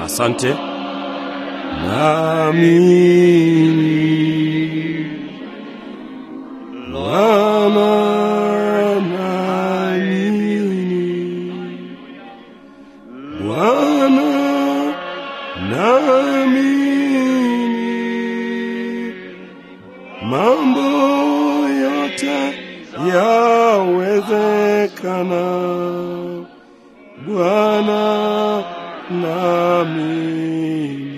Asante. Naamini Bwana, naamini Bwana, naamini mambo yote yawezekana. Bwana, naamini.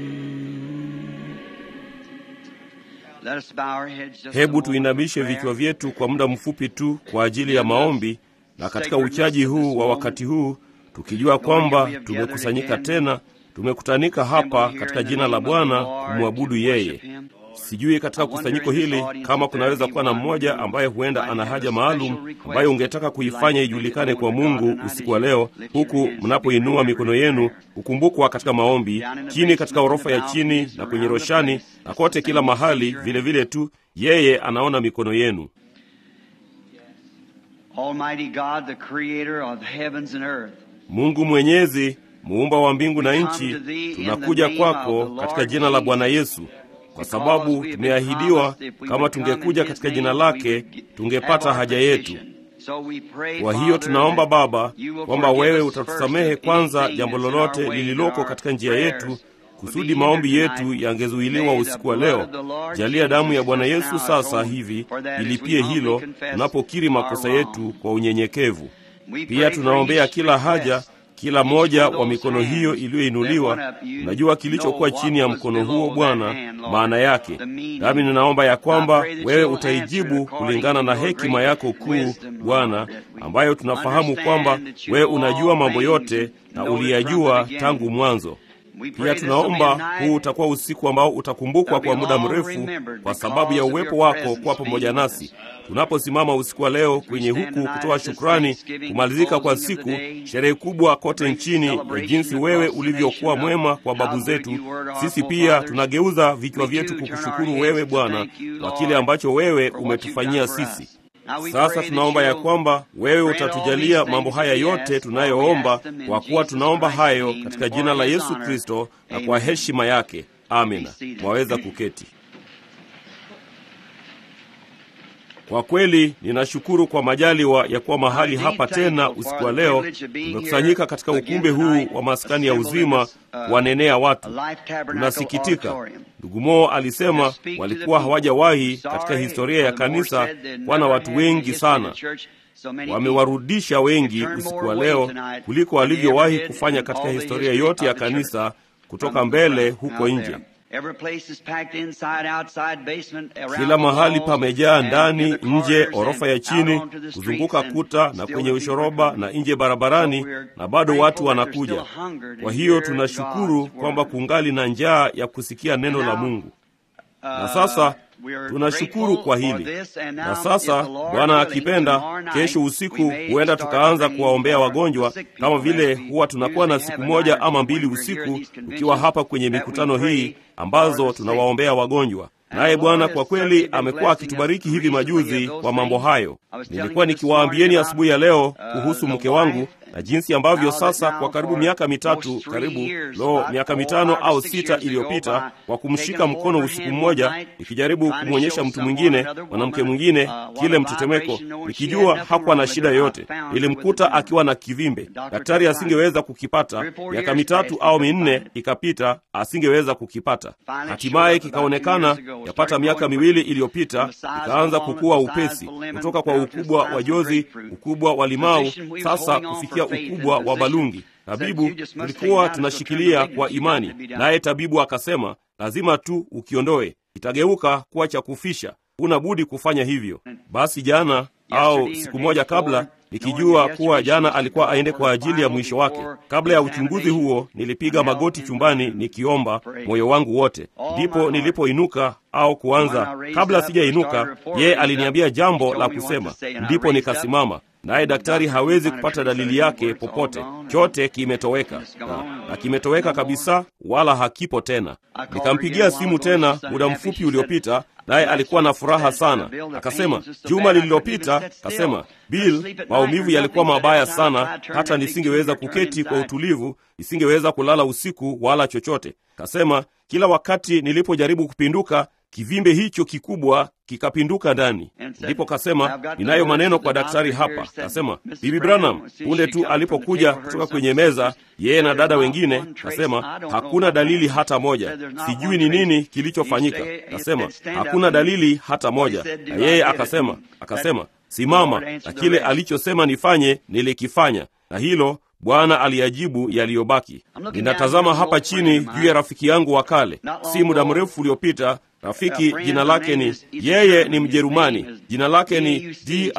Let us bow our heads just a Hebu moment tuinamishe for prayer. vichwa vyetu kwa muda mfupi tu kwa ajili ya maombi, na katika uchaji huu wa wakati huu, tukijua kwamba tumekusanyika tena, tumekutanika hapa katika jina la Bwana kumwabudu yeye. Sijui katika kusanyiko hili kama kunaweza kuwa na mmoja ambaye huenda ana haja maalum ambayo ungetaka kuifanya ijulikane kwa Mungu usiku wa leo, huku mnapoinua mikono yenu kukumbukwa katika maombi, chini katika orofa ya chini na kwenye roshani na kote kila mahali, vile vile tu yeye anaona mikono yenu. Almighty God, the creator of heavens and earth. Mungu Mwenyezi, muumba wa mbingu na nchi, tunakuja kwako katika jina la Bwana Yesu, kwa sababu tumeahidiwa kama tungekuja katika jina lake tungepata haja yetu. Kwa hiyo tunaomba Baba kwamba wewe utatusamehe kwanza jambo lolote lililoko katika njia yetu, kusudi maombi yetu yangezuiliwa usiku wa leo. Jalia damu ya Bwana Yesu sasa hivi ilipie hilo tunapokiri makosa yetu kwa unyenyekevu. Pia tunaombea kila haja, kila moja wa mikono hiyo iliyoinuliwa. Unajua kilichokuwa chini ya mkono huo Bwana, maana yake. Nami ninaomba ya kwamba wewe utaijibu kulingana na hekima yako kuu Bwana, ambayo tunafahamu kwamba wewe unajua mambo yote na uliyajua tangu mwanzo. Pia tunaomba huu utakuwa usiku ambao utakumbukwa kwa muda mrefu kwa sababu ya uwepo wako kuwa pamoja nasi tunaposimama usiku wa leo kwenye huku kutoa shukrani, kumalizika kwa siku, sherehe kubwa kote nchini ya jinsi wewe ulivyokuwa mwema kwa babu zetu. Sisi pia tunageuza vichwa vyetu kukushukuru wewe Bwana kwa kile ambacho wewe umetufanyia sisi. Sasa tunaomba ya kwamba wewe utatujalia mambo haya yote tunayoomba, kwa kuwa tunaomba hayo katika jina la Yesu Kristo na kwa heshima yake. Amina. Mwaweza kuketi. Kwa kweli ninashukuru kwa majaliwa ya kuwa mahali hapa tena usiku wa leo. Tumekusanyika katika ukumbi huu wa maskani ya uzima wanenea watu. Tunasikitika, ndugu Moo alisema walikuwa hawajawahi katika historia ya kanisa kuwa na watu wengi sana. Wamewarudisha wengi usiku wa leo kuliko walivyowahi kufanya katika historia yote ya kanisa kutoka mbele huko nje. Kila mahali pamejaa, ndani, nje, orofa ya chini, kuzunguka kuta na kwenye ushoroba na nje barabarani, na bado watu wanakuja. Kwa hiyo tunashukuru kwamba kungali na njaa ya kusikia neno la Mungu. Na sasa tunashukuru kwa hili. Na sasa Bwana akipenda, kesho usiku huenda tukaanza kuwaombea wagonjwa, kama vile huwa tunakuwa na siku moja ama mbili usiku tukiwa hapa kwenye mikutano hii ambazo tunawaombea wagonjwa. Naye Bwana kwa kweli amekuwa akitubariki hivi majuzi kwa mambo hayo. Nilikuwa nikiwaambieni asubuhi ya leo kuhusu mke wangu na jinsi ambavyo sasa kwa karibu miaka mitatu, karibu lo, miaka mitano au sita iliyopita, kwa kumshika mkono usiku mmoja, nikijaribu kumwonyesha mtu mwingine, mwanamke mwingine, kile mtetemeko, nikijua hakuwa na shida yoyote. Nilimkuta akiwa na kivimbe, daktari asingeweza kukipata. Miaka mitatu au minne ikapita, asingeweza kukipata. Hatimaye kikaonekana yapata miaka miwili iliyopita, ikaanza kukua upesi kutoka kwa ukubwa wa jozi, ukubwa wa limau, sasa kufikia ukubwa wa balungi. Tabibu, tulikuwa tunashikilia kwa imani, naye tabibu akasema, lazima tu ukiondoe, itageuka kuwa cha kufisha, huna budi kufanya hivyo. Basi jana au siku moja kabla nikijua kuwa jana alikuwa aende kwa ajili ya mwisho wake. Kabla ya uchunguzi huo, nilipiga magoti chumbani nikiomba moyo wangu wote. Ndipo nilipoinuka au kuanza, kabla sijainuka, yeye aliniambia jambo la kusema, ndipo nikasimama. naye daktari hawezi kupata dalili yake popote. Chote kimetoweka na, na kimetoweka kabisa, wala hakipo tena. Nikampigia simu tena muda mfupi uliopita, naye alikuwa na furaha sana. Akasema juma lililopita, akasema Bill, maumivu yalikuwa mabaya sana, hata nisingeweza kuketi kwa utulivu, nisingeweza kulala usiku wala chochote. Kasema kila wakati nilipojaribu kupinduka kivimbe hicho kikubwa kikapinduka ndani. Ndipo kasema ninayo maneno kwa daktari hapa. Kasema Bibi Branham, punde tu alipokuja kutoka kwenye meza, yeye na dada wengine, kasema hakuna dalili hata moja, sijui ni nini kilichofanyika. Kasema hakuna dalili hata moja, na yeye akasema akasema simama, na kile alichosema nifanye nilikifanya, na hilo Bwana aliyajibu yaliyobaki. Ninatazama hapa chini juu ya rafiki yangu wa kale, si muda mrefu uliopita. Rafiki jina lake ni yeye ni Mjerumani, jina lake ni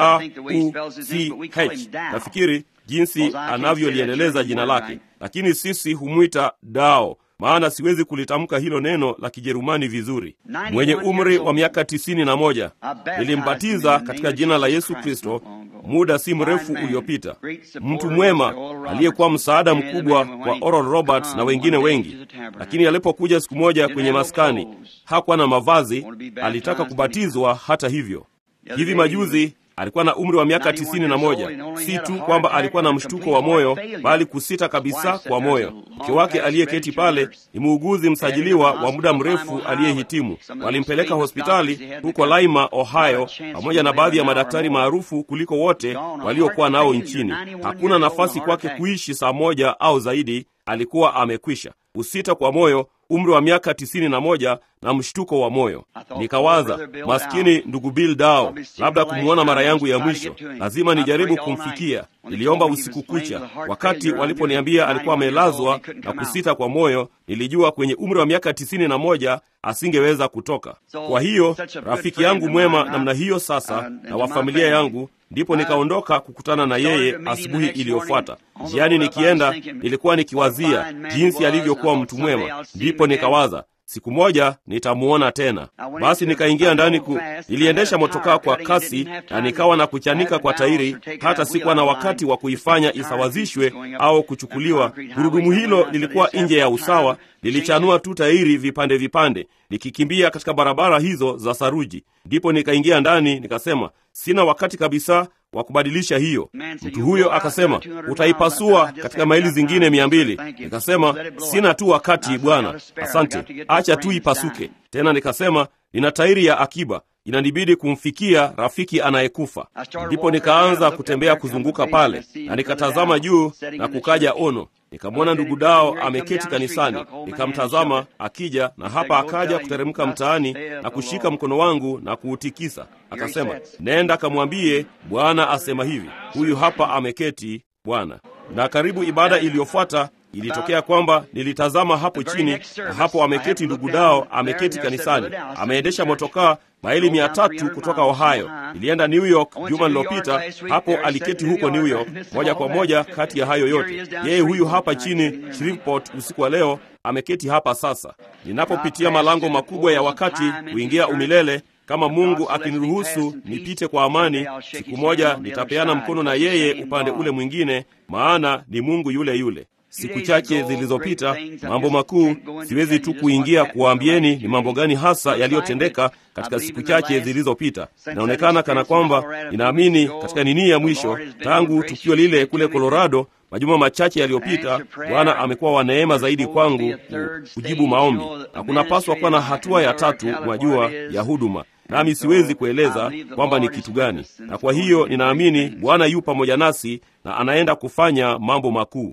Dreuch. Nafikiri jinsi anavyoliendeleza jina lake, lakini sisi humwita Dao, maana siwezi kulitamka hilo neno la Kijerumani vizuri. Mwenye umri wa miaka tisini na moja, nilimbatiza katika jina la Yesu Kristo muda si mrefu uliopita. Mtu mwema aliyekuwa msaada mkubwa kwa Oral Roberts na wengine wengi, lakini alipokuja siku moja kwenye maskani hakuwa na mavazi, alitaka kubatizwa. Hata hivyo, hivi majuzi alikuwa na umri wa miaka tisini na moja. Si tu kwamba alikuwa na mshtuko wa moyo, bali kusita kabisa kwa moyo. Mke wake aliyeketi pale ni muuguzi msajiliwa wa muda mrefu aliyehitimu. Walimpeleka hospitali huko Lima, Ohio, pamoja na baadhi ya madaktari maarufu kuliko wote waliokuwa nao nchini. Hakuna nafasi kwake kuishi saa moja au zaidi, alikuwa amekwisha. Kusita kwa moyo, umri wa miaka tisini na moja na mshtuko wa moyo. Nikawaza, maskini ndugu Bill Dao, labda kumwona mara yangu ya mwisho, lazima nijaribu kumfikia. Niliomba usiku kucha. Wakati waliponiambia alikuwa amelazwa na kusita kwa moyo, nilijua kwenye umri wa miaka tisini na moja asingeweza kutoka. Kwa hiyo rafiki yangu mwema namna hiyo sasa, na wa familia yangu ndipo nikaondoka kukutana na yeye asubuhi iliyofuata. Njiani nikienda, nilikuwa nikiwazia jinsi alivyokuwa mtu mwema. Ndipo nikawaza siku moja nitamuona tena. Basi nikaingia ndani ku, niliendesha motokaa kwa kasi na nikawa na kuchanika kwa tairi, hata sikuwa na wakati wa kuifanya isawazishwe au kuchukuliwa. Gurudumu hilo lilikuwa nje ya usawa, lilichanua tu tairi vipande vipande, nikikimbia katika barabara hizo za saruji. Ndipo nikaingia ndani, nikasema sina wakati kabisa wa kubadilisha hiyo. Mtu huyo akasema, utaipasua katika maili zingine mia mbili. Nikasema sina tu wakati bwana, asante, acha tu ipasuke. Tena nikasema nina tairi ya akiba, inanibidi kumfikia rafiki anayekufa. Ndipo nikaanza kutembea kuzunguka pale, na nikatazama juu na kukaja ono nikamwona ndugu Dao ameketi kanisani. Nikamtazama akija, na hapa akaja kuteremka mtaani na kushika mkono wangu na kuutikisa. Akasema, nenda kamwambie Bwana asema hivi, huyu hapa ameketi Bwana. Na karibu ibada iliyofuata ilitokea kwamba nilitazama hapo chini, na hapo ameketi ndugu Dao, ameketi kanisani, ameendesha motokaa maili mia tatu kutoka Ohio. Nilienda New York juma lilopita, hapo aliketi huko New York. Moja kwa moja kati ya hayo yote, yeye huyu hapa chini Shreveport usiku wa leo, ameketi hapa sasa. Ninapopitia malango makubwa ya wakati kuingia umilele kama Mungu akiniruhusu nipite kwa amani, siku moja nitapeana mkono na yeye upande ule mwingine, maana ni Mungu yule yule. Siku chache zilizopita, mambo makuu, siwezi tu kuingia kuwaambieni ni mambo gani hasa yaliyotendeka katika siku chache zilizopita. Inaonekana kana kwamba ninaamini katika nini ya mwisho, tangu tukio lile kule Colorado majuma machache yaliyopita, Bwana amekuwa wa neema zaidi kwangu kujibu maombi, na kunapaswa kuwa na hatua ya tatu, mwajua, ya huduma nami siwezi kueleza kwamba ni kitu gani, na kwa hiyo ninaamini Bwana yu pamoja nasi na anaenda kufanya mambo makuu.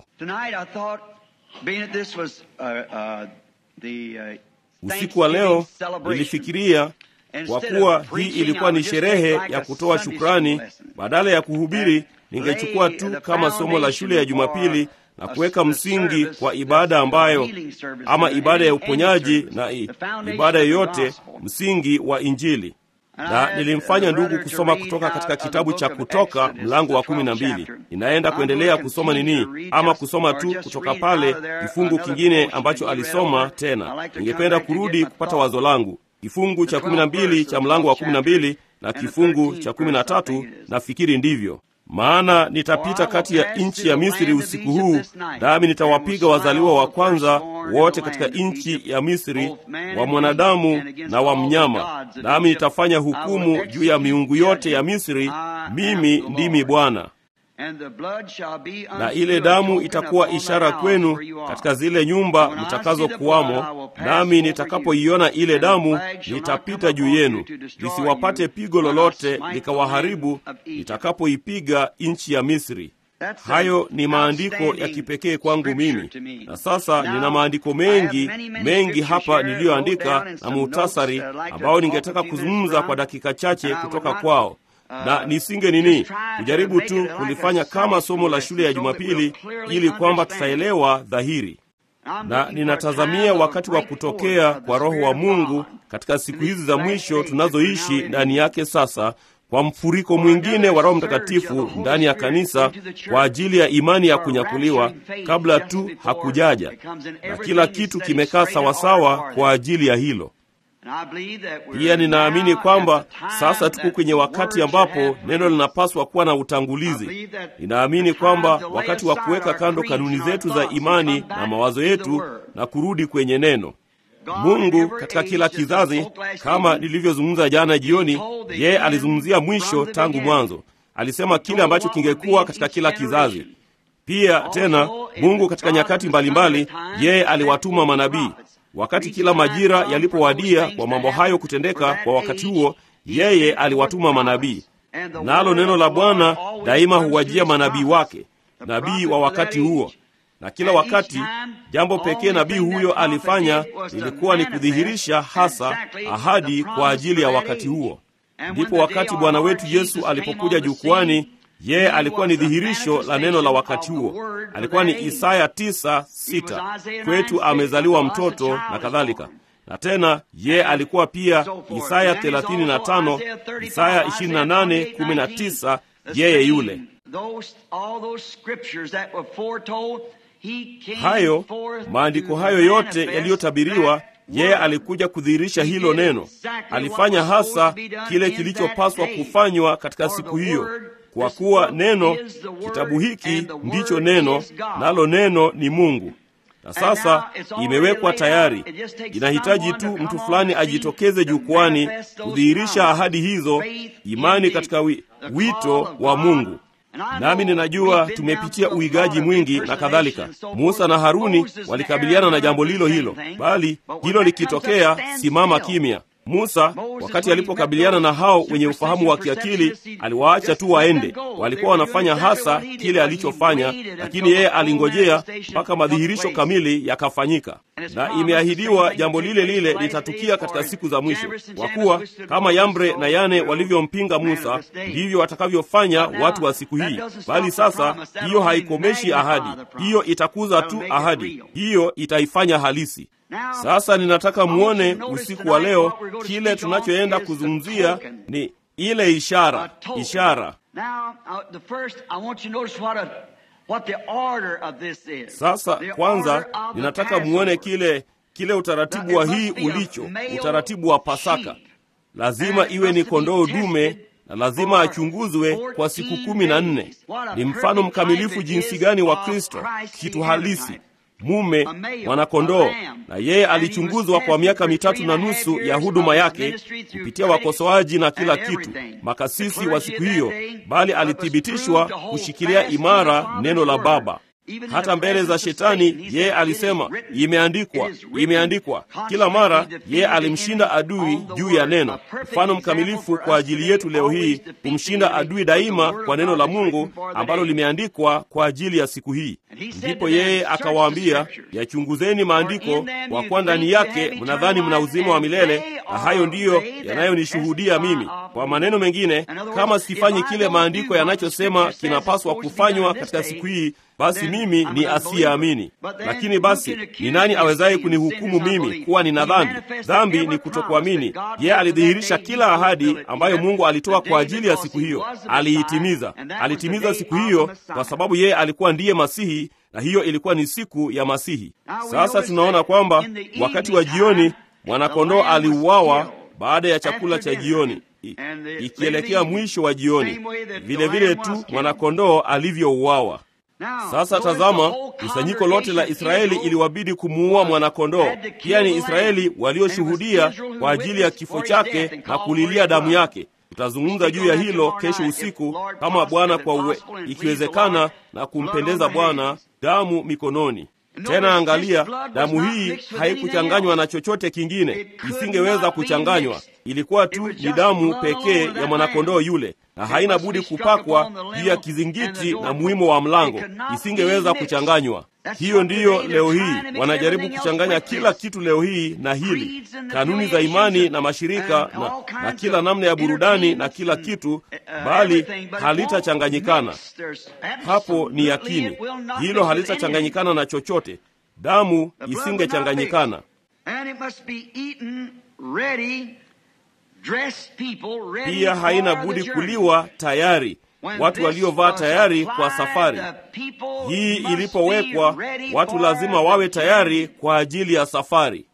Usiku wa leo nilifikiria, kwa kuwa hii ilikuwa ni sherehe ya kutoa shukrani, badala ya kuhubiri, ningechukua tu kama somo la shule ya Jumapili na kuweka msingi kwa ibada ambayo ama ibada ya uponyaji na ibada yoyote, msingi wa Injili. Na nilimfanya ndugu kusoma kutoka katika kitabu cha Kutoka mlango wa kumi na mbili. Ninaenda kuendelea kusoma nini, ama kusoma tu kutoka pale kifungu kingine ambacho alisoma tena. Ningependa kurudi kupata wazo langu, kifungu cha kumi na mbili cha mlango wa kumi na mbili na kifungu cha kumi na tatu nafikiri ndivyo maana nitapita kati ya nchi ya Misri usiku huu, nami nitawapiga wazaliwa wa kwanza wote katika nchi ya Misri, wa mwanadamu na wa mnyama, nami nitafanya hukumu juu ya miungu yote ya Misri. Mimi ndimi Bwana. Na ile damu itakuwa ishara kwenu katika zile nyumba mtakazokuwamo, nami nitakapoiona ile damu nitapita juu yenu, lisiwapate pigo lolote likawaharibu, nitakapoipiga nchi ya Misri. Hayo ni maandiko ya kipekee kwangu mimi, na sasa nina maandiko mengi mengi hapa niliyoandika na muhtasari ambao ningetaka kuzungumza kwa dakika chache kutoka kwao na nisinge nini kujaribu tu kulifanya kama somo la shule ya Jumapili ili kwamba tutaelewa dhahiri. Na ninatazamia wakati wa kutokea kwa Roho wa Mungu katika siku hizi za mwisho tunazoishi ndani yake sasa, kwa mfuriko mwingine wa Roho Mtakatifu ndani ya kanisa kwa ajili ya imani ya kunyakuliwa kabla tu hakujaja, na kila kitu kimekaa sawasawa kwa ajili ya hilo. Pia ninaamini kwamba sasa tuko kwenye wakati ambapo neno linapaswa kuwa na utangulizi. Ninaamini kwamba wakati wa kuweka kando kanuni zetu za imani na mawazo yetu na kurudi kwenye neno. Mungu katika kila kizazi, kama nilivyozungumza jana jioni, yeye alizungumzia mwisho tangu mwanzo. Alisema kile ambacho kingekuwa katika kila kizazi. Pia tena Mungu katika nyakati mbalimbali, yeye aliwatuma manabii wakati kila majira yalipowadia kwa mambo hayo kutendeka kwa wakati huo, yeye aliwatuma manabii. Nalo neno la Bwana daima huwajia manabii wake, nabii wa wakati huo. Na kila wakati jambo pekee nabii huyo alifanya lilikuwa ni kudhihirisha hasa ahadi kwa ajili ya wakati huo. Ndipo wakati Bwana wetu Yesu alipokuja jukwani yeye alikuwa ni dhihirisho la neno la wakati huo. Alikuwa ni Isaya tisa sita, kwetu amezaliwa mtoto na kadhalika. Na tena yeye alikuwa pia Isaya 35, Isaya 28, 19, yeye yule. Hayo maandiko hayo yote yaliyotabiriwa yeye alikuja kudhihirisha hilo neno. Alifanya hasa kile kilichopaswa kufanywa katika siku hiyo, kwa kuwa neno, kitabu hiki ndicho neno, nalo neno ni Mungu. Na sasa imewekwa tayari, inahitaji tu mtu fulani ajitokeze jukwani kudhihirisha ahadi hizo, imani katika wi, wito wa Mungu. Nami ninajua tumepitia uigaji mwingi na kadhalika. Musa na Haruni walikabiliana na jambo lilo hilo, bali hilo likitokea, simama kimya. Musa wakati alipokabiliana na hao wenye ufahamu wa kiakili, aliwaacha tu waende. Walikuwa wanafanya hasa kile alichofanya, lakini yeye alingojea mpaka madhihirisho kamili yakafanyika. Na imeahidiwa jambo lile lile litatukia katika siku za mwisho, kwa kuwa kama Yambre na Yane walivyompinga Musa, ndivyo watakavyofanya watu wa siku hii. Bali sasa hiyo haikomeshi ahadi, hiyo itakuza tu ahadi, hiyo itaifanya halisi. Sasa ninataka muone usiku wa leo, kile tunachoenda kuzungumzia ni ile ishara. Ishara. Sasa kwanza, ninataka muone kile kile utaratibu wa hii ulicho, utaratibu wa Pasaka. Lazima iwe ni kondoo dume na lazima achunguzwe kwa siku kumi na nne. Ni mfano mkamilifu jinsi gani wa Kristo, kitu halisi mume mwanakondoo, na yeye alichunguzwa kwa miaka mitatu na nusu ya huduma yake kupitia wakosoaji na kila kitu, makasisi wa siku hiyo, bali alithibitishwa kushikilia imara neno la Baba hata mbele za Shetani. Yeye alisema imeandikwa, imeandikwa. Kila mara yeye alimshinda adui juu ya neno, mfano mkamilifu kwa ajili yetu leo hii, kumshinda adui daima kwa neno la Mungu ambalo limeandikwa kwa ajili ya siku hii. Ndipo yeye akawaambia, yachunguzeni maandiko, kwa kuwa ndani yake mnadhani mna uzima wa milele, na hayo ndiyo yanayonishuhudia mimi. Kwa maneno mengine, kama sifanyi kile maandiko yanachosema kinapaswa kufanywa katika siku hii basi mimi ni asiyeamini. Lakini basi ni nani awezaye kunihukumu mimi kuwa nina dhambi? Dhambi ni kutokuamini. Yeye alidhihirisha kila ahadi ambayo Mungu alitoa kwa ajili ya siku hiyo, aliitimiza. Alitimiza siku hiyo kwa sababu yeye alikuwa ndiye Masihi, na hiyo ilikuwa ni siku ya Masihi. Sasa tunaona kwamba wakati wa jioni mwanakondoo aliuawa baada ya chakula cha jioni. i- ikielekea mwisho wa jioni, vile vile tu mwanakondoo alivyouawa. Sasa tazama, kusanyiko lote la Israeli iliwabidi kumuua mwanakondoo. Pia ni Israeli walioshuhudia kwa ajili ya kifo chake na kulilia damu yake. Tutazungumza juu ya hilo kesho usiku, kama Bwana kwa uwe, ikiwezekana na kumpendeza Bwana, damu mikononi. Tena angalia, damu hii haikuchanganywa na chochote kingine, isingeweza kuchanganywa. Ilikuwa tu ni damu pekee ya mwanakondoo yule, na haina budi kupakwa juu ya kizingiti na muhimu wa mlango, isingeweza kuchanganywa. Hiyo ndiyo leo hii wanajaribu kuchanganya kila kitu leo hii na hili, kanuni za imani na mashirika na, na kila namna ya burudani na kila kitu, bali halitachanganyikana. Hapo ni yakini, hilo halitachanganyikana na chochote. Damu isingechanganyikana. Pia haina budi kuliwa tayari, watu waliovaa tayari kwa safari hii. Ilipowekwa, watu lazima wawe tayari kwa ajili ya safari,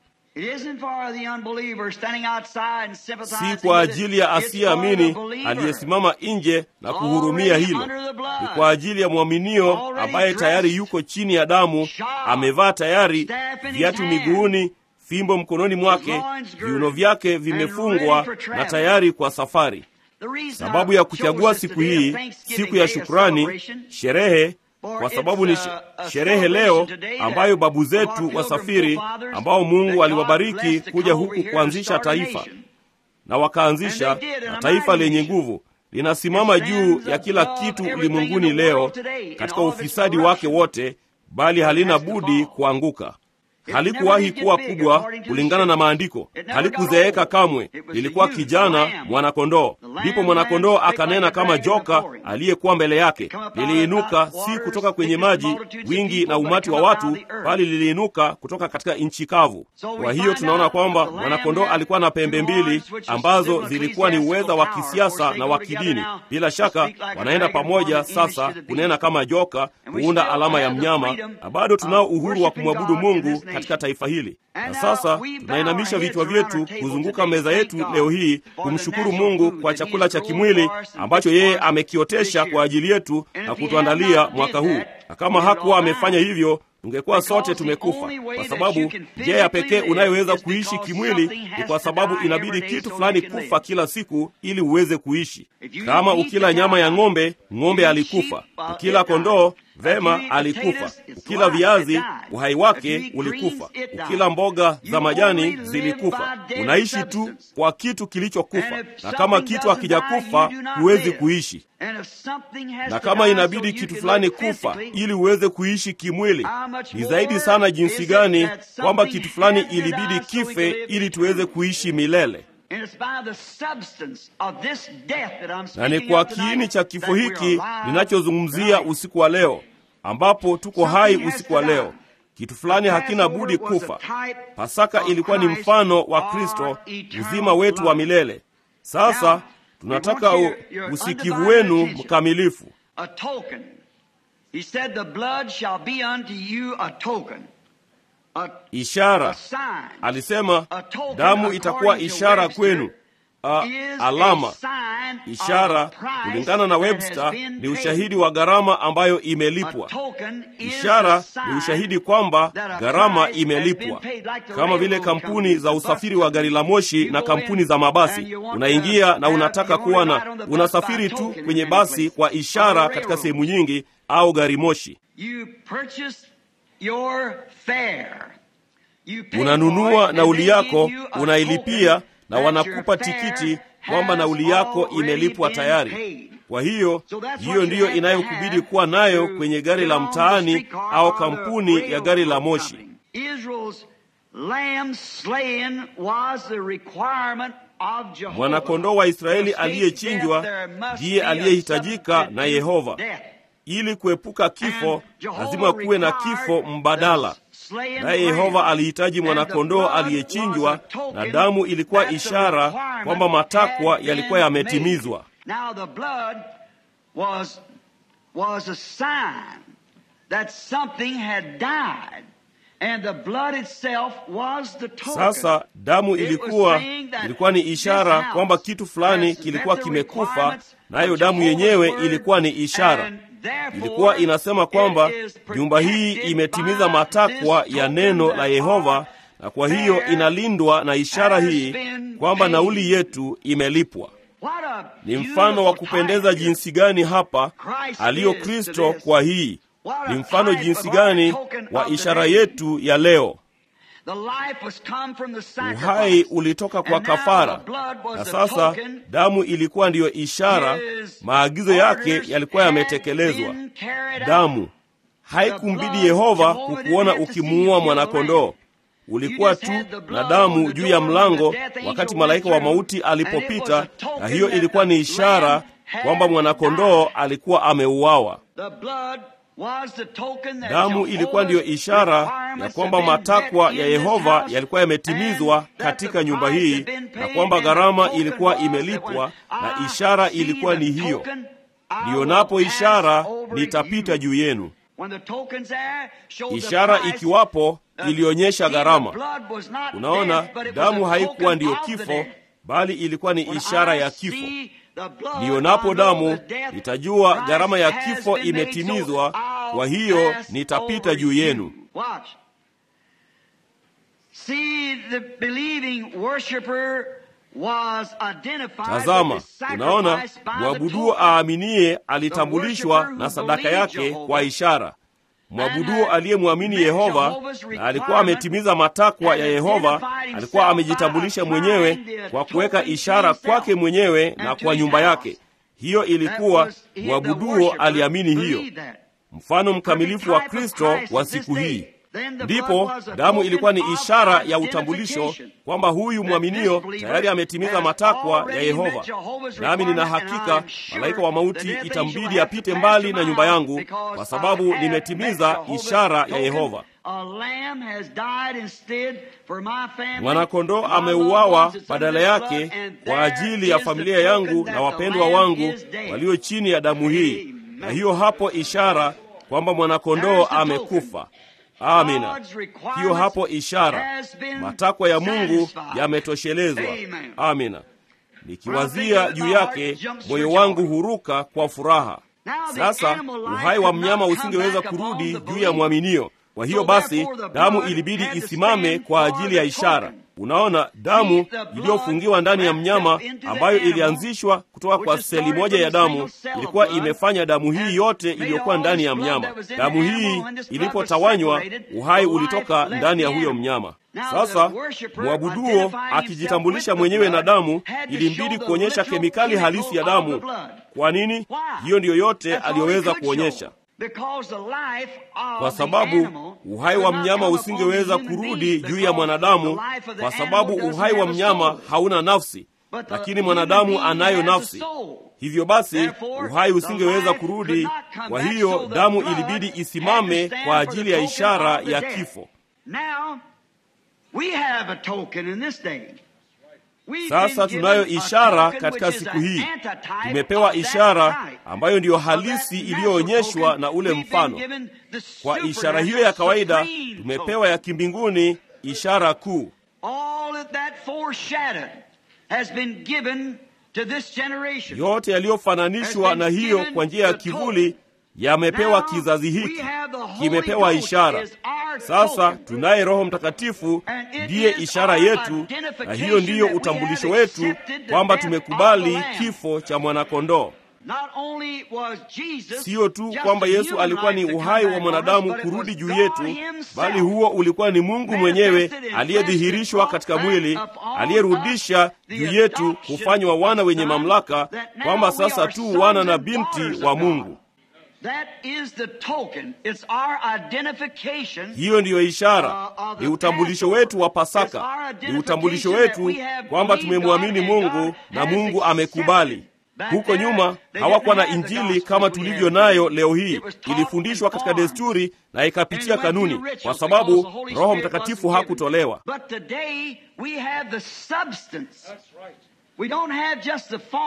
si kwa ajili ya asiyeamini aliyesimama nje na kuhurumia hilo. Ni kwa ajili ya mwaminio ambaye tayari yuko chini ya damu, amevaa tayari, viatu miguuni, fimbo mkononi mwake, viuno vyake vimefungwa na tayari kwa safari. Sababu ya kuchagua siku hii, siku ya shukrani, sherehe, kwa sababu ni sherehe leo ambayo babu zetu wasafiri, ambao Mungu aliwabariki kuja huku kuanzisha taifa, na wakaanzisha na taifa lenye nguvu linasimama juu ya kila kitu ulimwenguni leo katika ufisadi wake wote, bali halina budi kuanguka. Halikuwahi kuwa kubwa kulingana na maandiko, halikuzeeka kamwe. Lilikuwa kijana mwanakondoo. Ndipo mwanakondoo akanena kama joka aliyekuwa mbele yake. Liliinuka si kutoka kwenye maji, wingi na umati wa watu, bali liliinuka kutoka katika nchi kavu. Kwa hiyo tunaona kwamba mwanakondoo alikuwa na pembe mbili ambazo zilikuwa ni uweza wa kisiasa na wa kidini. Bila shaka wanaenda pamoja sasa kunena kama joka, kuunda alama ya mnyama, na bado tunao uhuru wa kumwabudu Mungu katika taifa hili. Na sasa tunainamisha vichwa vyetu kuzunguka meza yetu leo hii kumshukuru Mungu kwa chakula cha kimwili ambacho yeye amekiotesha kwa ajili yetu na kutuandalia mwaka huu. Na kama hakuwa amefanya hivyo, tungekuwa sote tumekufa, kwa sababu njia ya pekee unayoweza kuishi kimwili ni kwa sababu inabidi kitu fulani kufa kila siku ili uweze kuishi. Kama ukila nyama ya ng'ombe, ng'ombe alikufa. Ukila kondoo Vema, alikufa. Ukila viazi, uhai wake ulikufa. Ukila mboga za majani zilikufa. Unaishi tu kwa kitu kilichokufa, na kama kitu hakijakufa huwezi kuishi. Na kama inabidi kitu fulani kufa ili uweze kuishi kimwili, ni zaidi sana jinsi gani kwamba kitu fulani ilibidi kife ili tuweze kuishi milele na ni kwa kiini cha kifo hiki ninachozungumzia usiku wa leo, ambapo tuko hai usiku wa leo. Kitu fulani hakina budi kufa. Pasaka ilikuwa ni mfano wa Kristo, uzima wetu wa milele. Sasa tunataka u, usikivu wenu mkamilifu. Ishara, alisema damu itakuwa ishara kwenu. A, alama, ishara kulingana na Webster ni ushahidi wa gharama ambayo imelipwa. Ishara ni ushahidi kwamba gharama imelipwa, kama vile kampuni za usafiri wa gari la moshi na kampuni za mabasi. Unaingia na unataka kuwa na, unasafiri tu kwenye basi kwa ishara katika sehemu nyingi, au gari moshi. Unanunua nauli yako, unailipia na wanakupa tikiti kwamba nauli yako imelipwa tayari. Kwa hiyo hiyo ndiyo inayokubidi kuwa nayo kwenye gari la mtaani au kampuni ya gari la moshi. Mwanakondoo wa Israeli aliyechinjwa ndiye aliyehitajika na Yehova. Ili kuepuka kifo, lazima kuwe na kifo mbadala. Naye Yehova alihitaji mwanakondoo aliyechinjwa, na damu ilikuwa ishara kwamba matakwa yalikuwa yametimizwa. And the blood itself was the token. Sasa damu It was ilikuwa saying that ilikuwa ni this ishara house kwamba kitu fulani has kilikuwa met the kimekufa, requirements nayo of damu Jehovah's yenyewe word, ilikuwa ni ishara. and therefore Ilikuwa inasema kwamba it is nyumba hii protected imetimiza by matakwa this ya token neno that la Yehova, our na kwa hiyo fare inalindwa na ishara has hii been kwamba paid. nauli yetu imelipwa. What a Ni mfano wa beautiful kupendeza type. jinsi gani hapa Christ aliyo is to Kristo this. kwa hii. What a Ni mfano type jinsi of our gani token wa of ishara today. yetu ya leo. The life was come from the sacrifice. Uhai ulitoka kwa And now kafara, the blood was na the sasa token. damu ilikuwa ndiyo ishara. His Maagizo yake orders yalikuwa had yametekelezwa. been carried out. Damu haikumbidi Yehova kukuona ukimuua mwanakondoo. Ulikuwa tu na damu juu ya mlango wakati malaika wa mauti alipopita, na hiyo ilikuwa ni ishara kwamba mwanakondoo alikuwa ameuawa. The blood was the token that Damu Jehovah's ilikuwa ndiyo ishara ya requirements kwamba had been matakwa met ya in this Yehova house, yalikuwa yametimizwa and that katika the nyumba price hii had been na paid, kwamba and the gharama token ilikuwa was that imelipwa when na I ishara see ilikuwa the ni hiyo. token, I Nionapo will pass ishara over nitapita you. juu yenu. When the token's there, shows the Ishara price. ikiwapo Uh, ilionyesha see, the gharama. blood was not Unaona, death, but it was damu a haikuwa token ndiyo of the kifo, death. bali ilikuwa ni When ishara I ya kifo. see the blood, Nionapo I know damu the death nitajua price gharama ya has kifo been made, imetimizwa, so I'll kwa hiyo pass nitapita over juu you. yenu. Watch. See, the believing worshiper was identified Tazama, with his unaona, sacrifice by the mwabuduo token. aaminiye alitambulishwa na sadaka yake kwa ishara. Mwabuduo aliyemwamini Yehova na alikuwa ametimiza matakwa ya Yehova, alikuwa amejitambulisha mwenyewe kwa kuweka ishara kwake mwenyewe na kwa nyumba yake. Hiyo ilikuwa mwabuduo aliamini hiyo. Mfano mkamilifu wa Kristo wa siku hii. Ndipo damu ilikuwa ni ishara ya utambulisho kwamba huyu mwaminio tayari ametimiza matakwa ya Yehova. Nami nina hakika malaika wa mauti itambidi apite mbali na nyumba yangu, kwa sababu nimetimiza ishara ya Yehova. Mwanakondoo ameuawa badala yake kwa ajili ya familia yangu na wapendwa wangu walio chini ya damu hii, na hiyo hapo ishara kwamba mwanakondoo amekufa. Amina. Hiyo hapo ishara, matakwa ya Mungu yametoshelezwa. Amina. Nikiwazia juu yake, moyo wangu huruka kwa furaha. Sasa uhai wa mnyama usingeweza kurudi juu ya mwaminio. Kwa hiyo basi, damu ilibidi isimame kwa ajili ya ishara. Unaona, damu iliyofungiwa ndani ya mnyama ambayo ilianzishwa kutoka kwa seli moja ya damu ilikuwa imefanya damu hii yote iliyokuwa ndani ya mnyama. Damu hii ilipotawanywa, uhai ulitoka ndani ya huyo mnyama. Sasa mwabuduo akijitambulisha mwenyewe na damu, ilimbidi kuonyesha kemikali halisi ya damu. Kwa nini? Hiyo ndiyo yote aliyoweza kuonyesha kwa sababu uhai wa mnyama usingeweza kurudi juu ya mwanadamu, kwa sababu uhai wa mnyama hauna nafsi, lakini mwanadamu anayo nafsi. Hivyo basi uhai usingeweza kurudi. Kwa hiyo damu ilibidi isimame kwa ajili ya ishara ya kifo. Sasa tunayo ishara katika siku hii. Tumepewa ishara ambayo ndiyo halisi iliyoonyeshwa na ule mfano. Kwa ishara hiyo ya kawaida tumepewa ya kimbinguni, ishara kuu. Yote yaliyofananishwa na hiyo kwa njia ya kivuli yamepewa kizazi hiki, kimepewa ishara. Sasa tunaye Roho Mtakatifu, ndiye ishara yetu, na hiyo ndiyo utambulisho wetu kwamba tumekubali kifo cha mwanakondoo. Siyo tu kwamba Yesu alikuwa ni uhai wa mwanadamu kurudi juu yetu, bali huo ulikuwa ni Mungu mwenyewe aliyedhihirishwa katika mwili, aliyerudisha juu yetu kufanywa wana wenye mamlaka, kwamba sasa tu wana na binti wa Mungu. Hiyo ndiyo ishara, ni utambulisho wetu wa Pasaka, ni utambulisho wetu kwamba tumemwamini Mungu na Mungu amekubali. Huko nyuma hawakuwa na Injili kama tulivyo nayo leo hii. Ilifundishwa katika desturi na ikapitia kanuni, kwa sababu Roho Mtakatifu hakutolewa.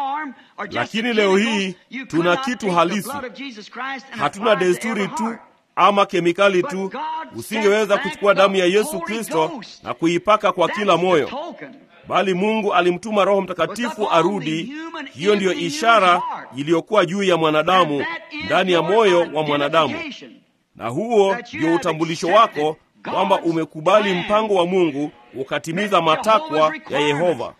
Lakini leo hii tuna kitu halisi. Hatuna desturi tu ama kemikali tu. Usingeweza kuchukua damu ya Yesu Kristo na kuipaka kwa kila moyo, bali Mungu alimtuma Roho Mtakatifu arudi. Hiyo ndiyo ishara iliyokuwa juu ya mwanadamu, ndani ya moyo wa mwanadamu, na huo ndio utambulisho wako kwamba umekubali mpango wa Mungu, ukatimiza matakwa ya Yehova.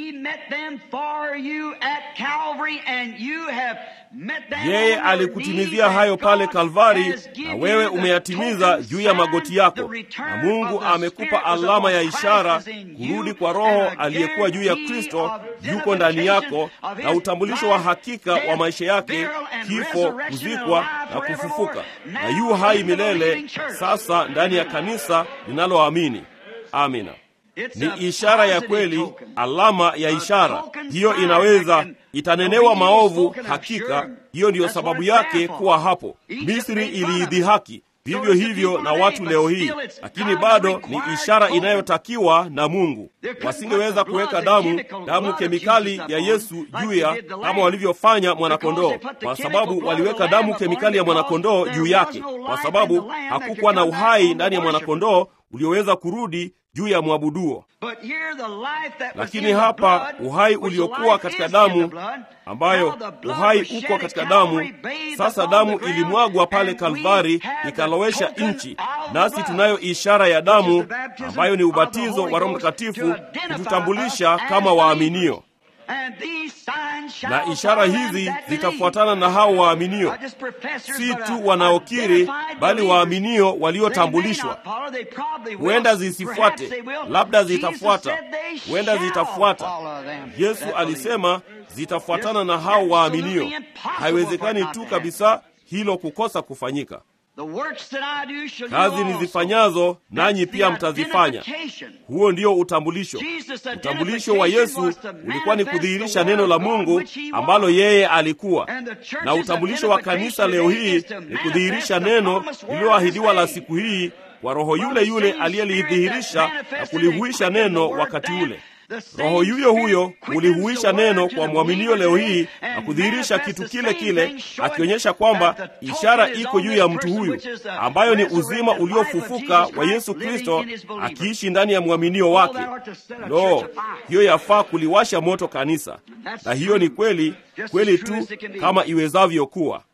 Yeye alikutimizia hayo pale Kalvari, na wewe umeyatimiza juu ya magoti yako, na Mungu amekupa alama ya ishara, kurudi kwa Roho aliyekuwa juu ya Kristo yuko ndani yako, na utambulisho wa hakika wa maisha yake, kifo, kuzikwa na kufufuka, na yu hai milele sasa ndani ya kanisa linaloamini. Amina. Ni ishara ya kweli, alama ya ishara hiyo. Inaweza itanenewa maovu, hakika hiyo ndiyo sababu yake kuwa hapo. Misri iliidhihaki, vivyo hivyo na watu leo hii, lakini bado ni ishara inayotakiwa na Mungu. Wasingeweza kuweka damu damu kemikali ya Yesu juu ya kama walivyofanya mwanakondoo, kwa sababu waliweka damu kemikali ya mwanakondoo juu yake, kwa sababu hakukuwa na uhai ndani ya mwanakondoo ulioweza kurudi juu ya mwabuduo. Lakini hapa uhai uliokuwa katika damu, ambayo uhai uko katika damu. Sasa damu ilimwagwa pale Kalvari, ikalowesha nchi, nasi tunayo ishara ya damu ambayo ni ubatizo wa Roho Mtakatifu kututambulisha kama waaminio na ishara hizi zitafuatana na hao waaminio, si tu wanaokiri, bali waaminio waliotambulishwa. Huenda zisifuate, labda zitafuata, huenda zitafuata. Yesu alisema zitafuatana na hao waaminio. Haiwezekani tu kabisa hilo kukosa kufanyika. Kazi nizifanyazo nanyi pia mtazifanya. Huo ndio utambulisho. Utambulisho wa Yesu ulikuwa ni kudhihirisha neno la Mungu ambalo yeye alikuwa, na utambulisho wa kanisa leo hii ni kudhihirisha neno lililoahidiwa la siku hii kwa Roho yule yule aliyelidhihirisha na kulihuisha neno wakati ule. Roho yuyo huyo ulihuisha neno kwa mwaminio leo hii na kudhihirisha kitu kile kile, akionyesha kwamba ishara iko juu ya mtu huyu, ambayo ni uzima uliofufuka wa Yesu Kristo akiishi ndani ya mwaminio wake. Lo, hiyo yafaa kuliwasha moto kanisa, na hiyo ni kweli kweli tu kama iwezavyo kuwa.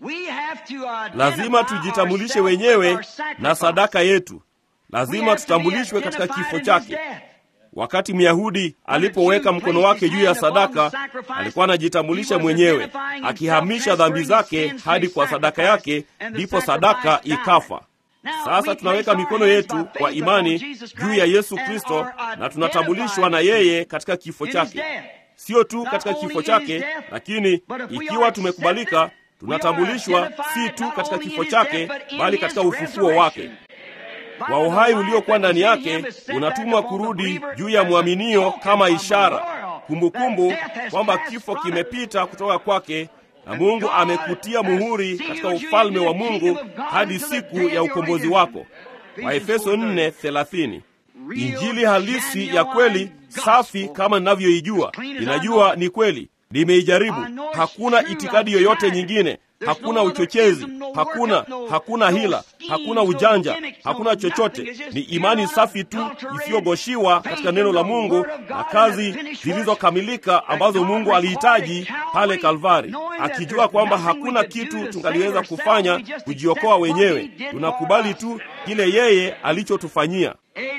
Lazima tujitambulishe wenyewe na sadaka yetu, lazima tutambulishwe katika kifo chake. Wakati Myahudi alipoweka mkono wake juu ya sadaka, alikuwa anajitambulisha mwenyewe, akihamisha dhambi zake hadi kwa sadaka yake, ndipo sadaka ikafa. Sasa tunaweka mikono yetu kwa imani juu ya Yesu Kristo na tunatambulishwa na yeye katika kifo chake, sio tu katika kifo chake, lakini ikiwa tumekubalika, tunatambulishwa si tu katika kifo chake, bali katika ufufuo wake wa uhai uliokuwa ndani yake unatumwa kurudi juu ya mwaminio kama ishara, kumbukumbu kwamba kifo kimepita kutoka kwake na Mungu amekutia muhuri katika ufalme wa Mungu hadi siku ya ukombozi wako. Waefeso 4:30. Injili halisi ya kweli safi kama ninavyoijua, ninajua ni kweli, nimeijaribu. Hakuna itikadi yoyote nyingine hakuna uchochezi, hakuna hakuna hila, hakuna ujanja, hakuna chochote. Ni imani safi tu isiyogoshiwa katika neno la Mungu na kazi zilizokamilika ambazo Mungu alihitaji pale Kalvari, akijua kwamba hakuna kitu tungaliweza kufanya kujiokoa wenyewe. Tunakubali tu kile yeye alichotufanyia.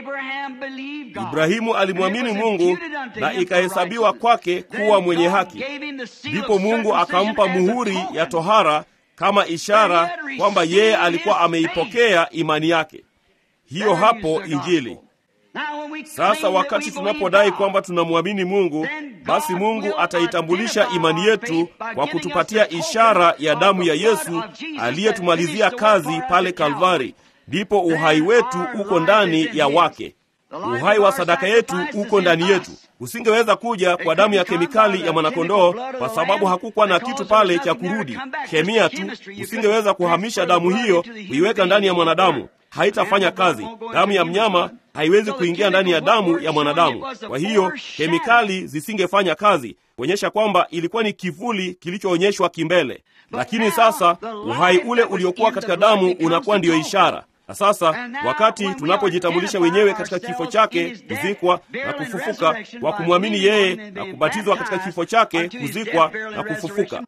Ibrahimu alimwamini Mungu na ikahesabiwa kwake kuwa mwenye haki. Ndipo Mungu akampa muhuri ya tohara kama ishara kwamba yeye alikuwa ameipokea imani yake. Hiyo hapo Injili. Sasa wakati tunapodai kwamba tunamwamini Mungu, basi Mungu ataitambulisha imani yetu kwa kutupatia ishara ya damu ya Yesu aliyetumalizia kazi pale Kalvari. Ndipo uhai wetu uko ndani ya wake. Uhai wa sadaka yetu uko ndani yetu. Usingeweza kuja kwa damu ya kemikali ya mwanakondoo kwa sababu hakukuwa na kitu pale cha kurudi, kemia tu. Usingeweza kuhamisha damu hiyo kuiweka ndani ya mwanadamu, haitafanya kazi. Damu ya mnyama haiwezi kuingia ndani ya damu ya mwanadamu, kwa hiyo kemikali zisingefanya kazi. kuonyesha kwamba ilikuwa ni kivuli kilichoonyeshwa kimbele. Lakini sasa uhai ule uliokuwa katika damu unakuwa ndiyo ishara na sasa wakati tunapojitambulisha wenyewe katika kifo chake, kuzikwa na kufufuka, kwa kumwamini yeye na kubatizwa katika kifo chake, kuzikwa na kufufuka,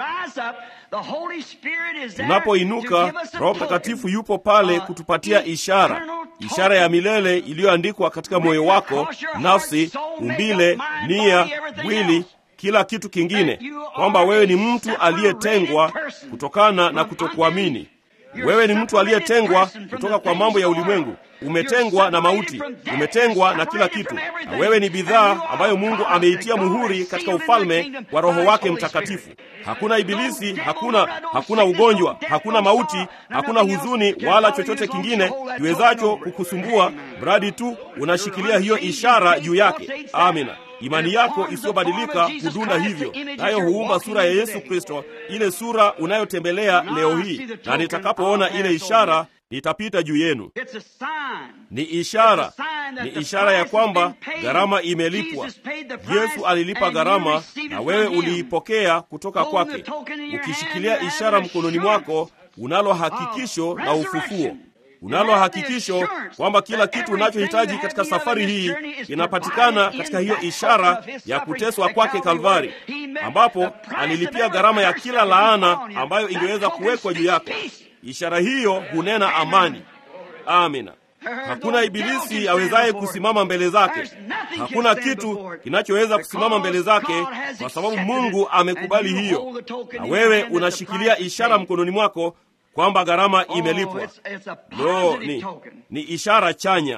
tunapoinuka, Roho Mtakatifu yupo pale kutupatia ishara, ishara ya milele iliyoandikwa katika moyo wako, nafsi, umbile, nia, mwili kila kitu kingine, kwamba wewe ni mtu aliyetengwa kutokana na kutokuamini. Wewe ni mtu aliyetengwa kutoka kwa mambo ya ulimwengu, umetengwa na mauti, umetengwa na kila kitu, na wewe ni bidhaa ambayo Mungu ameitia muhuri katika ufalme wa Roho wake Mtakatifu. Hakuna ibilisi, hakuna hakuna ugonjwa, hakuna mauti, hakuna huzuni wala chochote kingine kiwezacho kukusumbua, mradi tu unashikilia hiyo ishara juu yake. Amina. Imani yako isiyobadilika hudunda hivyo, nayo huumba sura ya Yesu Kristo, ile sura unayotembelea leo hii. Na nitakapoona ile ishara nitapita juu yenu. Ni ishara, ni ishara ya kwamba gharama imelipwa. Yesu alilipa gharama, na wewe uliipokea kutoka kwake. Ukishikilia ishara mkononi mwako, unalo hakikisho la ufufuo unalo hakikisho kwamba kila kitu unachohitaji katika safari hii kinapatikana katika hiyo ishara ya kuteswa kwake Kalvari, ambapo alilipia gharama ya kila laana ambayo ingeweza kuwekwa juu yako. Ishara hiyo hunena amani. Amina. Hakuna ibilisi awezaye kusimama mbele zake. Hakuna kitu kinachoweza kusimama mbele zake, kwa sababu Mungu amekubali hiyo, na wewe unashikilia ishara mkononi mwako kwamba gharama imelipwa. Lo, ni, ni ishara chanya.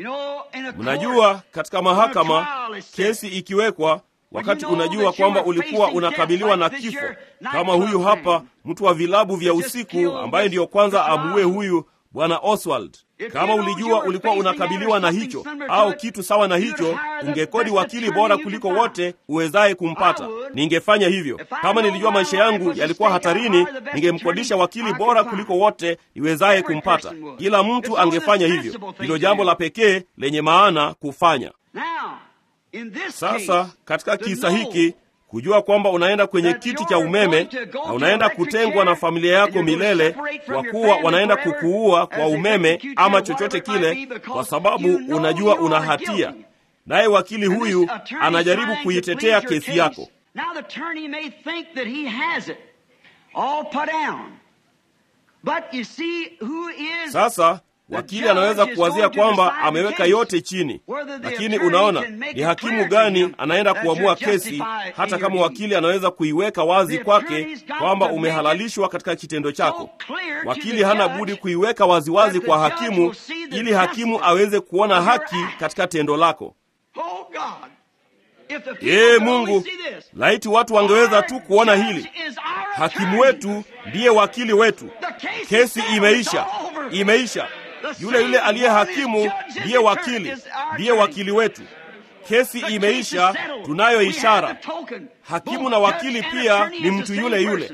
Mnajua, katika mahakama kesi ikiwekwa, wakati unajua kwamba ulikuwa unakabiliwa na kifo, kama huyu hapa mtu wa vilabu vya usiku ambaye ndiyo kwanza amuue huyu bwana Oswald. Kama ulijua ulikuwa unakabiliwa na hicho au kitu sawa na hicho, ungekodi wakili bora kuliko wote uwezaye kumpata. Ningefanya hivyo. Kama nilijua maisha yangu yalikuwa hatarini, ningemkodisha wakili bora kuliko wote iwezaye kumpata. Kila mtu angefanya hivyo. Hilo jambo la pekee lenye maana kufanya. Sasa katika kisa hiki kujua kwamba unaenda kwenye kiti cha umeme na unaenda kutengwa na familia yako milele, kwa kuwa wanaenda kukuua kwa umeme ama chochote kile, kwa sababu unajua una hatia, naye wakili huyu anajaribu kuitetea kesi yako. Sasa wakili anaweza kuwazia kwamba ameweka yote chini, lakini unaona, ni hakimu gani anaenda kuamua kesi? Hata kama wakili anaweza kuiweka wazi kwake kwamba umehalalishwa katika kitendo chako, wakili hana budi kuiweka waziwazi kwa hakimu, ili hakimu aweze kuona haki katika tendo lako. Ee Mungu, laiti watu wangeweza tu kuona hili. Hakimu wetu ndiye wakili wetu. Kesi imeisha, imeisha. Yule yule aliye hakimu ndiye wakili, ndiye wakili wetu. Kesi imeisha, tunayo ishara. Hakimu na wakili pia ni mtu yule yule.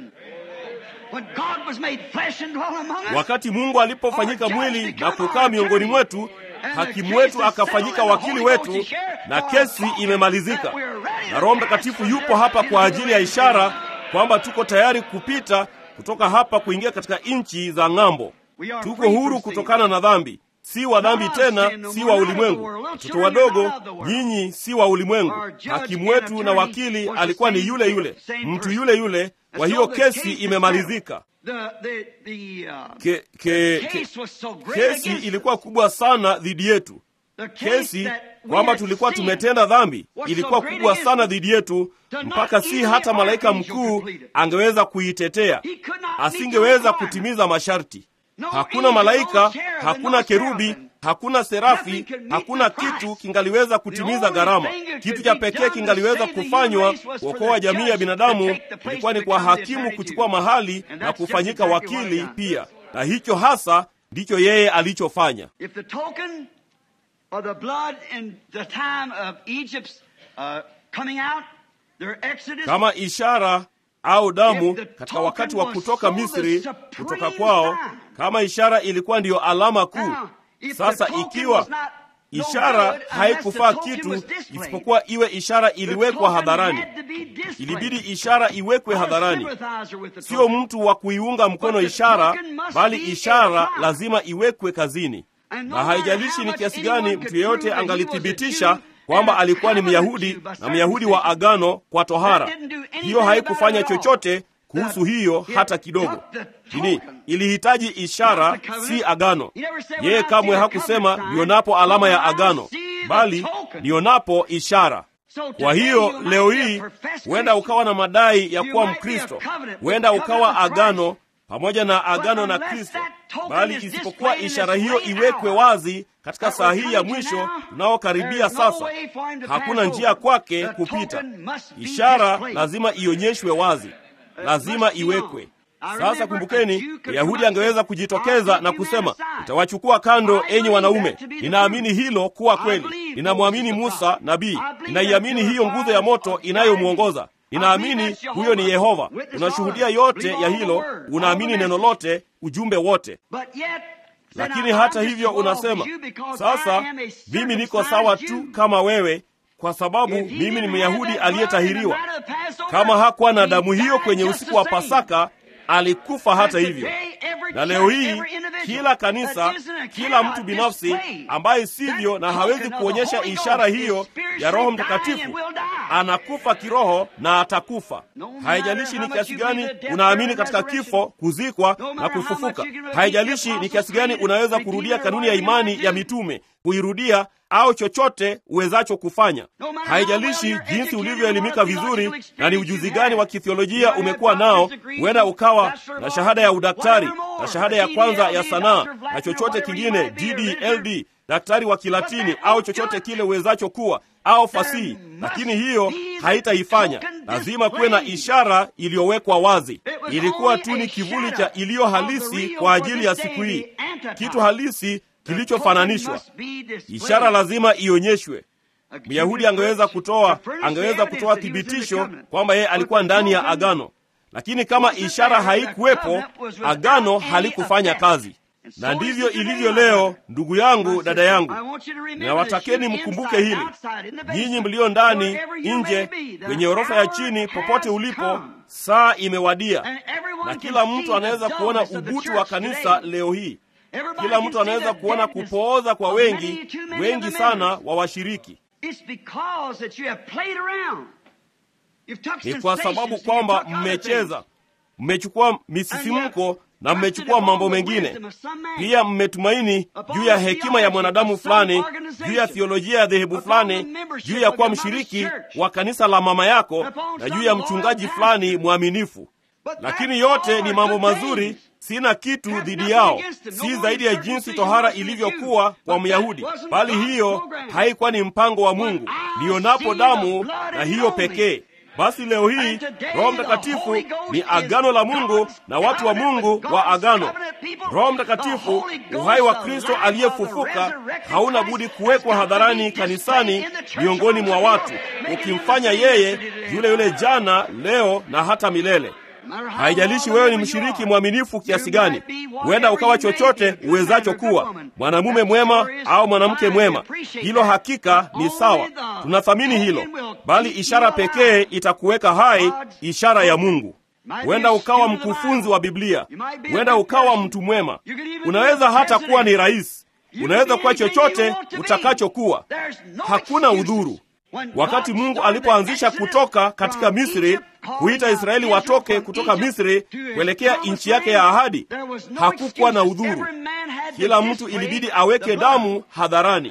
Wakati Mungu alipofanyika mwili na kukaa miongoni mwetu, hakimu wetu akafanyika wakili wetu, na kesi imemalizika. Na Roho Mtakatifu yupo hapa kwa ajili ya ishara kwamba tuko tayari kupita kutoka hapa kuingia katika nchi za ng'ambo. Tuko huru kutokana na dhambi, si wa dhambi tena, si wa ulimwengu. Watoto wadogo, nyinyi si wa ulimwengu. Hakimu wetu na wakili alikuwa ni yule yule, mtu yule yule. Kwa hiyo kesi imemalizika. Ke, ke, ke, kesi ilikuwa kubwa sana dhidi yetu. Kesi kwamba tulikuwa tumetenda dhambi ilikuwa kubwa sana dhidi yetu, mpaka si hata malaika mkuu angeweza kuitetea, asingeweza kutimiza masharti. Hakuna malaika, hakuna kerubi, hakuna serafi, hakuna kitu kingaliweza kutimiza gharama. Kitu cha pekee kingaliweza kufanywa kuokoa jamii ya binadamu ilikuwa ni kwa hakimu kuchukua mahali na kufanyika wakili pia, na hicho hasa ndicho yeye alichofanya. Kama ishara au damu katika wakati wa kutoka Misri, kutoka kwao, kama ishara ilikuwa ndiyo alama kuu. Sasa ikiwa ishara haikufaa kitu isipokuwa iwe ishara iliwekwa hadharani. Ilibidi ishara iwekwe hadharani, sio mtu wa kuiunga mkono ishara, bali ishara lazima iwekwe kazini. Na haijalishi ni kiasi gani mtu yeyote angalithibitisha kwamba alikuwa ni Myahudi na Myahudi wa agano kwa tohara, hiyo haikufanya chochote kuhusu hiyo hata kidogo. Nini ilihitaji ishara, si agano. Yeye kamwe hakusema nionapo alama ya agano, bali nionapo ishara. Kwa hiyo leo hii huenda ukawa na madai ya kuwa Mkristo, huenda ukawa agano pamoja na agano na Kristo, bali isipokuwa ishara hiyo iwekwe wazi katika saa hii ya mwisho tunaokaribia sasa, hakuna njia kwake kupita. Ishara lazima ionyeshwe wazi, lazima iwekwe. Sasa kumbukeni, Myahudi angeweza kujitokeza na kusema, nitawachukua kando, enyi wanaume. Ninaamini hilo kuwa kweli. Ninamwamini Musa nabii, ninaiamini hiyo nguzo ya moto inayomwongoza Ninaamini huyo ni Yehova. Unashuhudia yote ya hilo, unaamini neno lote, ujumbe wote. Lakini hata hivyo unasema, sasa mimi niko sawa tu kama wewe, kwa sababu mimi ni Myahudi aliyetahiriwa. Kama hakuwa na damu hiyo kwenye usiku wa Pasaka, alikufa hata hivyo. Na leo hii kila kanisa, kila mtu binafsi ambaye sivyo na hawezi kuonyesha ishara hiyo ya Roho Mtakatifu anakufa kiroho na atakufa. Haijalishi ni kiasi gani unaamini katika kifo, kuzikwa na kufufuka. Haijalishi ni kiasi gani unaweza kurudia kanuni ya imani ya mitume, kuirudia au chochote uwezacho kufanya. Haijalishi jinsi ulivyoelimika vizuri na ni ujuzi gani wa kithiolojia umekuwa nao. Huenda ukawa na shahada ya udaktari na shahada ya kwanza ya sanaa na chochote kingine, DD, LD, daktari wa Kilatini au chochote kile uwezacho kuwa au fasihi, lakini hiyo haitaifanya. Lazima kuwe na ishara iliyowekwa wazi. Ilikuwa tu ni kivuli cha iliyo halisi kwa ajili ya siku hii, kitu halisi kilichofananishwa. Ishara lazima ionyeshwe. Myahudi angeweza kutoa angeweza kutoa thibitisho kwamba yeye alikuwa ndani ya agano, lakini kama ishara haikuwepo, agano halikufanya kazi. Na ndivyo ilivyo leo, ndugu yangu, dada yangu, nawatakeni mkumbuke hili, nyinyi mlio ndani, nje, kwenye orofa ya chini, popote ulipo, saa imewadia, na kila mtu anaweza kuona ubutu wa kanisa leo hii. Kila mtu anaweza kuona kupooza kwa wengi wengi sana wa washiriki. Ni kwa sababu kwamba mmecheza, mmechukua misisimko na mmechukua mambo mengine pia. Mmetumaini juu ya hekima ya mwanadamu fulani, juu ya thiolojia ya dhehebu fulani, juu ya kuwa mshiriki wa kanisa la mama yako, na juu ya mchungaji fulani mwaminifu. Lakini yote ni mambo mazuri, sina kitu dhidi yao, si zaidi ya jinsi tohara ilivyokuwa kwa Myahudi, bali hiyo haikuwa ni mpango wa Mungu. Nionapo damu na hiyo pekee basi leo hii Roho Mtakatifu ni agano la Mungu na watu wa Mungu wa agano. Roho Mtakatifu, uhai wa Kristo aliyefufuka, hauna budi kuwekwa hadharani kanisani, miongoni mwa watu, ukimfanya yeye yule yule jana, leo na hata milele. Haijalishi wewe ni mshiriki mwaminifu kiasi gani, huenda ukawa chochote uwezacho kuwa, mwanamume mwema au mwanamke mwema. Hilo hakika ni sawa, tunathamini hilo, bali ishara pekee itakuweka hai, ishara ya Mungu. Huenda ukawa mkufunzi wa Biblia, huenda ukawa mtu mwema, unaweza hata kuwa ni rais, unaweza kuwa chochote utakachokuwa, hakuna udhuru. Wakati Mungu alipoanzisha kutoka katika Misri, kuita Israeli watoke kutoka Misri kuelekea nchi yake ya ahadi, hakukuwa na udhuru. Kila mtu ilibidi aweke damu hadharani.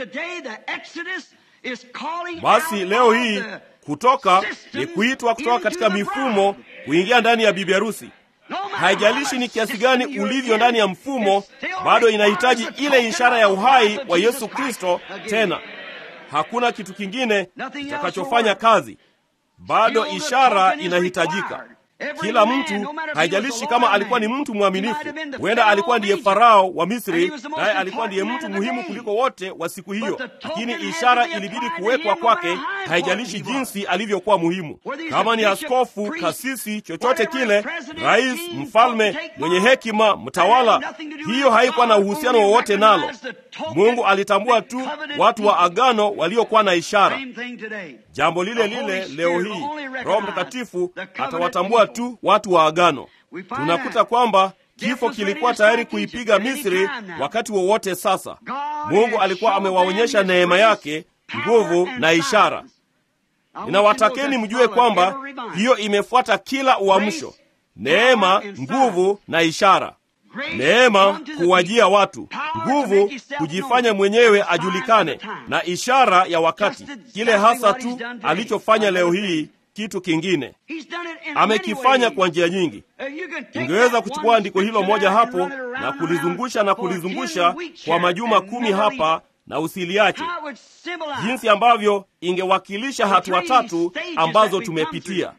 Basi leo hii kutoka ni kuitwa kutoka katika mifumo kuingia ndani ya bibi harusi. Haijalishi ni kiasi gani ulivyo ndani ya mfumo, bado inahitaji ile ishara ya uhai wa Yesu Kristo. Tena hakuna kitu kingine kitakachofanya kazi, bado ishara inahitajika. Kila mtu, haijalishi kama alikuwa ni mtu mwaminifu, huenda alikuwa ndiye Farao wa Misri, naye alikuwa ndiye mtu muhimu kuliko wote wa siku hiyo, lakini ishara ilibidi kuwekwa kwake, haijalishi jinsi alivyokuwa muhimu. Kama ni askofu, kasisi, chochote kile, rais, mfalme, mwenye hekima, mtawala, hiyo haikuwa na uhusiano wowote nalo. Mungu alitambua tu watu wa agano waliokuwa na ishara. Jambo lile lile leo hii, Roho Mtakatifu atawatambua tu watu wa agano. Tunakuta kwamba kifo kilikuwa tayari kuipiga Misri wakati wowote. Sasa Mungu alikuwa amewaonyesha neema yake, nguvu na ishara. Ninawatakeni mjue kwamba hiyo imefuata kila uamsho: neema, nguvu na ishara. Neema kuwajia watu, nguvu kujifanya mwenyewe ajulikane, na ishara ya wakati, kile hasa tu alichofanya leo hii. Kitu kingine amekifanya kwa njia nyingi. Ungeweza kuchukua andiko hilo moja hapo na kulizungusha na kulizungusha kwa majuma kumi hapa na usiliache, jinsi ambavyo ingewakilisha hatua tatu ambazo tumepitia.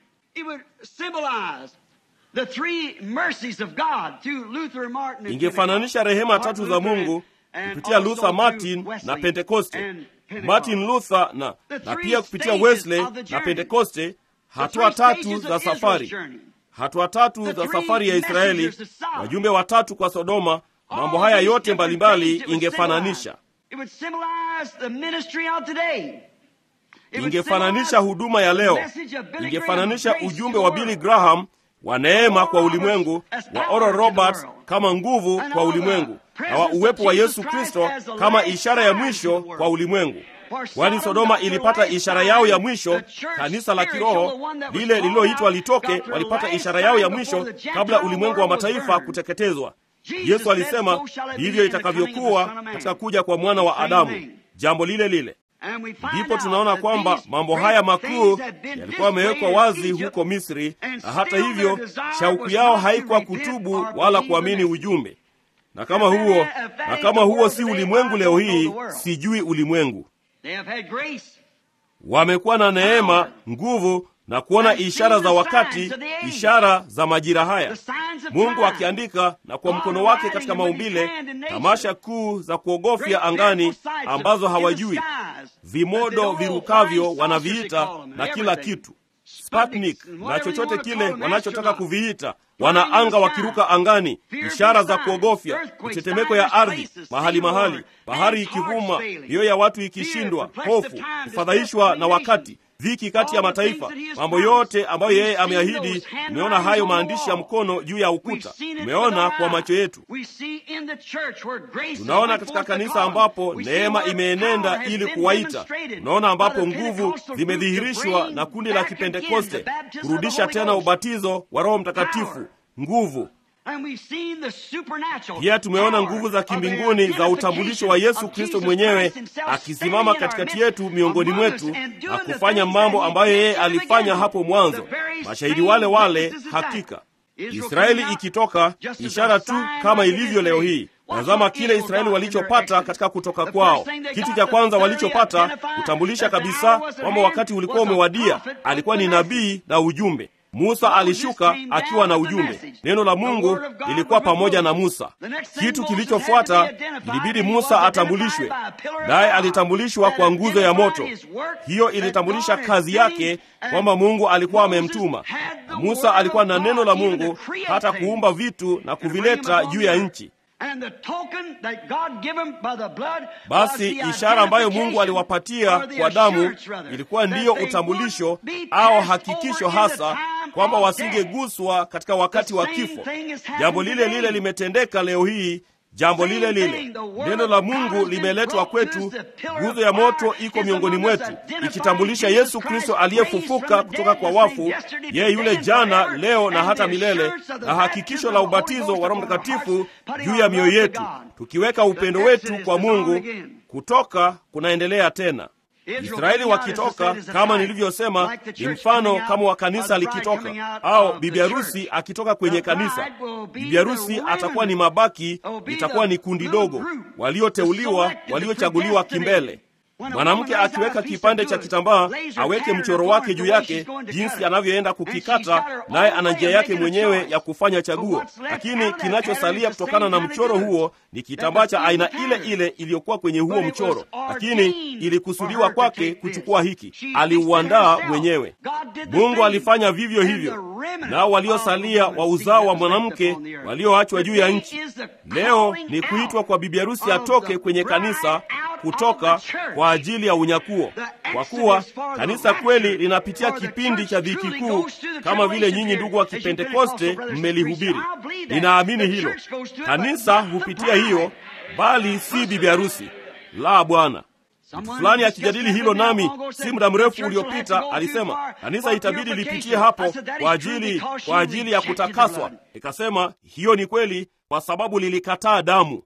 Ingefananisha rehema tatu za Mungu kupitia Luther, Martin na Pentekoste, Martin Luther na, na pia kupitia Wesley na Pentekoste, hatua tatu za safari, hatua tatu za safari ya Israeli, wajumbe watatu kwa Sodoma. Mambo haya yote mbalimbali ingefananisha ingefananisha huduma ya leo, ingefananisha ujumbe wa Billy Graham wa neema kwa ulimwengu, wa Oral Roberts kama nguvu kwa ulimwengu, na wa uwepo wa Yesu Kristo kama ishara ya mwisho kwa ulimwengu. Kwani Sodoma ilipata ishara yao ya mwisho, kanisa la kiroho lile lililoitwa litoke, walipata ishara yao ya mwisho kabla ulimwengu wa mataifa kuteketezwa. Yesu alisema hivyo itakavyokuwa katika kuja kwa mwana wa Adamu, jambo lile lile. Ndipo tunaona kwamba mambo haya makuu yalikuwa yamewekwa wazi huko Misri, na hata hivyo shauku yao haikuwa kutubu wala kuamini ujumbe. Na kama huo na kama huo si ulimwengu leo hii, sijui ulimwengu. Wamekuwa na neema, nguvu na kuona ishara za wakati, ishara za majira haya, Mungu akiandika na kwa mkono wake katika maumbile, tamasha kuu za kuogofya angani ambazo hawajui, vimodo virukavyo wanaviita na kila kitu, Sputnik na chochote kile wanachotaka kuviita, wanaanga wakiruka angani, ishara za kuogofya, mitetemeko ya ardhi mahali mahali, bahari ikivuma, mioyo ya watu ikishindwa, hofu, kufadhaishwa na wakati dhiki kati ya mataifa, mambo yote ambayo yeye ameahidi. Tumeona hayo maandishi ya mkono juu ya ukuta, tumeona kwa macho yetu. Tunaona katika kanisa ambapo neema imeenenda ili kuwaita. Tunaona ambapo nguvu zimedhihirishwa na kundi la Kipentekoste kurudisha tena ubatizo wa Roho Mtakatifu, nguvu pia tumeona nguvu za kimbinguni za utambulisho wa Yesu Kristo mwenyewe akisimama katikati yetu miongoni mwetu na kufanya mambo ambayo yeye alifanya hapo mwanzo. Mashahidi wale wale, hakika Israeli ikitoka, ishara tu kama ilivyo leo hii. Tazama kile Israeli walichopata katika kutoka kwao. Kitu cha kwanza walichopata kutambulisha kabisa kwamba wakati ulikuwa umewadia, alikuwa ni nabii na ujumbe. Musa alishuka akiwa na ujumbe. Neno la Mungu lilikuwa pamoja na Musa. Kitu kilichofuata ilibidi Musa atambulishwe, naye alitambulishwa kwa nguzo ya moto. Hiyo ilitambulisha kazi yake kwamba Mungu alikuwa amemtuma. Musa alikuwa na neno la Mungu hata kuumba vitu na kuvileta juu ya nchi. Basi ishara ambayo Mungu aliwapatia kwa damu ilikuwa ndiyo utambulisho au hakikisho hasa kwamba wasingeguswa katika wakati wa kifo. Jambo lile lile limetendeka leo hii. Jambo lile lile, neno la Mungu limeletwa kwetu. Nguzo ya moto iko miongoni mwetu, ikitambulisha Yesu Kristo aliyefufuka kutoka kwa wafu, yeye yule jana, leo na hata milele, na hakikisho la ubatizo wa Roho Mtakatifu juu ya mioyo yetu, tukiweka upendo wetu kwa Mungu. Kutoka kunaendelea tena. Israeli wakitoka, kama nilivyosema, ni mfano kama wa kanisa likitoka, au bibi harusi akitoka kwenye kanisa. Bibi harusi atakuwa ni mabaki, itakuwa ni kundi dogo, walioteuliwa, waliochaguliwa kimbele. Mwanamke akiweka kipande cha kitambaa aweke mchoro wake juu yake, jinsi anavyoenda kukikata, naye ana njia yake mwenyewe ya kufanya chaguo. Lakini kinachosalia kutokana na mchoro huo ni kitambaa cha aina ile ile iliyokuwa kwenye huo mchoro, lakini ilikusudiwa kwake kuchukua hiki. Aliuandaa mwenyewe. Mungu alifanya vivyo hivyo, nao waliosalia wa uzao wa mwanamke walioachwa juu ya nchi leo ni kuitwa kwa bibi harusi atoke kwenye kanisa kutoka kwa ajili ya unyakuo, kwa kuwa kanisa kweli linapitia kipindi cha dhiki kuu, kama vile nyinyi ndugu wa Kipentekoste mmelihubiri. Ninaamini hilo. Kanisa hupitia hiyo, bali si bibi harusi. La, Bwana. Mtu fulani akijadili hilo nami si muda mrefu uliopita, alisema kanisa itabidi lipitie hapo kwa ajili kwa ajili ya kutakaswa. Nikasema hiyo ni kweli, kwa sababu lilikataa damu.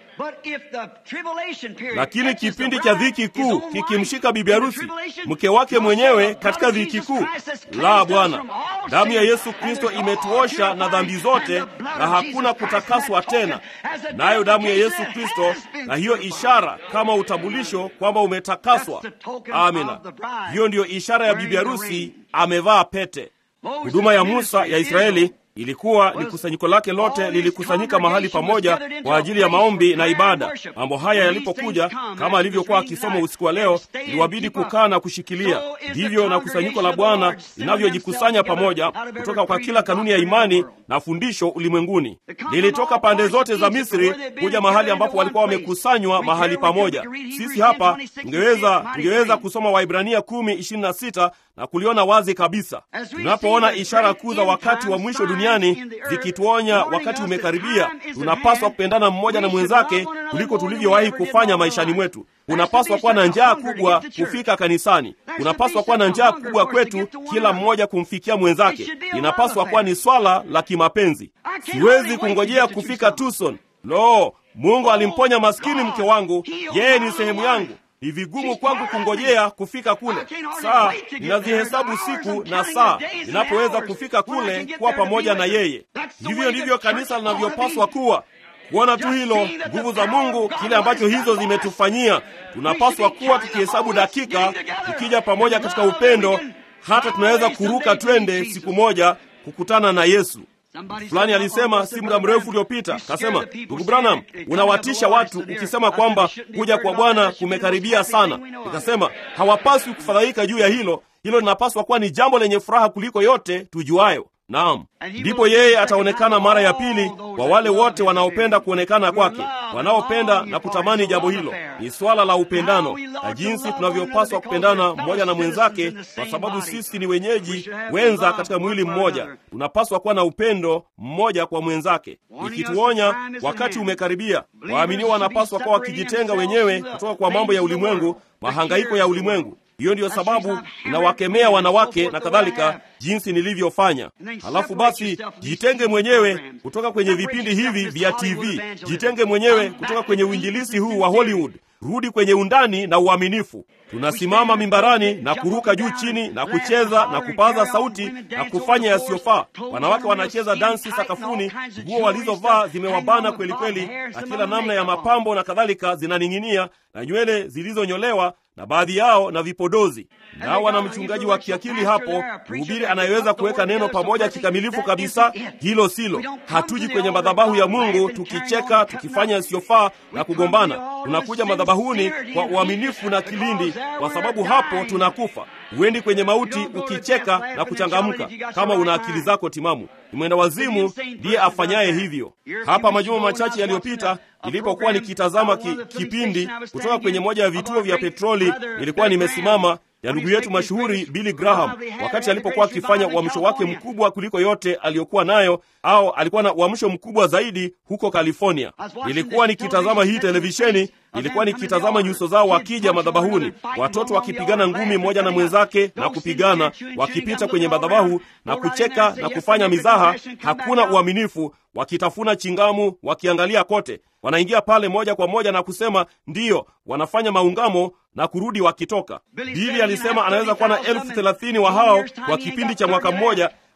Lakini kipindi cha dhiki kuu kikimshika bibi harusi, mke wake mwenyewe katika dhiki kuu, la Bwana, damu ya Yesu Kristo imetuosha na dhambi zote, na hakuna kutakaswa tena, nayo damu ya Yesu Kristo, na hiyo ishara kama utambulisho kwamba umetakaswa. Amina, hiyo ndiyo ishara ya bibi harusi amevaa pete. Huduma ya Musa ya Israeli ilikuwa ni kusanyiko lake lote lilikusanyika mahali pamoja kwa ajili ya maombi na ibada. Mambo haya yalipokuja, kama alivyokuwa akisoma usiku wa leo, iliwabidi kukaa na kushikilia. Ndivyo na kusanyiko la Bwana linavyojikusanya pamoja kutoka kwa kila kanuni ya imani na fundisho ulimwenguni. Lilitoka pande zote za Misri kuja mahali ambapo walikuwa wamekusanywa mahali pamoja. Sisi hapa tungeweza tungeweza kusoma Waibrania kumi ishirini na sita na kuliona wazi kabisa. Tunapoona ishara kuu za wakati wa mwisho duniani zikituonya wakati umekaribia, tunapaswa kupendana mmoja na mwenzake kuliko tulivyowahi kufanya maishani mwetu. Unapaswa kuwa na njaa kubwa kufika kanisani. Unapaswa kuwa na njaa kubwa kwetu, kila mmoja kumfikia mwenzake. Inapaswa kuwa ni swala la kimapenzi. Siwezi kungojea kufika Tucson. Lo, Mungu alimponya maskini mke wangu, yeye ni sehemu yangu. Ni vigumu kwangu kungojea kufika kule. Saa ninazihesabu siku na saa ninapoweza kufika kule kuwa pamoja na yeye. Hivyo ndivyo kanisa linavyopaswa kuwa. Kuona tu hilo, nguvu za Mungu, kile ambacho hizo zimetufanyia. Tunapaswa kuwa tukihesabu dakika, tukija pamoja katika upendo, hata tunaweza kuruka twende siku moja kukutana na Yesu. Fulani alisema si muda mrefu uliopita, kasema, ndugu Branham, unawatisha watu ukisema kwamba kuja kwa Bwana kumekaribia sana. Nikasema hawapaswi kufadhaika juu ya hilo. Hilo linapaswa kuwa ni jambo lenye furaha kuliko yote tujuayo. Naam, ndipo yeye ataonekana mara ya pili kwa wale wote wanaopenda kuonekana kwake, wanaopenda na kutamani jambo hilo. Ni swala la upendano na jinsi tunavyopaswa kupendana mmoja na mwenzake, kwa sababu sisi ni wenyeji wenza katika mwili mmoja. Tunapaswa kuwa na upendo mmoja kwa mwenzake, ikituonya wakati umekaribia. Waaminiwa wanapaswa kuwa wakijitenga wenyewe kutoka kwa mambo ya ulimwengu, mahangaiko ya ulimwengu. Hiyo ndiyo sababu ninawakemea wanawake na kadhalika, jinsi nilivyofanya. Halafu basi, jitenge mwenyewe kutoka kwenye vipindi hivi vya TV, jitenge mwenyewe kutoka kwenye uinjilisi huu wa Hollywood. Rudi kwenye undani na uaminifu. Tunasimama mimbarani na kuruka juu chini na kucheza na kupaza sauti na kufanya yasiyofaa. Wanawake wanacheza dansi sakafuni, nguo walizovaa zimewabana kweli kweli, na kila namna ya mapambo na kadhalika zinaning'inia, na nywele zilizonyolewa na baadhi yao na vipodozi. Nao wana mchungaji wa kiakili hapo, mhubiri anayeweza kuweka neno pamoja kikamilifu kabisa. Hilo silo. Hatuji kwenye madhabahu ya Mungu tukicheka, tukifanya yasiyofaa na kugombana. Tunakuja madhabahuni kwa uaminifu na kilindi, kwa sababu hapo tunakufa. Huendi kwenye mauti ukicheka na kuchangamka kama una akili zako timamu. Ni mwenda wazimu ndiye afanyaye hivyo. Hapa majuma machache yaliyopita, nilipokuwa nikitazama ki, kipindi kutoka kwenye moja ya vituo vya petroli, nilikuwa nimesimama ya ndugu yetu mashuhuri Billy Graham wakati alipokuwa akifanya uamsho wake mkubwa kuliko yote aliyokuwa nayo, au alikuwa na uamsho mkubwa zaidi huko California. Nilikuwa nikitazama hii televisheni, nilikuwa nikitazama nyuso zao wakija madhabahuni, watoto wakipigana ngumi mmoja na mwenzake na kupigana, wakipita kwenye madhabahu na kucheka na kufanya mizaha. Hakuna uaminifu, wakitafuna chingamu, wakiangalia kote. Wanaingia pale moja kwa moja na kusema ndiyo, wanafanya maungamo na kurudi wakitoka. Bili alisema anaweza kuwa na elfu thelathini wa hao kwa kipindi cha mwaka mmoja.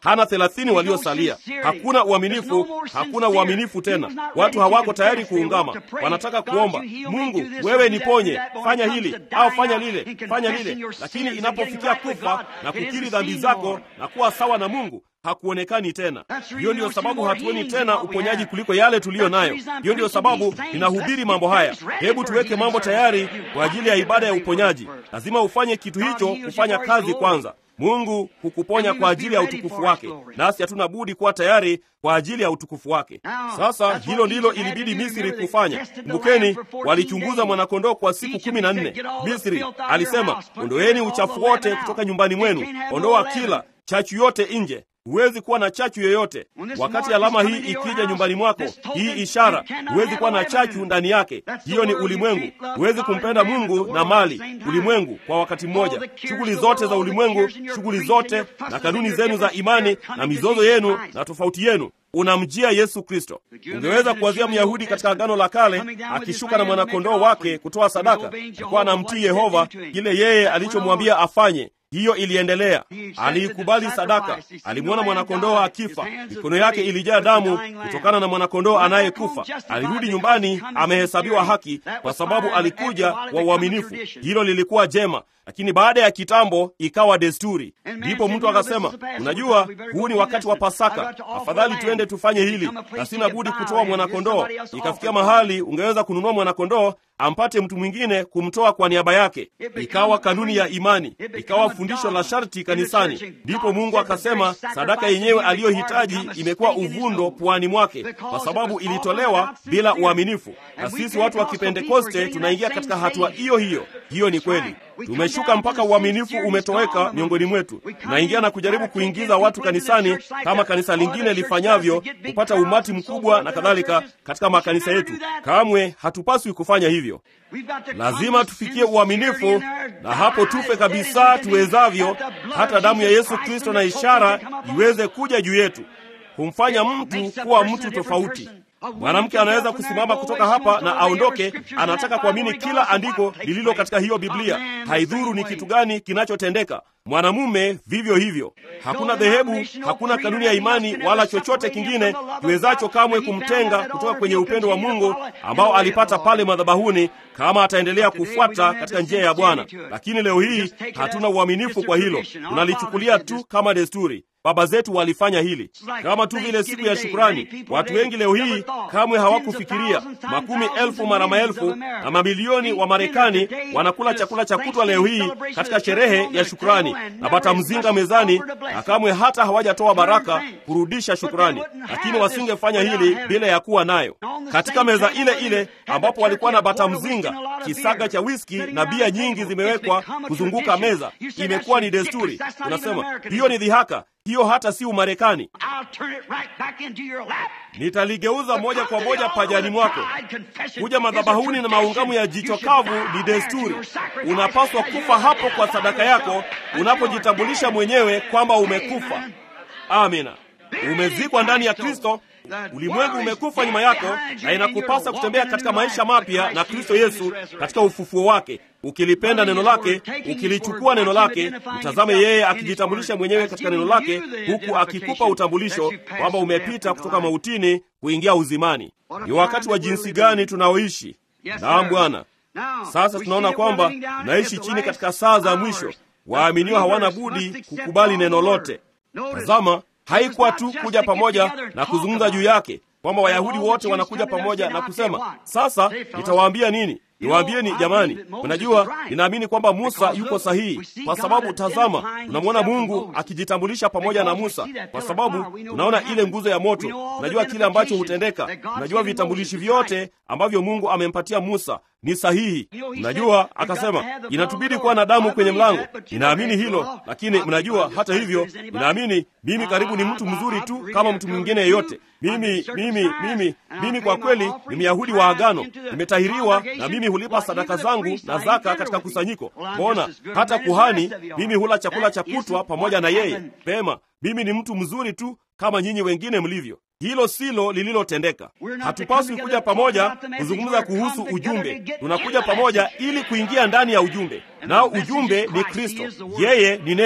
hana thelathini waliosalia. Hakuna uaminifu, hakuna uaminifu tena. Watu hawako tayari kuungama, wanataka kuomba Mungu, wewe niponye, fanya hili au fanya lile, fanya lile, lakini inapofikia kufa na kukiri dhambi zako na kuwa sawa na Mungu hakuonekani tena. Hiyo ndiyo sababu hatuoni tena uponyaji kuliko yale tuliyo nayo. Hiyo ndiyo sababu ninahubiri mambo haya. Hebu tuweke mambo tayari kwa ajili ya ibada ya uponyaji. Lazima ufanye kitu hicho kufanya kazi kwanza. Mungu hukuponya kwa ajili ya utukufu wake, nasi hatuna budi kuwa tayari kwa ajili ya utukufu wake. Sasa hilo ndilo ilibidi Misri kufanya. Kumbukeni, walichunguza mwanakondoo kwa siku kumi na nne. Misri alisema, ondoeni uchafu wote kutoka nyumbani mwenu, ondoa kila chachu yote nje. Huwezi kuwa na chachu yoyote. Wakati alama hii ikija nyumbani mwako, hii ishara, huwezi kuwa na chachu ndani yake. Hiyo ni ulimwengu. Huwezi kumpenda Mungu na mali, ulimwengu kwa wakati mmoja. Shughuli zote za ulimwengu, shughuli zote na kanuni zenu za imani na mizozo yenu na tofauti yenu unamjia Yesu Kristo. Ungeweza kuwazia Myahudi katika Agano la Kale akishuka na mwanakondoo wake kutoa sadaka, alikuwa anamtii Yehova kile yeye alichomwambia afanye. Hiyo iliendelea. Aliikubali sadaka, alimwona mwanakondoo akifa, mikono yake ilijaa damu kutokana na mwanakondoo anayekufa. Alirudi nyumbani amehesabiwa haki, kwa sababu alikuja kwa uaminifu. Hilo lilikuwa jema, lakini baada ya kitambo ikawa desturi. Ndipo mtu akasema, unajua, huu ni wakati wa Pasaka, afadhali tuende tufanye hili, na sina budi kutoa mwanakondoo. Ikafikia mahali ungeweza kununua mwanakondoo ampate mtu mwingine kumtoa kwa niaba yake. Ikawa kanuni ya imani, ikawa fundisho la sharti kanisani. Ndipo Mungu akasema sadaka yenyewe aliyohitaji imekuwa uvundo puani mwake, kwa sababu ilitolewa bila uaminifu. Na sisi watu wa Kipentekoste tunaingia katika hatua hiyo hiyo. Hiyo ni kweli. Tumeshuka mpaka uaminifu umetoweka miongoni mwetu. Tunaingia na kujaribu kuingiza watu kanisani kama kanisa lingine lifanyavyo, kupata umati mkubwa na kadhalika katika makanisa yetu. Kamwe hatupaswi kufanya hivyo. Lazima tufikie uaminifu, na hapo tufe kabisa tuwezavyo, hata damu ya Yesu Kristo na ishara iweze kuja juu yetu, kumfanya mtu kuwa mtu tofauti. Mwanamke anaweza kusimama kutoka hapa na aondoke, anataka kuamini kila andiko lililo katika hiyo Biblia, haidhuru ni kitu gani kinachotendeka. Mwanamume vivyo hivyo. Hakuna dhehebu, hakuna kanuni ya imani wala chochote kingine kiwezacho kamwe kumtenga kutoka kwenye upendo wa Mungu ambao alipata pale madhabahuni, kama ataendelea kufuata katika njia ya Bwana. Lakini leo hii hatuna uaminifu kwa hilo, tunalichukulia tu kama desturi. Baba zetu walifanya hili kama tu vile siku ya shukrani. Watu wengi leo hii kamwe hawakufikiria. Makumi elfu mara maelfu na mamilioni wa Marekani wanakula chakula cha kutwa leo hii katika sherehe ya shukrani na bata mzinga mezani, na kamwe hata hawajatoa baraka kurudisha shukrani. Lakini wasingefanya hili bila ya kuwa nayo katika meza ile ile ambapo walikuwa na bata mzinga, kisaga cha wiski na bia nyingi zimewekwa kuzunguka meza. Imekuwa ni desturi. Tunasema hiyo ni dhihaka hiyo hata si Umarekani. Nitaligeuza moja kwa moja pajani mwako. Kuja madhabahuni na maungamu ya jicho kavu ni desturi. Unapaswa kufa hapo kwa sadaka yako, unapojitambulisha mwenyewe kwamba umekufa. Amina, umezikwa ndani ya Kristo. Ulimwengu umekufa nyuma yako, na inakupasa kutembea katika maisha mapya na Kristo Yesu katika ufufuo wake, ukilipenda neno lake, ukilichukua neno lake. Mtazame yeye akijitambulisha mwenyewe katika neno lake, huku akikupa utambulisho kwamba umepita kutoka mautini kuingia uzimani. Ni wakati wa jinsi gani tunaoishi! Naam Bwana. Sasa tunaona kwamba tunaishi chini katika saa za mwisho. Waaminiwa hawana budi kukubali neno lote. Tazama, haikuwa tu kuja pamoja na kuzungumza juu yake, kwamba Wayahudi wote wanakuja pamoja na kusema, sasa nitawaambia nini? Niwaambieni jamani, mnajua, ninaamini kwamba Musa yuko sahihi, kwa sababu tazama, tunamwona Mungu akijitambulisha pamoja na Musa, kwa sababu tunaona ile nguzo ya moto. Tunajua kile ambacho hutendeka, tunajua vitambulishi vyote ambavyo Mungu amempatia Musa ni sahihi. Mnajua, akasema inatubidi kuwa na damu kwenye mlango. Ninaamini hilo, lakini mnajua, hata hivyo, ninaamini mimi karibu ni mtu mzuri tu kama mtu mwingine yeyote. Mimi mimi mimi mimi kwa kweli ni Myahudi wa agano, nimetahiriwa na mimi hulipa sadaka zangu na zaka katika kusanyiko. Mbona hata kuhani, mimi hula chakula cha kutwa pamoja na yeye. Pema, mimi ni mtu mzuri tu kama nyinyi wengine mlivyo. Hilo silo lililotendeka. Hatupaswi kuja pamoja kuzungumza kuhusu ujumbe. Tunakuja pamoja ili kuingia ndani ya ujumbe, nao ujumbe ni Kristo. Yeye ni neno.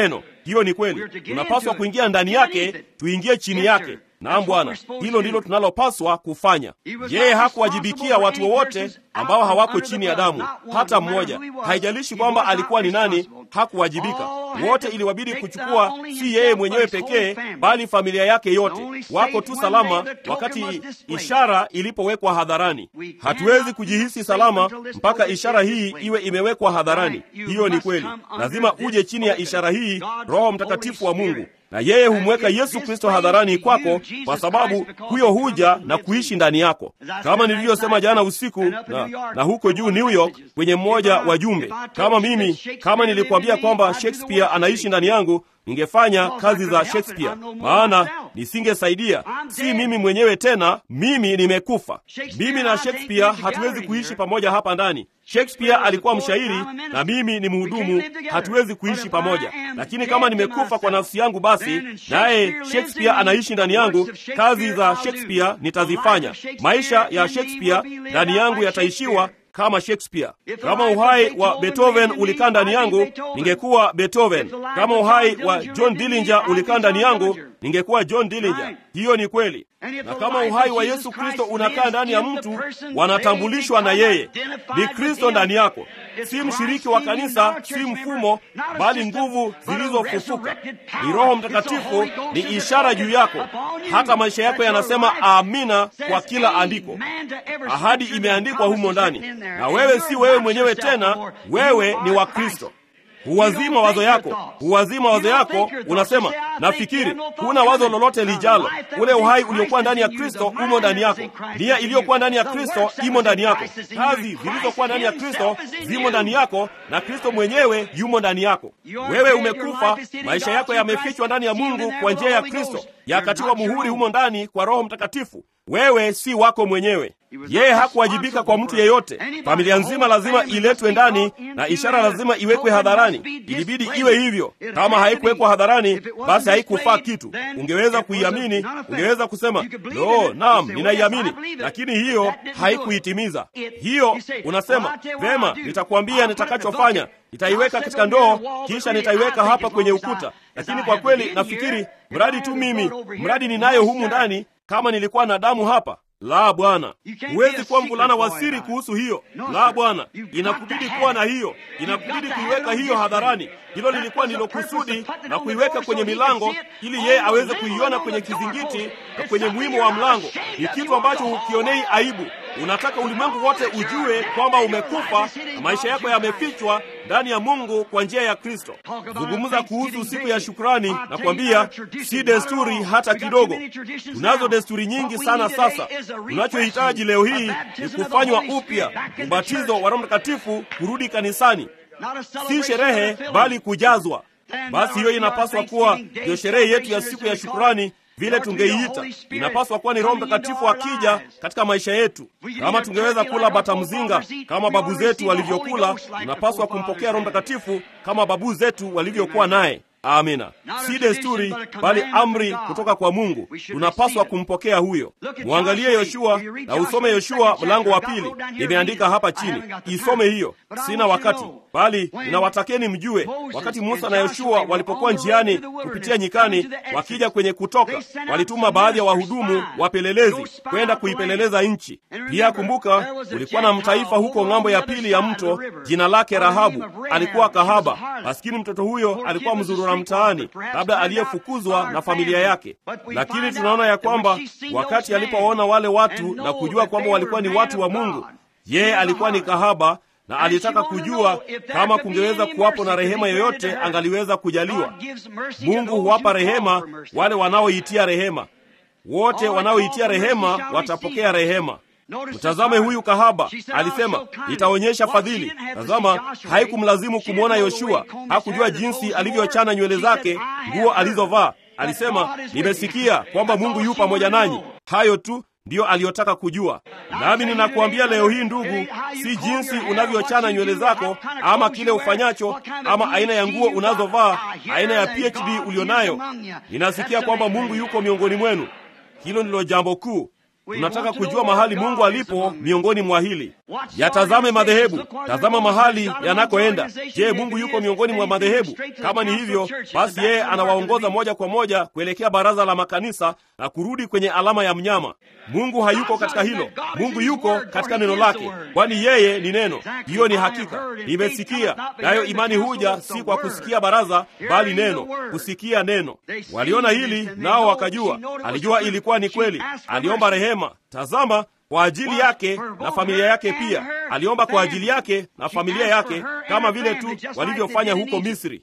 Hiyo ni kweli, tunapaswa kuingia ndani yake, tuingie chini yake. Naam Bwana, hilo ndilo tunalopaswa kufanya. Yeye hakuwajibikia watu wowote ambao hawako chini ya damu, hata mmoja. Haijalishi kwamba alikuwa ni nani, hakuwajibika. Wote iliwabidi kuchukua, si yeye mwenyewe pekee, bali familia yake yote. Wako tu salama wakati ishara ilipowekwa hadharani. Hatuwezi kujihisi salama mpaka ishara hii iwe imewekwa hadharani. Hiyo ni kweli, lazima uje chini ya ishara hii, Roho Mtakatifu wa Mungu na yeye humweka Yesu Kristo hadharani kwako, kwa sababu huyo huja na kuishi ndani yako, kama nilivyosema jana usiku na, na huko juu New York kwenye mmoja wa jumbe. Kama mimi kama nilikwambia kwamba Shakespeare anaishi ndani yangu, ningefanya kazi za Shakespeare, maana nisingesaidia. Si mimi mwenyewe tena, mimi nimekufa. Mimi na Shakespeare hatuwezi kuishi pamoja hapa ndani. Shakespeare alikuwa mshairi na mimi ni mhudumu, hatuwezi kuishi pamoja. Lakini kama nimekufa kwa nafsi yangu, basi naye Shakespeare anaishi ndani yangu. Kazi za Shakespeare nitazifanya. Maisha ya Shakespeare ndani yangu yataishiwa kama Shakespeare. Kama uhai wa Beethoven ulikaa ndani yangu, ningekuwa Beethoven. Kama uhai wa John Dillinger ulikaa ndani yangu, ningekuwa John Dillinger. Hiyo ni kweli. Na kama uhai wa Yesu Kristo unakaa ndani ya mtu, wanatambulishwa na yeye. Ni Kristo ndani yako, si mshiriki wa kanisa, si mfumo, bali nguvu zilizofufuka. Ni Roho Mtakatifu, ni ishara juu yako. Hata maisha yako yanasema amina kwa kila andiko. Ahadi imeandikwa humo ndani, na wewe si wewe mwenyewe tena, wewe ni wa Kristo. Huwazima mawazo yako, huwazima mawazo yako. Unasema nafikiri, huna wazo lolote lijalo. Ule uhai uliokuwa ndani ya Kristo umo ndani yako, nia iliyokuwa ndani ya Kristo imo ndani yako, kazi zilizokuwa ndani ya Kristo zimo ndani yako, na Kristo mwenyewe yumo ndani yako. Wewe umekufa, maisha yako yamefichwa ndani ya Mungu kwa njia ya Kristo, yakatiwa muhuri humo ndani kwa Roho Mtakatifu. Wewe si wako mwenyewe. Yeye hakuwajibika kwa mtu yeyote. Familia nzima lazima iletwe ndani na ishara lazima iwekwe hadharani. Ilibidi iwe hivyo. Kama haikuwekwa hadharani, basi haikufaa kitu. Ungeweza kuiamini, ungeweza kusema no, naam, ninaiamini, lakini hiyo haikuitimiza. Hiyo unasema vema, nitakwambia nitakachofanya, nitaiweka katika ndoo, kisha nitaiweka hapa kwenye ukuta. Lakini kwa kweli nafikiri mradi tu mimi, mradi ninayo humu ndani, kama nilikuwa na damu hapa la Bwana, huwezi kuwa mvulana wa siri kuhusu hiyo. La Bwana, inakubidi kuwa na hiyo, inakubidi kuiweka hiyo hadharani. Hilo lilikuwa ndilo kusudi na kuiweka kwenye milango, ili yeye aweze kuiona kwenye kizingiti na kwenye mwimu wa mlango. Ni kitu ambacho hukionei aibu. Unataka ulimwengu wote ujue kwamba umekufa na maisha yako yamefichwa ndani ya Mungu kwa njia ya Kristo. Zungumza kuhusu siku ya shukrani na kwambia, si desturi hata kidogo. Tunazo desturi nyingi sana sasa. Tunachohitaji leo hii ni kufanywa upya, ubatizo wa Roho Mtakatifu, kurudi kanisani, si sherehe bali kujazwa. Basi hiyo inapaswa kuwa ndio sherehe yetu ya siku ya shukrani vile tungeiita. Inapaswa kuwa ni Roho Mtakatifu akija katika maisha yetu. Kama tungeweza kula bata mzinga kama babu zetu walivyokula, tunapaswa kumpokea Roho Mtakatifu kama babu zetu walivyokuwa naye. Amina, si desturi bali amri kutoka kwa Mungu. Tunapaswa kumpokea huyo. Mwangalie Yoshua na usome Yoshua mlango wa pili, imeandika hapa chini. Isome hiyo, sina wakati, bali ninawatakeni mjue, wakati Musa na Yoshua walipokuwa njiani kupitia nyikani, wakija kwenye Kutoka, walituma baadhi ya wahudumu wapelelezi kwenda kuipeleleza nchi. Pia kumbuka, kulikuwa na mtaifa huko ng'ambo ya pili ya mto, jina lake Rahabu. Alikuwa kahaba, maskini mtoto huyo alikuwa mzurura mtaani, labda aliyefukuzwa na familia yake. Lakini tunaona ya kwamba wakati alipowaona wale watu na kujua kwamba walikuwa ni watu wa Mungu, yeye alikuwa ni kahaba na alitaka kujua kama kungeweza kuwapo na rehema yoyote angaliweza kujaliwa. Mungu huwapa rehema wale wanaoitia rehema. Wote wanaoitia rehema watapokea rehema. Mtazame huyu kahaba, alisema nitaonyesha fadhili. Tazama, haikumlazimu kumwona Yoshua, hakujua jinsi alivyochana nywele zake, nguo alizovaa. Alisema nimesikia kwamba Mungu yu pamoja nanyi. Hayo tu ndiyo aliyotaka kujua. Nami ninakuambia leo hii ndugu, si jinsi unavyochana nywele zako ama kile ufanyacho ama aina ya nguo unazovaa, aina ya PhD ulionayo. Ninasikia kwamba Mungu yuko miongoni mwenu. Hilo ndilo jambo kuu. tunataka kujua mahali Mungu alipo miongoni mwa hili. Yatazame madhehebu, tazama mahali yanakoenda. Je, Mungu yuko miongoni mwa madhehebu? Kama ni hivyo, basi yeye anawaongoza moja kwa moja kuelekea baraza la makanisa na kurudi kwenye alama ya mnyama. Mungu hayuko katika hilo. Mungu yuko katika neno lake, kwani yeye ni neno. Hiyo ni hakika. Nimesikia nayo, imani huja si kwa kusikia baraza, bali neno, kusikia neno. Waliona hili nao wakajua. Alijua ilikuwa ni kweli. Aliomba rehema. Tazama kwa ajili yake na familia yake pia. Aliomba kwa ajili yake na familia yake kama vile tu walivyofanya huko Misri.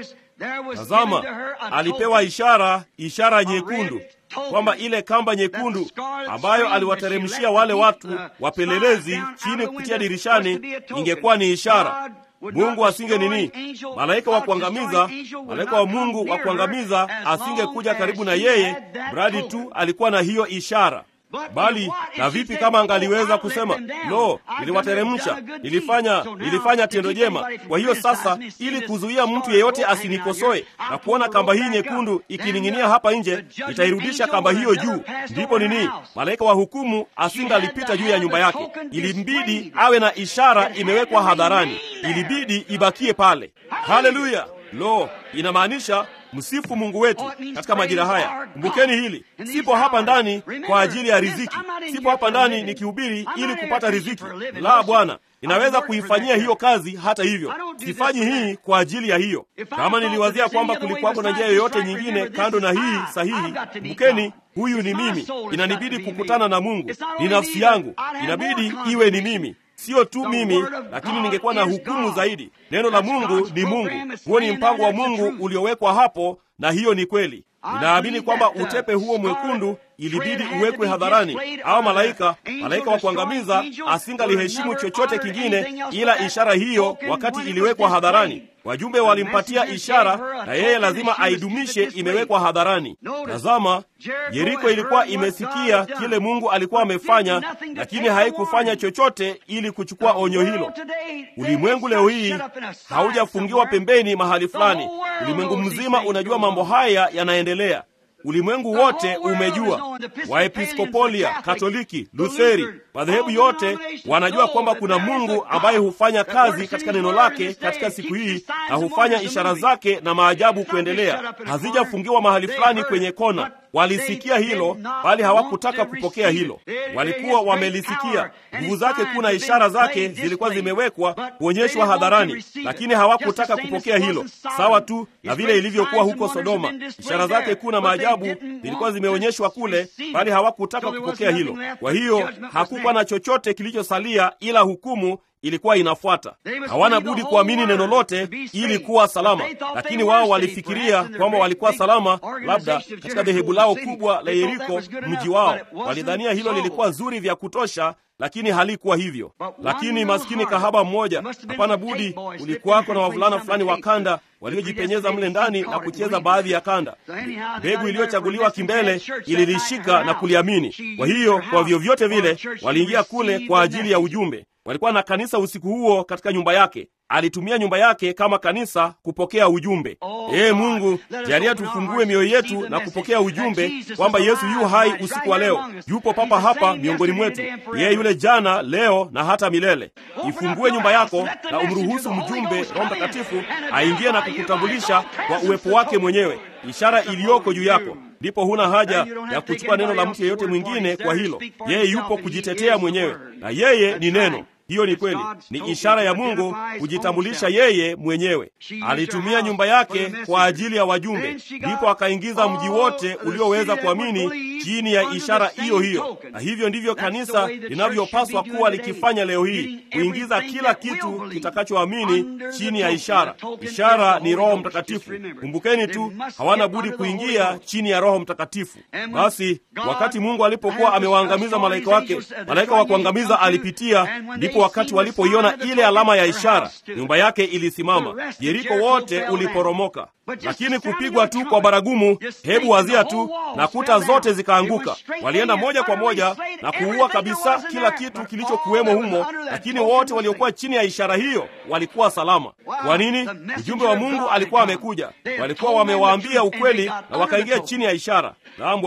Tazama, alipewa ishara, ishara nyekundu, kwamba ile kamba nyekundu ambayo aliwateremshia wale watu wapelelezi chini kupitia dirishani ingekuwa ni ishara. Mungu asinge nini, malaika wa kuangamiza, malaika wa Mungu wa kuangamiza asingekuja karibu na yeye, mradi tu alikuwa na hiyo ishara. Bali na vipi kama angaliweza kusema lo, niliwateremsha, nilifanya nilifanya tendo jema. Kwa hiyo sasa, ili kuzuia mtu yeyote asinikosoe na kuona kamba hii nyekundu ikining'inia hapa nje, nitairudisha kamba hiyo juu. Ndipo nini, malaika wa hukumu asingalipita juu ya nyumba yake. Ilimbidi awe na ishara imewekwa hadharani, ilibidi ibakie pale. Haleluya! Lo, inamaanisha Msifu Mungu wetu katika majira haya. Kumbukeni hili, sipo hapa ndani kwa ajili ya riziki, sipo hapa ndani nikihubiri ili kupata riziki. La, Bwana, ninaweza kuifanyia hiyo kazi. Hata hivyo, sifanyi hii kwa ajili ya hiyo. Kama niliwazia kwamba kulikuwako na njia yoyote nyingine kando na hii sahihi, kumbukeni, huyu ni mimi, inanibidi kukutana na Mungu, ni nafsi yangu, inabidi iwe ni mimi Siyo tu mimi, lakini ningekuwa na hukumu zaidi. Neno la Mungu ni Mungu, huo ni mpango wa Mungu uliowekwa hapo, na hiyo ni kweli. Ninaamini kwamba utepe huo mwekundu ilibidi uwekwe hadharani, au malaika malaika wa kuangamiza asingaliheshimu chochote kingine ila ishara hiyo. Wakati iliwekwa hadharani, wajumbe walimpatia ishara, na yeye lazima aidumishe imewekwa hadharani. Tazama, Yeriko ilikuwa imesikia kile Mungu alikuwa amefanya, lakini haikufanya chochote ili kuchukua onyo hilo. Ulimwengu leo hii haujafungiwa pembeni mahali fulani. Ulimwengu mzima unajua mambo haya yanaendelea. Ulimwengu wote umejua. Waepiskopolia, Katoliki, Lutheri, madhehebu yote wanajua kwamba kuna Mungu ambaye hufanya kazi katika neno lake katika siku hii na hufanya ishara zake na maajabu kuendelea. Hazijafungiwa mahali fulani kwenye kona. Walisikia hilo, bali hawakutaka kupokea hilo. Walikuwa wamelisikia. Nguvu zake kuu na ishara zake zilikuwa zimewekwa kuonyeshwa hadharani, lakini hawakutaka kupokea hilo, sawa tu na vile ilivyokuwa huko Sodoma. Ishara zake kuu na maajabu zilikuwa zimeonyeshwa kule, bali hawakutaka kupokea hilo. Kwa hiyo hakukuwa na chochote kilichosalia ila hukumu ilikuwa inafuata. Hawana budi kuamini neno lote ili kuwa salama, lakini wao walifikiria kwamba walikuwa salama, labda katika dhehebu lao kubwa la Yeriko, mji wao. Walidhania hilo lilikuwa zuri vya kutosha, lakini halikuwa hivyo. Lakini maskini kahaba mmoja, hapana budi, ulikuwako na wavulana fulani wa kanda waliojipenyeza mle ndani na kucheza baadhi ya kanda. Mbegu iliyochaguliwa kimbele ililishika na kuliamini. Kwa hiyo kwa vyovyote vile waliingia kule kwa ajili ya ujumbe. Walikuwa na kanisa usiku huo katika nyumba yake. Alitumia nyumba yake kama kanisa kupokea ujumbe. Ee Mungu, jalia tufungue mioyo yetu na kupokea ujumbe kwamba Yesu yu hai usiku wa leo, yupo papa hapa miongoni mwetu, yeye yule jana, leo na hata milele. Ifungue nyumba yako na umruhusu mjumbe Roho Mtakatifu aingie na kukutambulisha kwa uwepo wake mwenyewe, ishara iliyoko juu yako. Ndipo huna haja ya kuchukua neno la mtu yeyote mwingine kwa hilo. Yeye yupo kujitetea mwenyewe, na yeye ni neno. Hiyo ni kweli, ni ishara ya Mungu kujitambulisha yeye mwenyewe. Alitumia nyumba yake kwa ajili ya wajumbe, ndipo akaingiza mji wote ulioweza kuamini chini ya ishara hiyo hiyo. Na hivyo ndivyo kanisa linavyopaswa kuwa likifanya leo hii, kuingiza kila kitu kitakachoamini chini ya ishara. Ishara ni Roho Mtakatifu. Kumbukeni tu, hawana budi kuingia chini ya Roho Mtakatifu. Basi wakati Mungu alipokuwa amewaangamiza malaika wake, malaika wa kuangamiza alipitia, ndipo wakati walipoiona ile alama ya ishara, nyumba yake ilisimama, Yeriko wote uliporomoka. Lakini kupigwa tu kwa baragumu, hebu wazia tu, na kuta zote zikaanguka. Walienda moja kwa moja na kuua kabisa kila kitu kilichokuwemo humo, lakini wote waliokuwa chini ya ishara hiyo walikuwa salama. Kwa nini? Ujumbe wa Mungu alikuwa amekuja, walikuwa wamewaambia ukweli na wakaingia chini ya ishara. Naam Bwana,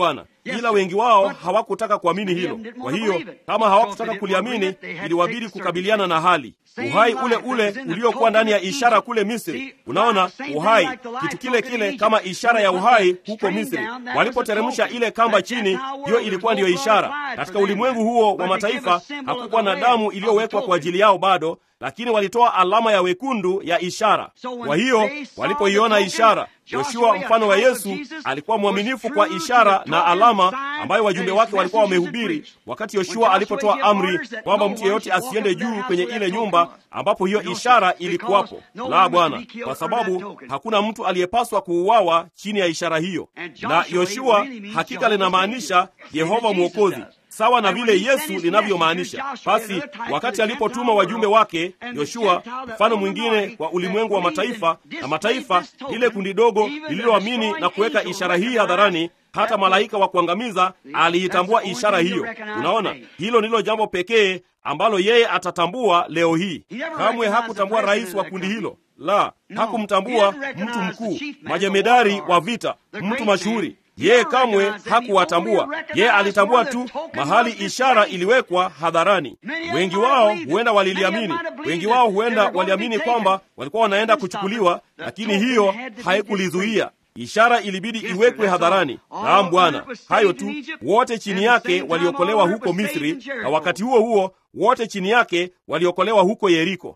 ila wengi wao hawakutaka kuamini hilo. Kwa hiyo kama hawakutaka kuliamini, iliwabidi kukabiliana na hali uhai ule ule uliokuwa ndani ya ishara kule Misri. Unaona, uhai, kitu kile kile kama ishara ya uhai huko Misri. Walipoteremsha ile kamba chini, hiyo ilikuwa ndiyo ishara. Katika ulimwengu huo wa mataifa hakukuwa na damu iliyowekwa kwa ajili yao bado, lakini walitoa alama ya wekundu ya ishara. Kwa hiyo walipoiona ishara, Yoshua mfano wa Yesu alikuwa mwaminifu kwa ishara na alama ambayo wajumbe wake walikuwa wamehubiri, wakati Yoshua alipotoa amri kwamba mtu yeyote asiende juu kwenye ile nyumba ambapo hiyo ishara ilikuwapo. La, Bwana, kwa sababu hakuna mtu aliyepaswa kuuawa chini ya ishara hiyo. Na Yoshua hakika linamaanisha Yehova Mwokozi sawa na vile Yesu linavyomaanisha. Basi wakati alipotuma wajumbe wake Yoshua, mfano mwingine kwa ulimwengu wa mataifa na mataifa, lile kundi dogo lililoamini na kuweka ishara hii hadharani, hata malaika wa kuangamiza aliitambua ishara hiyo. Unaona, hilo ndilo jambo pekee ambalo yeye atatambua leo hii. Kamwe hakutambua rais wa kundi hilo, la, hakumtambua mtu mkuu, majemedari wa vita, mtu mashuhuri yeye kamwe hakuwatambua. Yeye alitambua tu mahali ishara iliwekwa hadharani. Wengi wao huenda waliliamini, wengi wao huenda waliamini kwamba walikuwa wanaenda kuchukuliwa, lakini hiyo haikulizuia ishara ilibidi iwekwe hadharani. Naam Bwana, hayo tu. Wote chini yake waliokolewa huko Misri, na wakati huo huo wote chini yake waliokolewa huko Yeriko.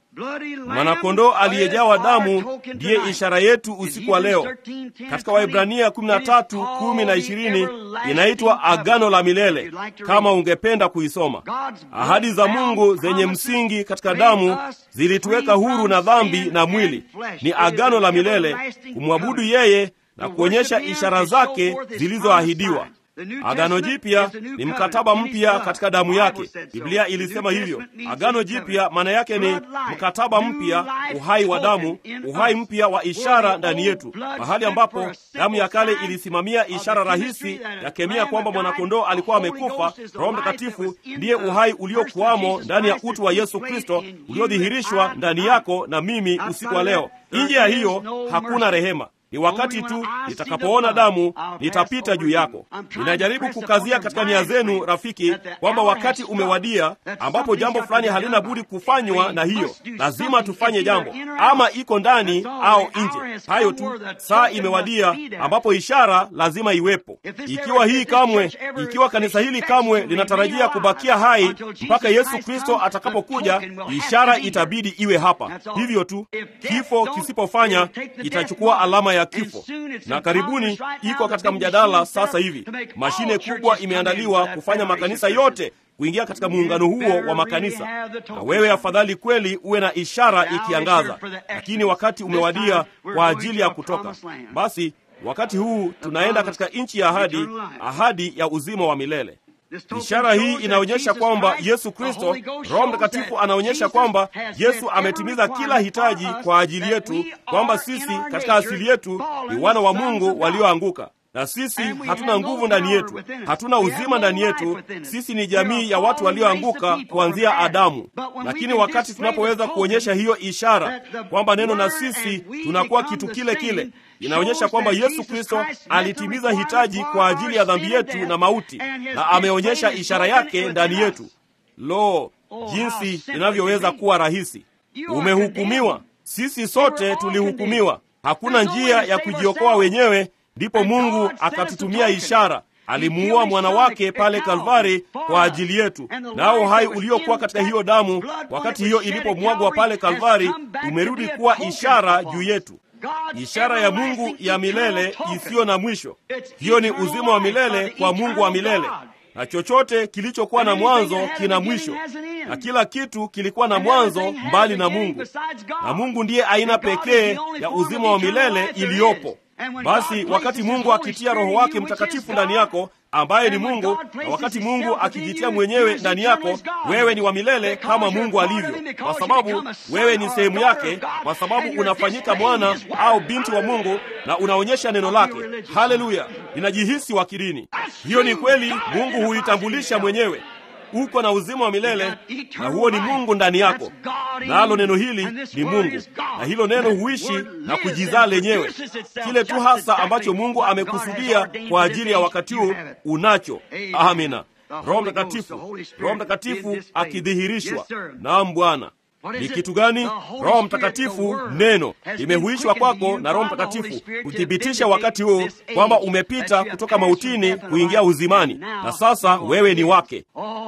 Mwanakondoo aliyejawa damu ndiye ishara yetu usiku wa leo. Katika Waibrania 13 10 na 20 inaitwa agano la milele, kama ungependa kuisoma. Ahadi za Mungu zenye msingi katika damu zilituweka huru na dhambi na mwili. Ni agano la milele, kumwabudu yeye na kuonyesha ishara zake zilizoahidiwa. Agano Jipya ni mkataba mpya katika damu yake. Biblia ilisema hivyo. Agano Jipya maana yake ni mkataba mpya, uhai wa damu, uhai mpya wa ishara ndani yetu, mahali ambapo damu ya kale ilisimamia ishara rahisi ya kemia kwamba mwanakondoo alikuwa amekufa. Roho Mtakatifu ndiye uhai uliokuwamo ndani ya utu wa Yesu Kristo uliodhihirishwa ndani yako na mimi usiku wa leo. Nje ya hiyo hakuna rehema. Ni wakati tu nitakapoona damu nitapita juu yako. Ninajaribu kukazia katika nia zenu, rafiki, kwamba wakati umewadia ambapo jambo fulani halina budi kufanywa, na hiyo lazima tufanye jambo, ama iko ndani au nje. Hayo tu, saa imewadia ambapo ishara lazima iwepo. Ikiwa hii kamwe, ikiwa kanisa hili kamwe linatarajia kubakia hai mpaka Yesu Kristo atakapokuja, ishara itabidi iwe hapa. Hivyo tu, kifo kisipofanya itachukua alama ya kifo. Na karibuni iko katika mjadala sasa hivi, mashine kubwa imeandaliwa kufanya makanisa yote kuingia katika muungano huo wa makanisa. Na wewe afadhali kweli uwe na ishara ikiangaza, lakini wakati umewadia kwa ajili ya kutoka. Basi wakati huu tunaenda katika nchi ya ahadi, ahadi ya uzima wa milele. Ishara hii inaonyesha kwamba Yesu Kristo, Roho Mtakatifu anaonyesha kwamba Yesu ametimiza kila hitaji kwa ajili yetu, kwamba sisi katika asili yetu ni wana wa Mungu walioanguka, na sisi hatuna nguvu ndani yetu, hatuna uzima ndani yetu. Sisi ni jamii ya watu walioanguka kuanzia Adamu. Lakini wakati tunapoweza kuonyesha hiyo ishara kwamba neno na sisi tunakuwa kitu kile kile inaonyesha kwamba Yesu Kristo alitimiza hitaji kwa ajili ya dhambi yetu na mauti, na ameonyesha ishara yake ndani yetu. Lo, jinsi inavyoweza kuwa rahisi! Umehukumiwa. Sisi sote tulihukumiwa. Hakuna njia ya kujiokoa wenyewe, ndipo Mungu akatutumia ishara. Alimuua mwana wake pale Kalvari kwa ajili yetu, nao hai uliokuwa katika hiyo damu wakati hiyo ilipomwagwa pale Kalvari umerudi kuwa ishara juu yetu ishara ya Mungu ya milele isiyo na mwisho. Hiyo ni uzima wa milele kwa Mungu wa milele, na chochote kilichokuwa na mwanzo kina mwisho, na kila kitu kilikuwa na mwanzo mbali na Mungu, na Mungu ndiye aina pekee ya uzima wa milele iliyopo. Basi wakati Mungu akitia Roho wake Mtakatifu ndani yako ambaye ni Mungu, na wakati Mungu akijitia mwenyewe ndani yako, wewe ni wa milele kama Mungu alivyo, kwa sababu wewe ni sehemu yake, kwa sababu unafanyika mwana au binti wa Mungu na unaonyesha neno lake. Haleluya! Ninajihisi wakirini. Hiyo ni kweli, Mungu huitambulisha mwenyewe. uko na uzima wa milele na huo ni mungu ndani yako nalo neno hili ni mungu na hilo neno huishi na kujizaa lenyewe kile tu hasa ambacho mungu amekusudia kwa ajili ya wakati huu unacho amina roho mtakatifu roho mtakatifu akidhihirishwa naam bwana ni kitu gani roho mtakatifu neno limehuishwa kwako na roho mtakatifu kuthibitisha wakati huu kwamba umepita kutoka mautini kuingia uzimani na sasa wewe ni wake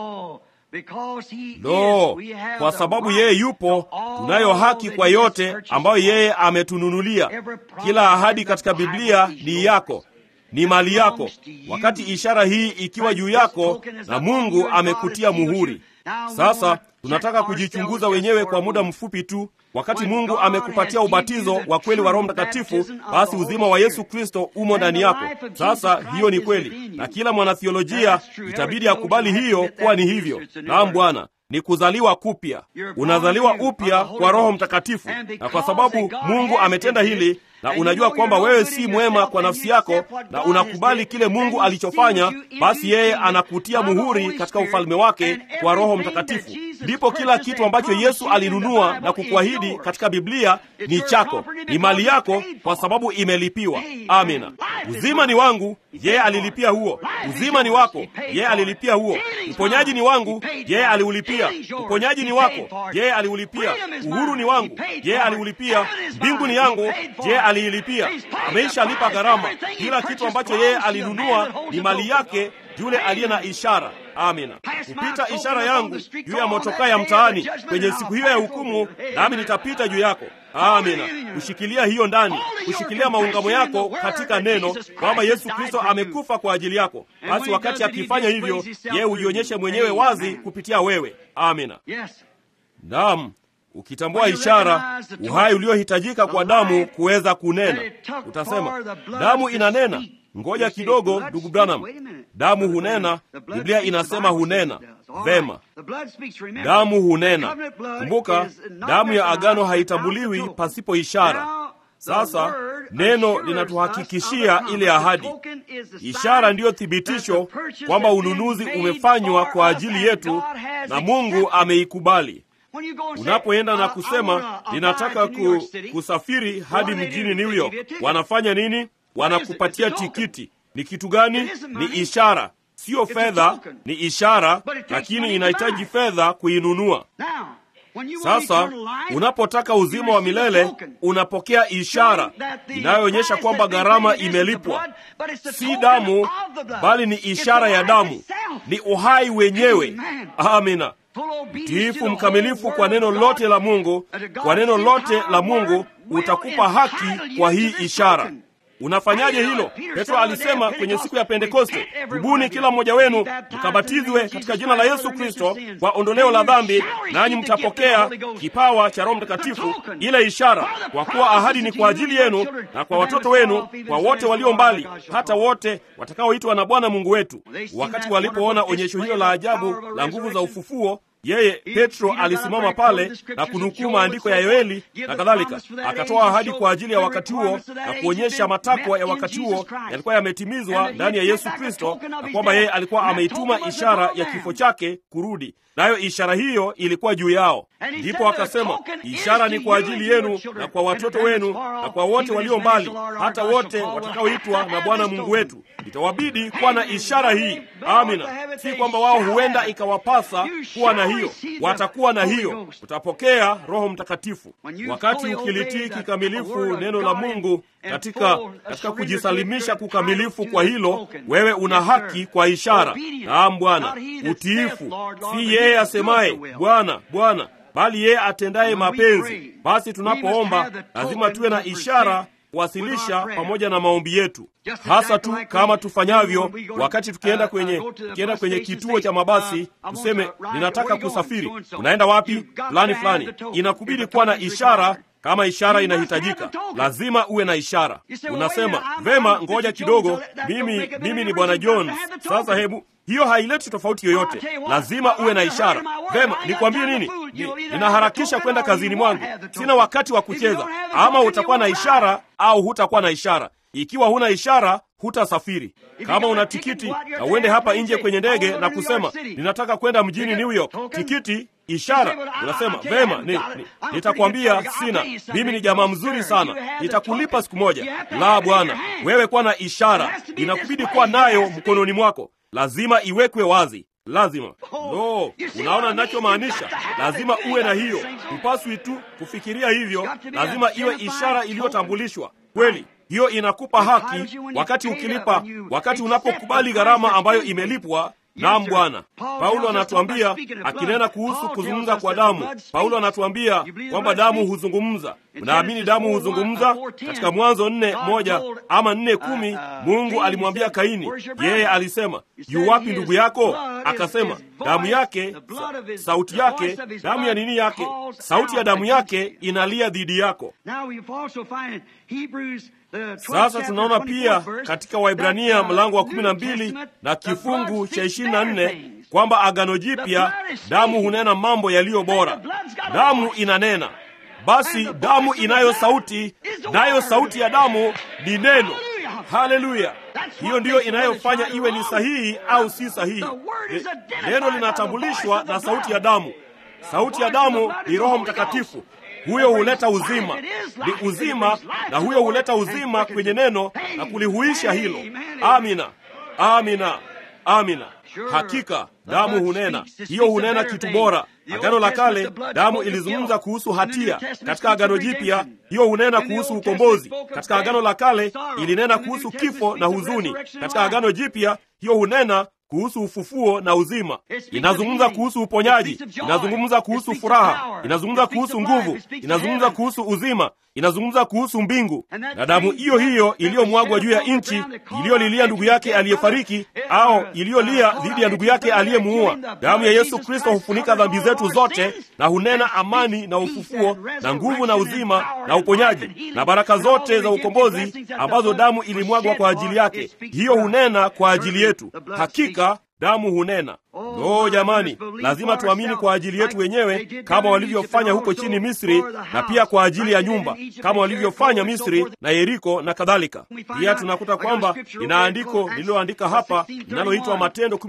lo kwa sababu yeye yupo tunayo haki kwa yote ambayo yeye ametununulia kila ahadi katika biblia ni yako ni mali yako wakati ishara hii ikiwa juu yako na mungu amekutia muhuri sasa tunataka kujichunguza wenyewe kwa muda mfupi tu wakati mungu amekupatia ubatizo wa kweli wa roho mtakatifu basi uzima wa yesu kristo umo ndani yako sasa hiyo ni kweli na kila mwanathiolojia itabidi akubali hiyo kuwa ni hivyo naam bwana ni kuzaliwa kupya unazaliwa upya kwa roho mtakatifu na kwa sababu mungu ametenda hili na unajua kwamba wewe si mwema kwa nafsi yako na unakubali kile mungu alichofanya basi yeye anakutia muhuri katika ufalme wake kwa roho mtakatifu ndipo kila kitu ambacho yesu alinunua na kukuahidi katika biblia ni chako ni mali yako kwa sababu imelipiwa amina uzima ni wangu yeye alilipia huo uzima ni wako yeye alilipia huo uponyaji ni wangu yeye aliulipia uponyaji ni wako yeye aliulipia uhuru ni wangu yeye aliulipia mbingu ni yangu yeye aliilipia ameisha lipa gharama kila kitu ambacho yeye alinunua ni mali yake yule aliye na ishara amina kupita ishara yangu juu ya motokaa ya mtaani kwenye siku hiyo ya hukumu nami nitapita juu yako amina kushikilia hiyo ndani kushikilia maungamo yako katika neno kwamba yesu kristo amekufa kwa ajili yako basi wakati akifanya hivyo yeye hujionyeshe mwenyewe wazi kupitia wewe amina naam ukitambua ishara uhai uliohitajika kwa damu kuweza kunena utasema damu inanena ngoja kidogo ndugu branham damu hunena biblia inasema hunena vema damu hunena kumbuka damu ya agano haitambuliwi pasipo ishara sasa neno linatuhakikishia ile ahadi ishara ndiyo thibitisho kwamba ununuzi umefanywa kwa ajili yetu na mungu ameikubali unapoenda na kusema ninataka ku, kusafiri hadi mjini new york wanafanya nini wanakupatia tikiti ni kitu gani ni ishara siyo fedha ni ishara lakini inahitaji fedha kuinunua sasa unapotaka uzima wa milele unapokea ishara inayoonyesha kwamba gharama imelipwa si damu bali ni ishara ya damu ni uhai wenyewe amina mtiifu mkamilifu kwa neno lote la mungu kwa neno lote la mungu utakupa haki kwa hii ishara unafanyaje hilo petro alisema kwenye siku ya pentekoste tubuni kila mmoja wenu mkabatizwe katika jina la yesu kristo kwa ondoleo la dhambi nanyi mtapokea kipawa cha roho mtakatifu ile ishara kwa kuwa ahadi ni kwa ajili yenu na kwa watoto wenu kwa wote walio mbali hata wote watakaoitwa na bwana mungu wetu wakati walipoona onyesho hilo la ajabu la nguvu za ufufuo yeye petro alisimama pale na kunukuu maandiko ya yoeli na kadhalika akatoa ahadi kwa ajili ya wakati huo na kuonyesha matakwa ya wakati huo yalikuwa yametimizwa ndani ya yesu kristo na kwamba yeye alikuwa ameituma ishara ya kifo chake kurudi nayo ishara hiyo ilikuwa juu yao ndipo akasema ishara ni kwa ajili yenu na kwa watoto wenu na kwa wote walio mbali hata wote watakaoitwa na bwana mungu wetu itawabidi kuwa na ishara hii amina si kwamba wao huenda ikawapasa kuwa na hiyo watakuwa na hiyo utapokea roho mtakatifu wakati ukilitii kikamilifu neno la mungu katika katika kujisalimisha kukamilifu kwa hilo wewe una haki kwa ishara naam bwana utiifu si yeye asemaye bwana bwana bali yeye atendaye mapenzi basi tunapoomba lazima tuwe na ishara kuwasilisha pamoja na maombi yetu hasa tu kama tufanyavyo wakati tukienda kwenye tukienda kwenye kituo cha mabasi tuseme ninataka kusafiri unaenda wapi fulani fulani inakubidi kuwa na ishara kama ishara inahitajika lazima uwe na ishara unasema vema ngoja kidogo mimi mimi ni bwana jones sasa hebu hiyo haileti tofauti yoyote lazima uwe na ishara vema nikwambie nini ni, ninaharakisha kwenda kazini mwangu sina wakati wa kucheza ama utakuwa na ishara au hutakuwa na ishara ikiwa huna ishara hutasafiri kama una tikiti na uende hapa nje kwenye ndege na kusema ninataka kwenda mjini new york tikiti ishara unasema vema ni, ni, nitakwambia sina mimi ni jamaa mzuri sana nitakulipa siku moja la bwana wewe kuwa na ishara inakubidi kuwa nayo mkononi mwako lazima iwekwe wazi lazima no unaona ninachomaanisha lazima uwe na hiyo hupaswi tu kufikiria hivyo lazima iwe ishara iliyotambulishwa kweli hiyo inakupa haki wakati ukilipa wakati unapokubali gharama ambayo imelipwa Naam Bwana. Paulo anatuambia akinena kuhusu kuzungumza kwa damu. Paulo anatuambia kwamba damu huzungumza. Mnaamini damu huzungumza? Katika Mwanzo nne moja ama nne kumi Mungu alimwambia Kaini, yeye alisema yu wapi ndugu yako? Akasema damu yake, sa, sauti yake, damu ya nini yake, sauti ya damu yake inalia dhidi yako. Sasa tunaona pia katika Waibrania mlango wa kumi na mbili na kifungu cha ishirini na nne kwamba agano jipya damu hunena mambo yaliyo bora. Damu inanena, basi damu inayo sauti, nayo sauti ya damu ni neno. Haleluya! Hiyo ndiyo inayofanya iwe ni sahihi au si sahihi. Neno linatambulishwa na sauti ya damu. Sauti ya damu ni Roho Mtakatifu huyo huleta uzima, ni uzima, na huyo huleta uzima kwenye neno na kulihuisha hilo. Amina, amina, amina. Hakika damu hunena, hiyo hunena kitu bora. Agano la Kale damu ilizungumza kuhusu hatia. Katika Agano Jipya hiyo hunena kuhusu ukombozi. Katika Agano la Kale ilinena kuhusu kifo na huzuni. Katika Agano Jipya hiyo hunena kuhusu ufufuo na uzima. Inazungumza kuhusu uponyaji, inazungumza kuhusu furaha, inazungumza kuhusu nguvu, inazungumza kuhusu uzima, inazungumza kuhusu mbingu. Na damu hiyo hiyo iliyomwagwa juu ya nchi, iliyolilia ndugu yake aliyefariki, au iliyolia dhidi ya ndugu yake aliyemuua, damu ya Yesu Kristo hufunika dhambi zetu zote na hunena amani na ufufuo na nguvu na uzima na uponyaji na baraka zote za ukombozi ambazo damu ilimwagwa kwa ajili yake. Hiyo hunena kwa ajili yetu. Hakika damu hunena. No jamani, lazima tuamini kwa ajili yetu wenyewe kama walivyofanya huko chini Misri, na pia kwa ajili ya nyumba kama walivyofanya Misri na Yeriko na kadhalika. Pia tunakuta kwamba ina andiko lililoandika hapa linaloitwa Matendo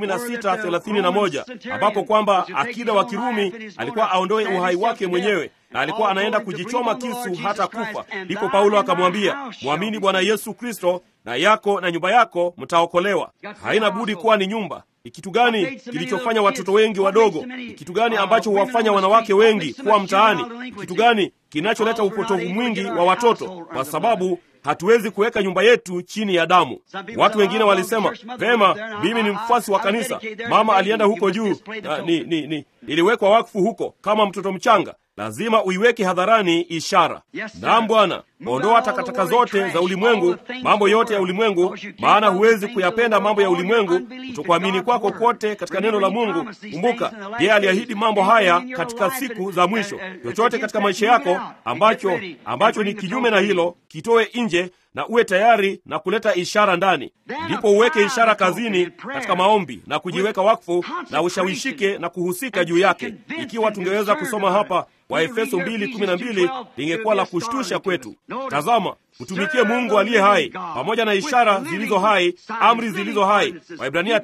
16:31 ambapo kwamba akida wa Kirumi alikuwa aondoe uhai wake mwenyewe na alikuwa anaenda kujichoma kisu hata kufa. Ndipo Paulo akamwambia, mwamini Bwana Yesu Kristo na yako na nyumba yako mtaokolewa. Haina budi kuwa ni nyumba. Ni kitu gani kilichofanya watoto wengi wadogo? Ni kitu gani ambacho huwafanya wanawake wengi kuwa mtaani? Ni kitu gani kinacholeta upotovu mwingi wa watoto? Kwa sababu hatuwezi kuweka nyumba yetu chini ya damu. Watu wengine walisema vema, mimi ni mfuasi wa kanisa, mama alienda huko juu na, ni, ni, ni, iliwekwa wakfu huko kama mtoto mchanga. Lazima uiweke hadharani ishara. Naam Bwana, ondoa takataka zote za ulimwengu, mambo yote ya ulimwengu, maana huwezi kuyapenda mambo ya ulimwengu, kutokuamini kwako kote katika neno la Mungu. Kumbuka, yeye aliahidi mambo haya katika siku za mwisho. Chochote katika maisha yako ambacho ambacho ni kinyume na hilo, kitoe nje na uwe tayari na kuleta ishara ndani. Ndipo uweke ishara kazini katika maombi na kujiweka wakfu na ushawishike na kuhusika juu yake. Ikiwa tungeweza kusoma hapa Waefeso 2:12 lingekuwa la kushtusha kwetu. Tazama, utumikie Mungu aliye hai pamoja na ishara zilizo hai, amri zilizo hai. Waibrania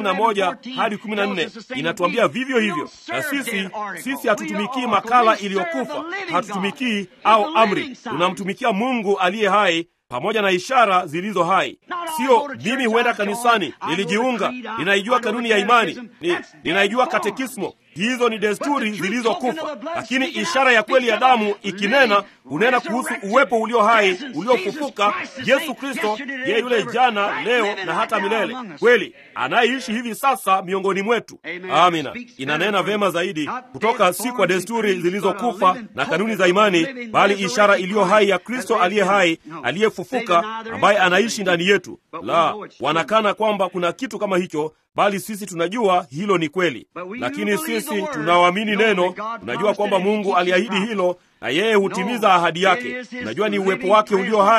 9:11 hadi 14 inatuambia vivyo hivyo. Na sisi sisi hatutumikii makala iliyokufa, hatutumikii au amri, tunamtumikia Mungu aliye hai pamoja na ishara zilizo hai. Sio mimi huenda kanisani, nilijiunga, ninaijua kanuni ya imani, ni, ninaijua katekismo. Hizo ni desturi zilizokufa, lakini ishara ya kweli ya damu ikinena, hunena kuhusu uwepo ulio hai uliofufuka, Yesu Kristo, yeye yule jana, leo na hata milele, kweli anayeishi hivi sasa miongoni mwetu. Amina. Inanena vema zaidi kutoka si kwa desturi zilizokufa na kanuni za imani, bali ishara iliyo hai ya Kristo aliye hai, aliyefufuka, ambaye anaishi ndani yetu. La, wanakana kwamba kuna kitu kama hicho bali sisi tunajua hilo ni kweli. Lakini sisi tunaoamini neno tunajua kwamba Mungu aliahidi hilo na yeye hutimiza ahadi yake. Tunajua ni uwepo wake ulio hai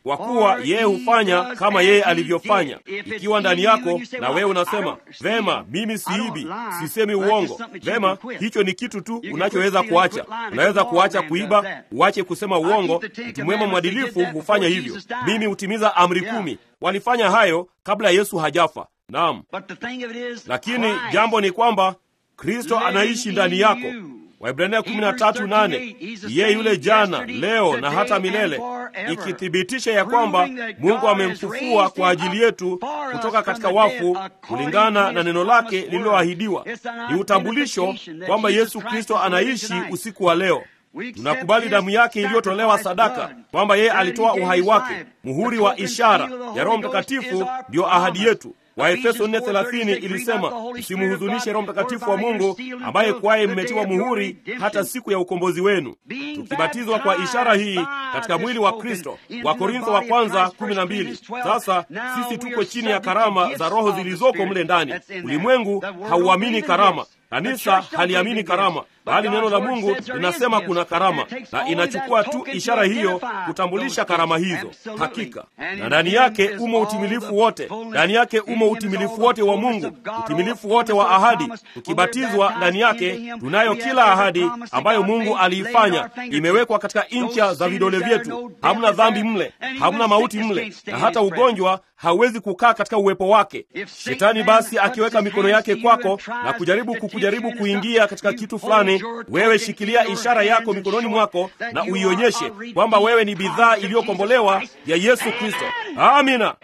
kwa kuwa yeye hufanya kama yeye alivyofanya. Ikiwa ndani yako na wewe unasema vema, mimi siibi, sisemi uongo, vema, hicho ni kitu tu unachoweza kuacha. Unaweza kuacha kuiba, uache kusema uongo. Mtu mwema mwadilifu hufanya hivyo. Mimi hutimiza amri kumi. Walifanya hayo kabla Yesu hajafa. Naam, lakini jambo ni kwamba Kristo anaishi ndani yako. Waibrania 13:8 yeye yule jana, leo na hata milele, ikithibitisha ya kwamba Mungu amemfufua kwa ajili yetu kutoka katika wafu kulingana na neno lake lililoahidiwa. Ni utambulisho kwamba Yesu Kristo anaishi usiku wa leo. Tunakubali damu yake iliyotolewa sadaka, kwamba yeye alitoa uhai wake. Muhuri wa ishara ya Roho Mtakatifu ndiyo ahadi yetu. Waefeso 4:30 ilisema, msimhuzunishe Roho Mtakatifu wa Mungu ambaye kwaye mmetiwa muhuri hata siku ya ukombozi wenu. Tukibatizwa kwa ishara hii katika mwili wa Kristo. Wakorintho wa kwanza 12. Sasa sisi tuko chini ya karama za Roho zilizoko mle ndani. Ulimwengu hauamini karama, kanisa haliamini karama, bali neno la Mungu linasema kuna karama, na inachukua tu ishara hiyo kutambulisha karama hizo. Hakika na ndani yake umo utimilifu wote, ndani yake umo utimilifu wote wa Mungu, utimilifu wote wa ahadi. Tukibatizwa ndani yake, tunayo kila ahadi ambayo Mungu aliifanya, imewekwa katika incha za vidole vyetu. Hamna dhambi mle, hamna mauti mle, na hata ugonjwa hauwezi kukaa katika uwepo wake. Shetani basi akiweka mikono yake kwako na kujaribu kukujaribu kuingia katika kitu fulani, wewe shikilia ishara yako mikononi mwako na uionyeshe kwamba wewe ni bidhaa iliyokombolewa ya Yesu Kristo. Amina.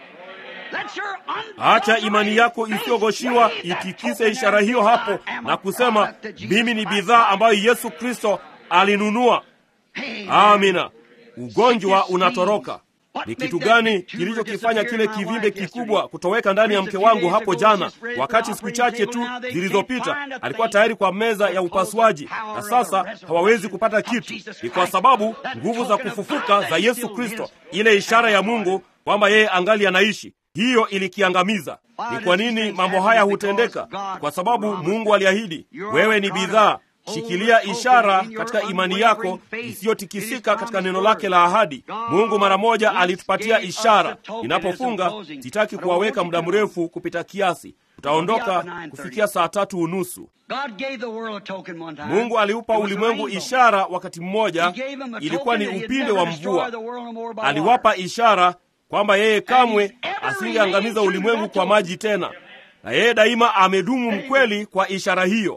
Acha imani yako isiyogoshiwa itikise ishara hiyo hapo na kusema, mimi ni bidhaa ambayo Yesu Kristo alinunua. Amina. Ugonjwa unatoroka. Ni kitu gani kilichokifanya kile kivimbe kikubwa kutoweka ndani ya mke wangu hapo jana, wakati siku chache tu zilizopita alikuwa tayari kwa meza ya upasuaji, na sasa hawawezi kupata kitu? Ni kwa sababu nguvu za kufufuka za Yesu Kristo, ile ishara ya Mungu kwamba yeye angali anaishi, hiyo ilikiangamiza. Ni kwa nini mambo haya hutendeka? Kwa sababu Mungu aliahidi, wewe ni bidhaa Shikilia ishara katika imani yako isiyotikisika katika neno lake la ahadi. Mungu mara moja alitupatia ishara. Ninapofunga sitaki kuwaweka muda mrefu kupita kiasi, utaondoka kufikia saa tatu unusu. Mungu aliupa ulimwengu ishara wakati mmoja, ilikuwa ni upinde wa mvua. Aliwapa ishara kwamba yeye kamwe asingeangamiza ulimwengu kwa maji tena, na yeye daima amedumu mkweli kwa ishara hiyo.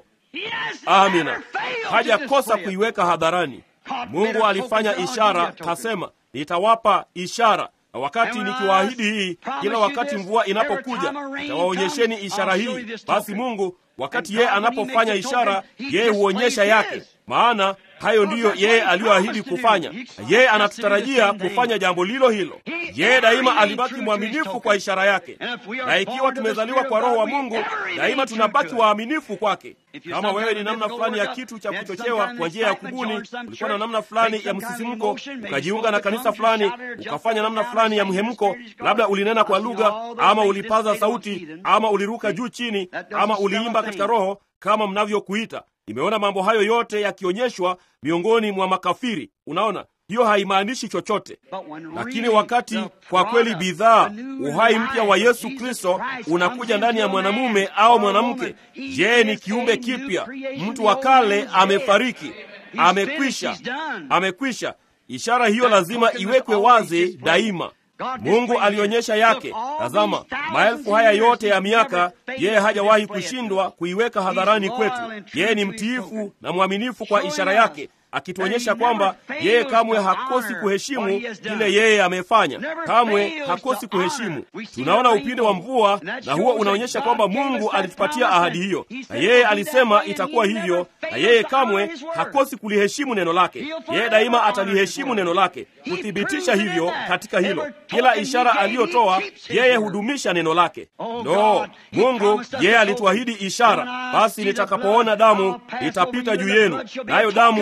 Amina, hajakosa kuiweka hadharani. Mungu alifanya ishara, kasema nitawapa ishara, na wakati nikiwaahidi hii, kila wakati mvua inapokuja nitawaonyesheni ishara hii. Basi Mungu wakati yeye anapofanya ishara, yeye huonyesha yake, maana hayo ndiyo yeye aliyoahidi kufanya, na yeye anatutarajia kufanya jambo lilo hilo. Yeye daima alibaki mwaminifu kwa ishara yake, na ikiwa tumezaliwa kwa Roho wa Mungu, daima tunabaki waaminifu kwake. Kama wewe ni namna fulani ya kitu cha kuchochewa kwa njia ya kubuni, ulikuwa na namna fulani ya msisimko, ukajiunga na kanisa fulani, ukafanya namna fulani ya mhemko, labda ulinena kwa lugha, ama ulipaza sauti, ama uliruka juu chini, ama uliimba katika Roho kama mnavyokuita. Nimeona mambo hayo yote yakionyeshwa miongoni mwa makafiri. Unaona, hiyo haimaanishi chochote, lakini wakati kwa kweli bidhaa, uhai mpya wa Yesu Kristo unakuja ndani ya mwanamume au mwanamke, je, ni kiumbe kipya. Mtu wa kale amefariki, amekwisha, amekwisha. Ishara hiyo lazima iwekwe wazi daima. Mungu alionyesha yake. Tazama, maelfu haya yote ya miaka, yeye hajawahi kushindwa kuiweka hadharani kwetu. Yeye ni mtiifu na mwaminifu kwa ishara yake, akituonyesha kwamba yeye kamwe hakosi kuheshimu kile yeye amefanya, kamwe hakosi kuheshimu. Tunaona upinde wa mvua, na huo unaonyesha kwamba Mungu alitupatia ahadi hiyo, na yeye alisema itakuwa hivyo, na yeye kamwe hakosi kuliheshimu neno lake. Yeye daima ataliheshimu neno lake, kuthibitisha hivyo katika hilo. Kila ishara aliyotoa yeye hudumisha neno lake. No, Mungu yeye alituahidi ishara, basi nitakapoona damu nitapita juu yenu, nayo damu itakuwa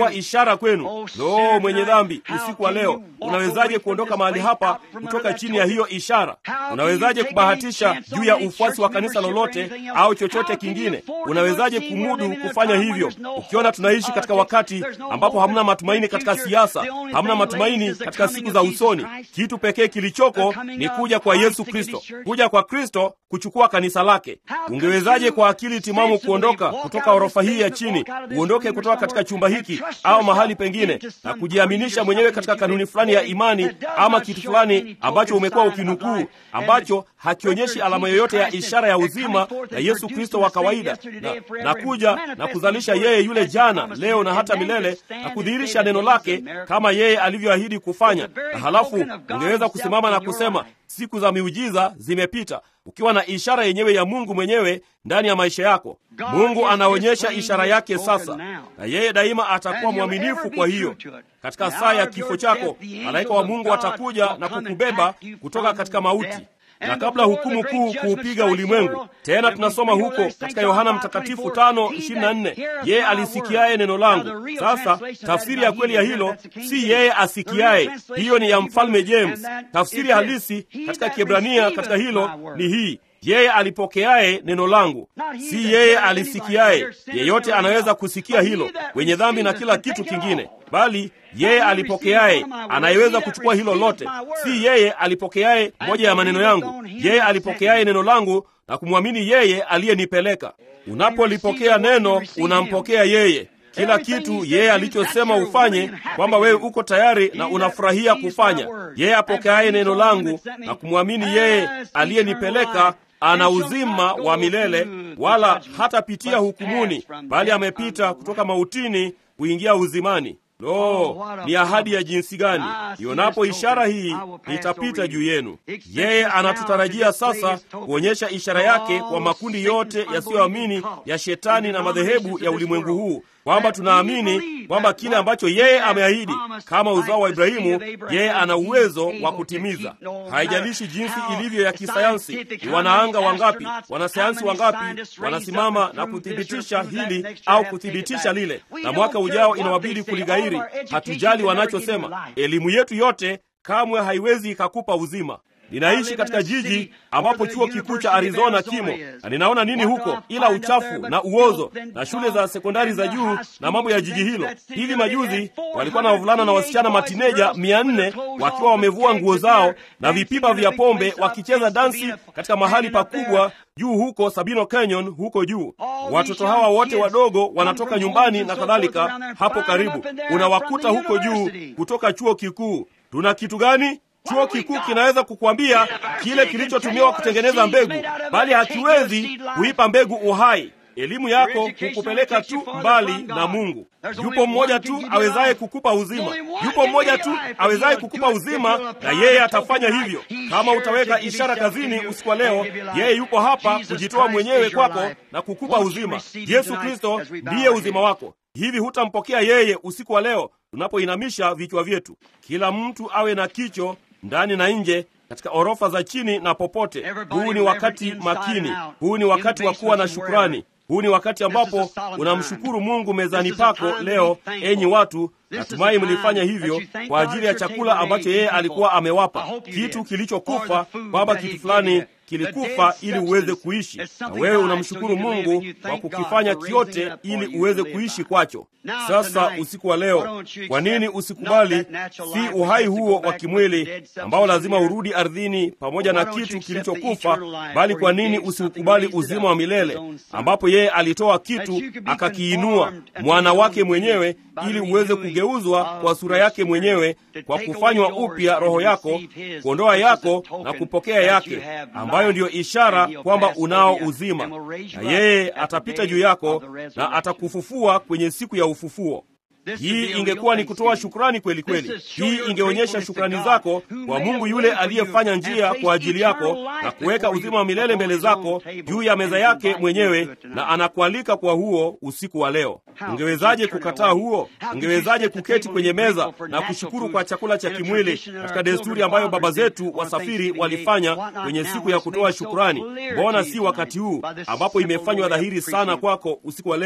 itakuwa ishara kwenu. Lo, mwenye dhambi, usiku wa leo unawezaje kuondoka mahali hapa kutoka chini ya hiyo ishara? Unawezaje kubahatisha juu ya ufuasi wa kanisa lolote au chochote kingine? Unawezaje kumudu kufanya hivyo, ukiona tunaishi katika wakati ambapo hamna matumaini katika siasa, hamna matumaini katika siku za usoni? Kitu pekee kilichoko ni kuja kwa Yesu Kristo, kuja kwa Kristo kuchukua kanisa lake. Ungewezaje kwa akili timamu kuondoka kutoka orofa hii ya chini, uondoke kutoka katika chumba hiki au mahali pengine, na kujiaminisha mwenyewe katika kanuni fulani ya imani ama kitu fulani ambacho umekuwa ukinukuu, ambacho hakionyeshi alama yoyote ya ishara ya uzima na Yesu Kristo wa kawaida, na, na kuja na kuzalisha yeye yule jana, leo na hata milele, na kudhihirisha neno lake kama yeye alivyoahidi kufanya, na halafu ungeweza kusimama na kusema siku za miujiza zimepita, ukiwa na ishara yenyewe ya Mungu mwenyewe ndani ya maisha yako. Mungu anaonyesha ishara yake sasa, na yeye daima atakuwa mwaminifu. Kwa hiyo katika saa ya kifo chako, malaika wa Mungu atakuja na kukubeba kutoka katika mauti na kabla hukumu kuu kuupiga ulimwengu. Tena tunasoma huko katika Yohana Mtakatifu tano ishirini na nne yeye alisikiaye neno langu. Sasa tafsiri ya kweli ya hilo si yeye asikiaye, hiyo ni ya mfalme James. Tafsiri halisi katika Kiebrania katika hilo ni hii yeye alipokeaye neno langu, si yeye alisikiaye. Yeyote anaweza kusikia hilo, wenye dhambi na kila kitu kingine, bali yeye alipokeaye anayeweza kuchukua hilo lote. Si yeye alipokeaye moja ya maneno yangu, yeye alipokeaye neno langu na kumwamini yeye aliyenipeleka. Unapolipokea neno, unampokea yeye kila kitu yeye alichosema ufanye, kwamba wewe uko tayari na unafurahia kufanya. Yeye apokeaye neno langu na kumwamini yeye aliyenipeleka ana uzima wa milele, wala hatapitia hukumuni, bali amepita kutoka mautini kuingia uzimani. Lo, ni ahadi ya jinsi gani! Ionapo ishara hii, nitapita juu yenu. Yeye anatutarajia sasa kuonyesha ishara yake kwa makundi yote yasiyoamini ya shetani na madhehebu ya ulimwengu huu, kwamba tunaamini kwamba kile ambacho yeye ameahidi kama uzao wa Ibrahimu, yeye ana uwezo wa kutimiza. Haijalishi jinsi ilivyo ya kisayansi, ni wanaanga wangapi, wanasayansi wangapi wanasimama na kuthibitisha hili au kuthibitisha lile, na mwaka ujao inawabidi kuligairi. Hatujali wanachosema, elimu yetu yote kamwe haiwezi ikakupa uzima. Ninaishi katika jiji ambapo chuo kikuu cha Arizona kimo, na ninaona nini huko ila uchafu na uozo na shule za sekondari za juu na mambo ya jiji hilo. Hivi majuzi walikuwa na wavulana na wasichana matineja mia nne wakiwa wamevua nguo zao na vipipa vya pombe wakicheza dansi katika mahali pakubwa juu huko Sabino Canyon huko juu. Watoto hawa wote wadogo wanatoka nyumbani na kadhalika, hapo karibu unawakuta huko juu kutoka chuo kikuu. Tuna kitu gani? Chuo kikuu kinaweza kukwambia kile kilichotumiwa kutengeneza mbegu, bali hakiwezi kuipa mbegu uhai. Elimu yako hukupeleka tu mbali na Mungu. Yupo mmoja tu awezaye kukupa uzima, yupo mmoja tu awezaye kukupa uzima, na yeye atafanya hivyo. Kama utaweka ishara kazini usiku wa leo, yeye yupo hapa kujitoa mwenyewe kwako na kukupa uzima. Yesu Kristo ndiye uzima wako. Hivi hutampokea yeye usiku wa leo tunapoinamisha vichwa vyetu? Kila mtu awe na kicho ndani na nje katika orofa za chini na popote. Huu ni wakati makini, huu ni wakati wa kuwa na shukrani. Huu ni wakati ambapo unamshukuru Mungu mezani pako leo. Enyi watu, natumai mlifanya hivyo kwa ajili ya chakula ambacho yeye alikuwa amewapa, kitu kilichokufa, kwamba kitu fulani kilikufa ili uweze kuishi, na wewe unamshukuru Mungu kwa kukifanya kiote ili uweze kuishi kwacho. Sasa usiku wa leo, kwa nini usikubali si uhai huo wa kimwili ambao lazima urudi ardhini pamoja na kitu kilichokufa, bali kwa nini usiukubali uzima wa milele ambapo yeye alitoa kitu akakiinua, mwana wake mwenyewe, ili uweze kugeuzwa kwa sura yake mwenyewe, kwa kufanywa upya roho yako, kuondoa yako na kupokea yake ambayo ndiyo ishara kwamba unao uzima, na yeye atapita juu yako na atakufufua kwenye siku ya ufufuo. Hii ingekuwa ni kutoa shukrani kweli kweli. Hii ingeonyesha shukrani zako kwa Mungu yule aliyefanya njia kwa ajili yako na kuweka uzima wa milele mbele zako juu ya meza yake mwenyewe, na anakualika kwa huo usiku wa leo. Ungewezaje kukataa huo? Ungewezaje kuketi kwenye meza na kushukuru kwa chakula cha kimwili katika desturi ambayo baba zetu wasafiri walifanya kwenye siku ya kutoa shukrani? Mbona si wakati huu ambapo imefanywa dhahiri sana kwako usiku wa leo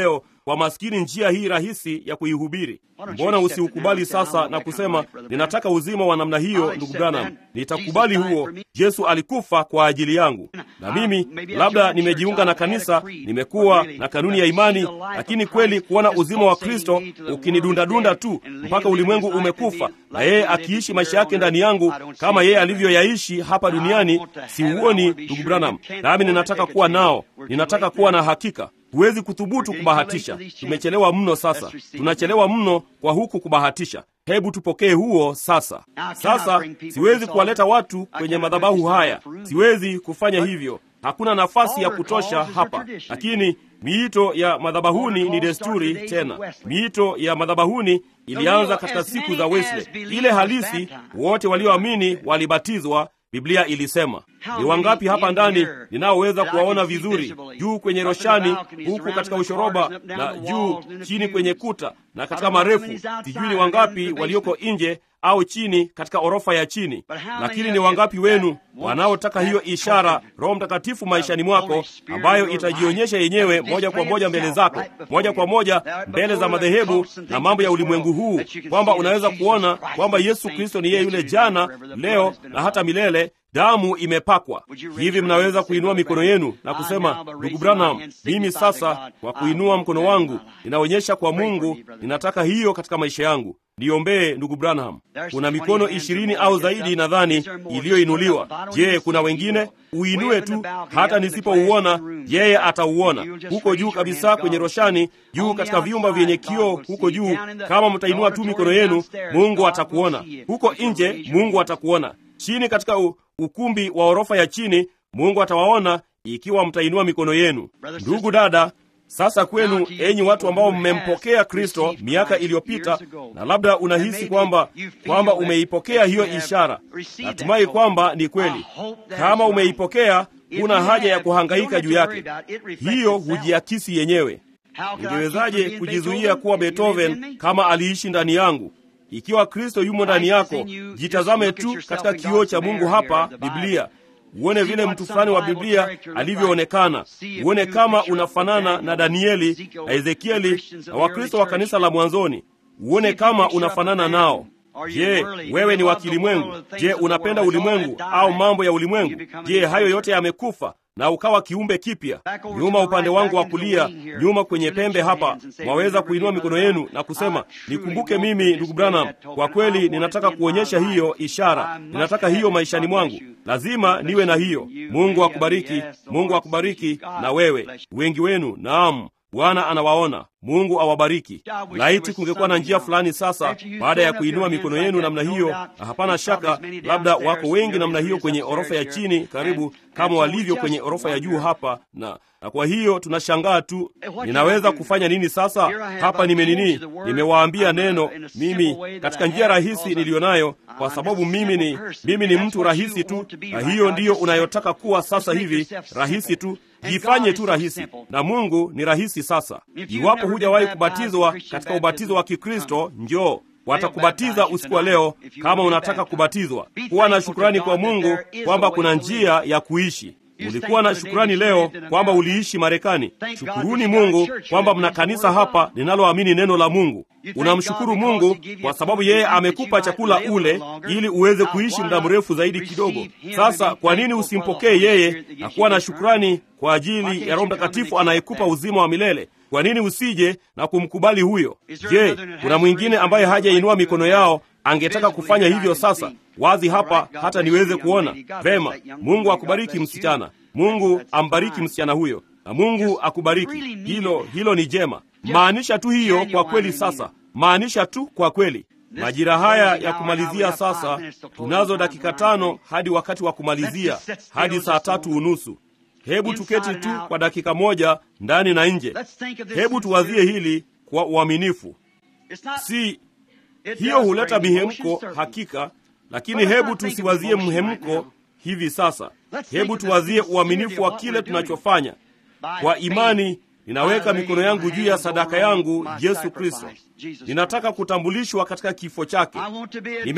kwa maskini njia hii rahisi ya kuihubiri. Mbona usiukubali sasa na kusema ninataka uzima wa namna hiyo, ndugu Branham? Nitakubali huo. Yesu alikufa kwa ajili yangu, na mimi labda nimejiunga na kanisa, nimekuwa na kanuni ya imani, lakini kweli kuona uzima wa Kristo ukinidundadunda tu mpaka ulimwengu umekufa na yeye akiishi maisha yake ndani yangu kama yeye alivyoyaishi hapa duniani, siuoni, ndugu Branham. Nami ninataka kuwa nao, ninataka kuwa na hakika Huwezi kuthubutu kubahatisha. Tumechelewa mno sasa, tunachelewa mno kwa huku kubahatisha. Hebu tupokee huo sasa. Sasa siwezi kuwaleta watu kwenye madhabahu haya, siwezi kufanya hivyo. Hakuna nafasi ya kutosha hapa, lakini miito ya madhabahuni ni desturi. Tena miito ya madhabahuni ilianza katika siku za Wesley, ile halisi. Wote walioamini walibatizwa. Biblia ilisema. Ni wangapi hapa ndani ninaoweza kuwaona vizuri, juu kwenye roshani, huku katika ushoroba, na juu chini kwenye kuta, na katika marefu? Sijui ni wangapi walioko nje au chini katika orofa ya chini, lakini ni wangapi wenu wanaotaka hiyo ishara Roho Mtakatifu maishani mwako, ambayo itajionyesha yenyewe moja kwa moja mbele zako, moja kwa moja mbele za madhehebu na mambo ya ulimwengu huu, kwamba unaweza kuona kwamba Yesu Kristo ni yeye yule jana, leo na hata milele. Damu imepakwa hivi. Mnaweza kuinua mikono yenu na kusema, ndugu Branham, mimi sasa kwa kuinua mkono wangu ninaonyesha kwa Mungu, ninataka hiyo katika maisha yangu. Niombee ndugu Branham. Kuna mikono ishirini au zaidi nadhani iliyoinuliwa. Je, kuna wengine? Uinue tu, hata nisipouona yeye atauona. Huko juu kabisa kwenye roshani, juu katika vyumba vyenye kioo huko juu, kama mtainua tu mikono yenu, Mungu atakuona. Huko nje, Mungu atakuona. Chini katika u, ukumbi wa orofa ya chini, Mungu atawaona ikiwa mtainua mikono yenu. Ndugu dada, sasa kwenu, enyi watu ambao mmempokea Kristo miaka iliyopita, na labda unahisi kwamba kwamba umeipokea hiyo ishara. Natumai kwamba ni kweli. Kama umeipokea, kuna haja ya kuhangaika juu yake, hiyo hujiakisi yenyewe. Ningewezaje kujizuia kuwa Beethoven kama aliishi ndani yangu? Ikiwa Kristo yumo ndani yako, jitazame tu katika kioo cha Mungu hapa Biblia, uone vile mtu fulani wa Biblia alivyoonekana, uone kama unafanana na Danieli na Ezekieli na Wakristo wa kanisa la mwanzoni, uone kama unafanana nao. Je, wewe ni wa kilimwengu? Je, unapenda ulimwengu au mambo ya ulimwengu? Je, hayo yote yamekufa na ukawa kiumbe kipya? Nyuma upande wangu wa kulia, nyuma kwenye pembe hapa, mwaweza kuinua mikono yenu na kusema, nikumbuke mimi, ndugu Branham, kwa kweli ninataka kuonyesha hiyo ishara, ninataka hiyo maishani mwangu, lazima niwe na hiyo. Mungu akubariki, Mungu akubariki na wewe, wengi wenu. Naam, Bwana anawaona. Mungu awabariki. Laiti kungekuwa na njia fulani sasa, baada ya kuinua mikono yenu namna hiyo, na hapana shaka, labda wako wengi namna hiyo kwenye orofa ya chini, karibu kama walivyo kwenye orofa ya juu hapa, na na kwa hiyo tunashangaa tu, ninaweza kufanya nini sasa? Hapa nimenini, nimewaambia neno mimi katika njia rahisi niliyonayo, kwa sababu mimi ni mimi ni mtu rahisi tu, na hiyo ndiyo unayotaka kuwa sasa hivi, rahisi tu Jifanye tu rahisi, na Mungu ni rahisi. Sasa iwapo hujawahi kubatizwa katika ubatizo wa Kikristo, njoo watakubatiza usiku wa leo. Kama unataka kubatizwa, kuwa na shukrani kwa Mungu kwamba kuna njia ya kuishi. Ulikuwa na shukrani leo kwamba uliishi Marekani. Shukuruni Mungu kwamba mna kanisa hapa linaloamini neno la Mungu. Unamshukuru Mungu kwa sababu yeye amekupa chakula ule ili uweze kuishi muda mrefu zaidi kidogo. Sasa kwa nini usimpokee yeye na kuwa na shukrani kwa ajili ya Roho Mtakatifu anayekupa uzima wa milele? Kwa nini usije na kumkubali huyo? Je, kuna mwingine ambaye hajainua mikono yao angetaka kufanya hivyo sasa wazi hapa hata niweze kuona vema. Mungu akubariki msichana, Mungu ambariki msichana huyo, na Mungu akubariki. Hilo hilo ni jema. Maanisha tu hiyo kwa kweli. Sasa maanisha tu kwa kweli. Majira haya ya kumalizia sasa, tunazo dakika tano hadi wakati wa kumalizia, hadi saa tatu unusu. Hebu tuketi tu kwa dakika moja ndani na nje. Hebu tuwazie hili kwa uaminifu. Si hiyo huleta mihemko hakika, lakini hebu tusiwazie mhemko hivi sasa. Hebu tuwazie uaminifu wa kile tunachofanya. Kwa imani ninaweka mikono yangu juu ya sadaka yangu Yesu Kristo. Ninataka kutambulishwa katika kifo chake.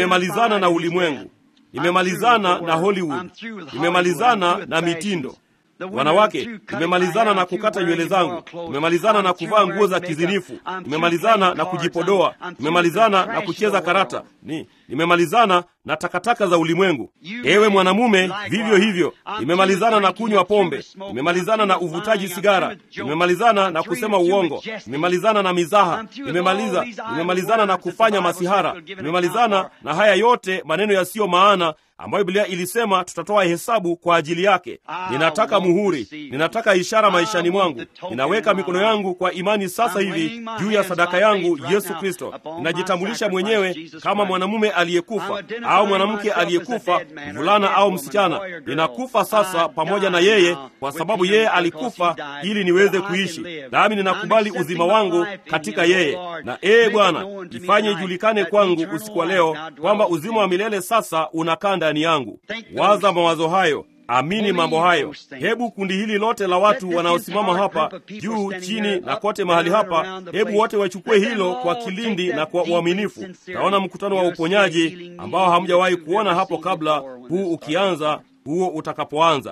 Nimemalizana na ulimwengu, nimemalizana na Hollywood, nimemalizana na mitindo. wanawake nimemalizana na kukata nywele zangu nimemalizana na kuvaa nguo za kizinifu nimemalizana na kujipodoa nimemalizana na kucheza karata ni nimemalizana na takataka za ulimwengu ewe mwanamume vivyo hivyo nimemalizana na kunywa pombe nimemalizana na uvutaji sigara nimemalizana na kusema uongo nimemalizana na mizaha nimemaliza nimemalizana na kufanya masihara nimemalizana na haya yote maneno yasiyo maana ambayo biblia ilisema tutatoa hesabu kwa ajili yake ninataka muhuri ninataka ishara maishani mwangu ninaweka mikono yangu kwa imani sasa hivi juu ya sadaka yangu yesu kristo ninajitambulisha mwenyewe kama mwanamume aliyekufa au mwanamke aliyekufa mvulana au msichana ninakufa sasa pamoja na yeye kwa sababu yeye alikufa ili niweze kuishi nami ninakubali uzima wangu katika yeye na ee bwana ifanye ijulikane kwangu usiku wa leo kwamba uzima wa milele sasa unakaa ndani yangu waza mawazo hayo amini mambo hayo hebu kundi hili lote la watu wanaosimama hapa juu chini na kote mahali hapa hebu wote wachukue hilo kwa kilindi na kwa uaminifu taona mkutano wa uponyaji ambao hamjawahi kuona hapo kabla huu ukianza huo utakapoanza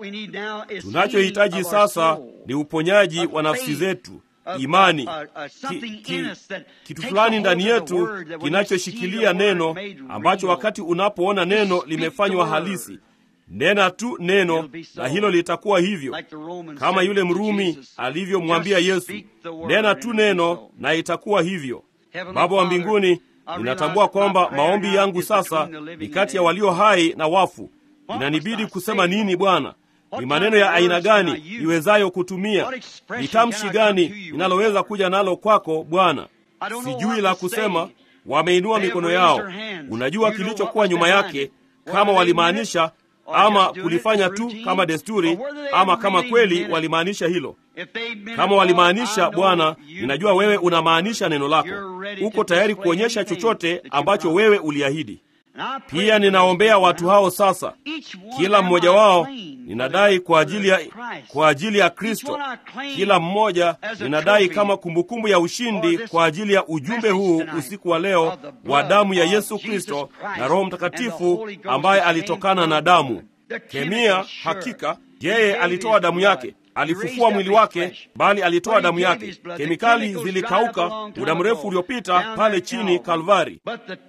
tunachohitaji sasa ni uponyaji wa nafsi zetu imani ki, ki, kitu fulani ndani yetu kinachoshikilia neno ambacho wakati unapoona neno limefanywa halisi nena tu neno na hilo litakuwa hivyo kama yule mrumi alivyomwambia yesu nena tu neno na itakuwa hivyo baba wa mbinguni ninatambua kwamba maombi yangu sasa ni kati ya walio hai na wafu inanibidi kusema nini bwana ni maneno ya aina gani iwezayo kutumia ni tamshi gani inaloweza kuja nalo kwako bwana sijui la kusema wameinua mikono yao unajua kilichokuwa nyuma yake kama walimaanisha ama kulifanya tu kama desturi ama kama kweli walimaanisha hilo kama walimaanisha bwana ninajua wewe unamaanisha neno lako uko tayari kuonyesha chochote ambacho wewe uliahidi pia ninaombea watu hao sasa kila mmoja wao ninadai kwa ajili ya kwa ajili ya kristo kila mmoja ninadai kama kumbukumbu ya ushindi kwa ajili ya ujumbe huu usiku wa leo wa damu ya yesu kristo na roho mtakatifu ambaye alitokana na damu kemia hakika yeye alitoa damu yake alifufua mwili wake bali alitoa damu yake kemikali zilikauka muda mrefu uliopita pale chini kalvari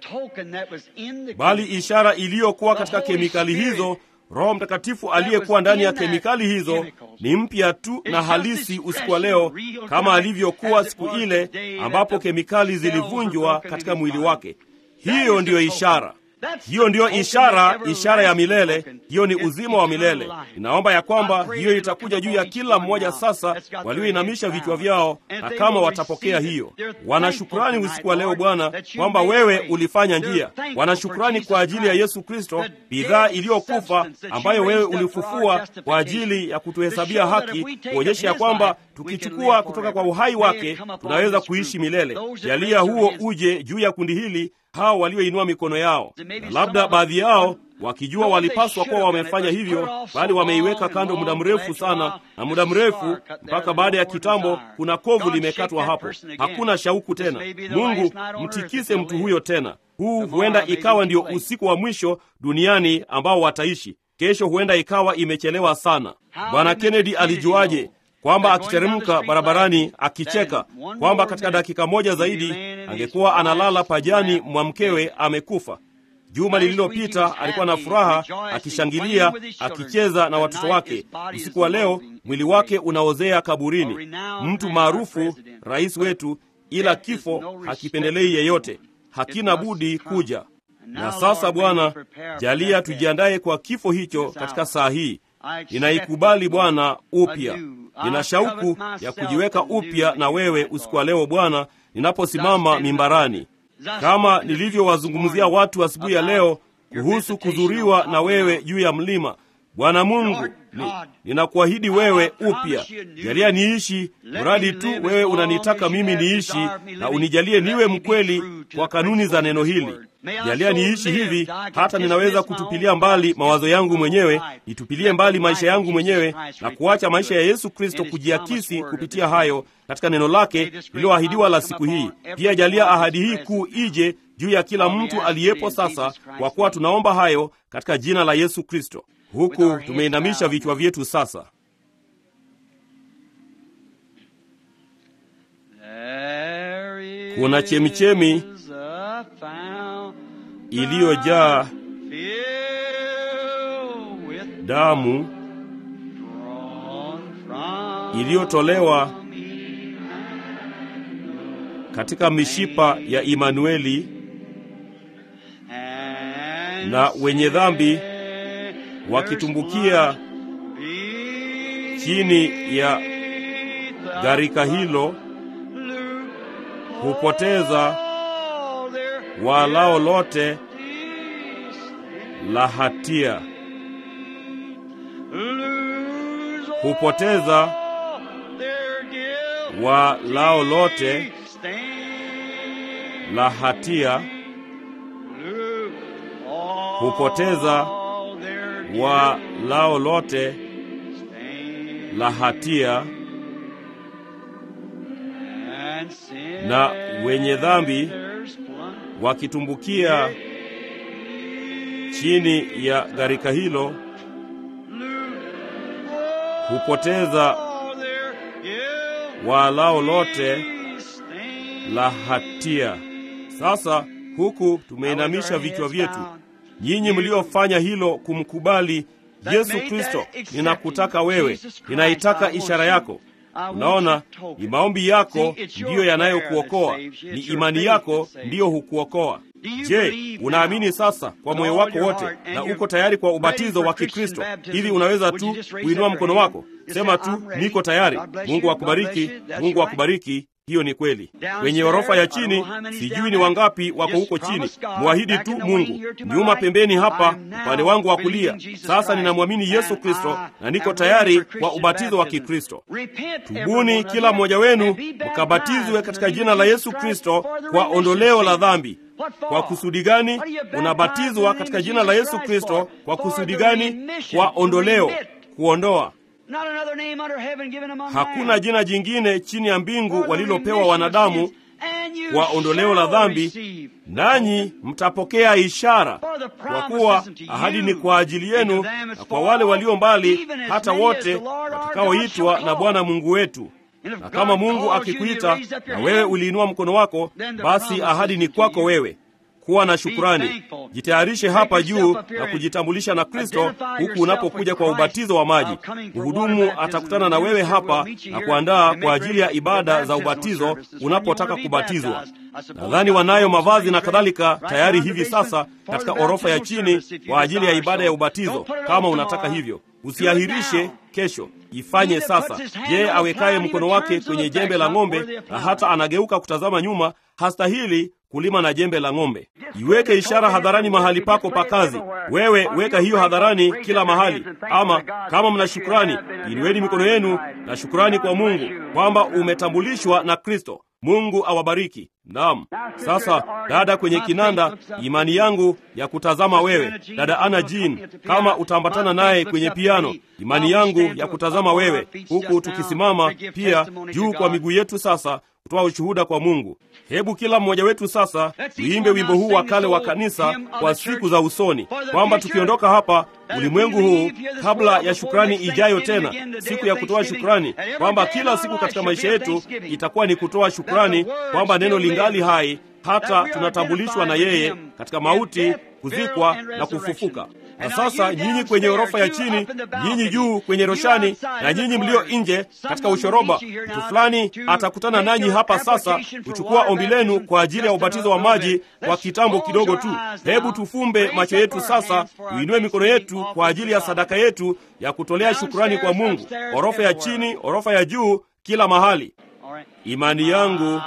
bali ishara iliyokuwa katika kemikali hizo roho mtakatifu aliyekuwa ndani ya kemikali hizo ni mpya tu na halisi usiku wa leo kama alivyokuwa siku ile ambapo kemikali zilivunjwa katika mwili wake hiyo ndiyo ishara hiyo ndiyo ishara ishara ya milele hiyo ni uzima wa milele inaomba ya kwamba hiyo itakuja juu ya kila mmoja sasa walioinamisha vichwa vyao na kama watapokea hiyo wanashukurani usiku wa leo bwana kwamba wewe ulifanya njia wanashukurani kwa ajili ya yesu kristo bidhaa iliyokufa ambayo wewe ulifufua kwa ajili ya kutuhesabia haki kuonyesha ya kwamba tukichukua kutoka kwa uhai wake tunaweza kuishi milele jalia huo uje juu ya kundi hili hao walioinua mikono yao na labda baadhi yao wakijua walipaswa kuwa wamefanya hivyo bali wameiweka kando muda mrefu sana na muda mrefu mpaka baada ya kitambo kuna kovu limekatwa hapo hakuna shauku tena mungu mtikise mtu huyo tena huu huenda ikawa ndio usiku wa mwisho duniani ambao wataishi kesho huenda ikawa imechelewa sana bwana kennedy alijuaje kwamba akiteremka barabarani akicheka kwamba katika dakika moja zaidi angekuwa analala pajani mwa mkewe amekufa juma lililopita alikuwa na furaha akishangilia akicheza na watoto wake usiku wa leo mwili wake unaozea kaburini mtu maarufu rais wetu ila kifo hakipendelei yeyote hakina budi kuja na sasa bwana jalia tujiandaye kwa kifo hicho katika saa hii ninaikubali bwana upya nina shauku ya kujiweka upya na wewe usiku wa leo bwana ninaposimama mimbarani kama nilivyowazungumzia watu asubuhi ya leo kuhusu kudhuriwa na wewe juu ya mlima bwana mungu ni, ninakuahidi wewe upya jalia niishi mradi tu wewe unanitaka mimi niishi na unijalie niwe mkweli kwa kanuni za neno hili jalia niishi hivi hata ninaweza kutupilia mbali mawazo yangu mwenyewe nitupilie mbali maisha yangu mwenyewe na kuacha maisha ya yesu kristo kujiakisi kupitia hayo katika neno lake lililoahidiwa la siku hii pia jalia ahadi hii kuu ije juu ya kila mtu aliyepo sasa kwa kuwa tunaomba hayo katika jina la yesu kristo huku tumeinamisha vichwa vyetu sasa kuna chemichemi iliyojaa damu iliyotolewa katika mishipa ya Imanueli, na wenye dhambi wakitumbukia chini ya gharika hilo hupoteza walao lote la hatia, hupoteza walao lote la hatia, hupoteza walao lote la hatia, na wenye dhambi wakitumbukia chini ya gharika hilo hupoteza walao lote la hatia. Sasa huku tumeinamisha vichwa vyetu, nyinyi mliofanya hilo kumkubali Yesu Kristo, ninakutaka wewe, ninaitaka ishara yako. Unaona, ni maombi yako ndiyo yanayokuokoa, ni imani yako ndiyo hukuokoa. Je, unaamini sasa kwa moyo wako wote na uko tayari kwa ubatizo wa Kikristo? Hivi unaweza tu kuinua mkono wako, sema tu niko tayari. Mungu akubariki, Mungu akubariki. Hiyo ni kweli. Kwenye orofa ya chini, sijui ni wangapi wako huko chini. Mwahidi tu Mungu, nyuma pembeni hapa, upande wangu wa kulia. Sasa ninamwamini Yesu Kristo na niko tayari kwa ubatizo wa Kikristo. Tubuni kila mmoja wenu mkabatizwe katika jina la Yesu Kristo kwa ondoleo la dhambi. Kwa kusudi gani unabatizwa katika jina la Yesu Kristo? Kwa kusudi gani? Kwa ondoleo, kuondoa Hakuna jina jingine chini ya mbingu walilopewa wanadamu kwa ondoleo la dhambi, nanyi mtapokea ishara, kwa kuwa ahadi ni kwa ajili yenu na kwa wale walio mbali, hata wote watakaoitwa na Bwana Mungu wetu. Na kama Mungu akikuita na wewe uliinua mkono wako, basi ahadi ni kwako wewe. Kuwa na shukurani, jitayarishe hapa juu na kujitambulisha na Kristo huku unapokuja kwa ubatizo wa maji. Mhudumu atakutana na wewe hapa na kuandaa kwa ajili ya ibada za ubatizo unapotaka kubatizwa. Nadhani wanayo mavazi na kadhalika tayari hivi sasa katika orofa ya chini kwa ajili ya ibada ya ubatizo. Kama unataka hivyo, usiahirishe kesho, ifanye sasa. Yeye awekaye mkono wake kwenye jembe la ng'ombe na hata anageuka kutazama nyuma hastahili kulima na jembe la ng'ombe. Iweke ishara hadharani mahali pako pa kazi. Wewe weka hiyo hadharani kila mahali. Ama kama mna shukrani, inueni mikono yenu na shukrani kwa Mungu kwamba umetambulishwa na Kristo. Mungu awabariki. Naam. Sasa dada kwenye kinanda, imani yangu ya kutazama wewe, dada Ana Jean, kama utaambatana naye kwenye piano, imani yangu ya kutazama wewe, huku tukisimama pia juu kwa miguu yetu sasa kutoa ushuhuda kwa Mungu. Hebu kila mmoja wetu sasa tuimbe wimbo huu wa kale wa kanisa kwa siku za usoni, kwamba tukiondoka hapa ulimwengu huu, kabla ya shukrani ijayo tena, siku ya kutoa shukrani, kwamba kila siku katika maisha yetu itakuwa ni kutoa shukrani, kwamba neno lingali hai hata tunatambulishwa na yeye katika mauti, kuzikwa na kufufuka. Na sasa nyinyi kwenye orofa ya chini, nyinyi juu kwenye roshani, na nyinyi mlio nje katika ushoroba, mtu fulani atakutana nanyi hapa sasa kuchukua ombi lenu kwa ajili ya ubatizo wa maji kwa kitambo kidogo tu. Hebu tufumbe macho yetu sasa, tuinue mikono yetu kwa ajili ya sadaka yetu ya kutolea shukurani kwa Mungu. Orofa ya chini, orofa ya juu, kila mahali. Imani yangu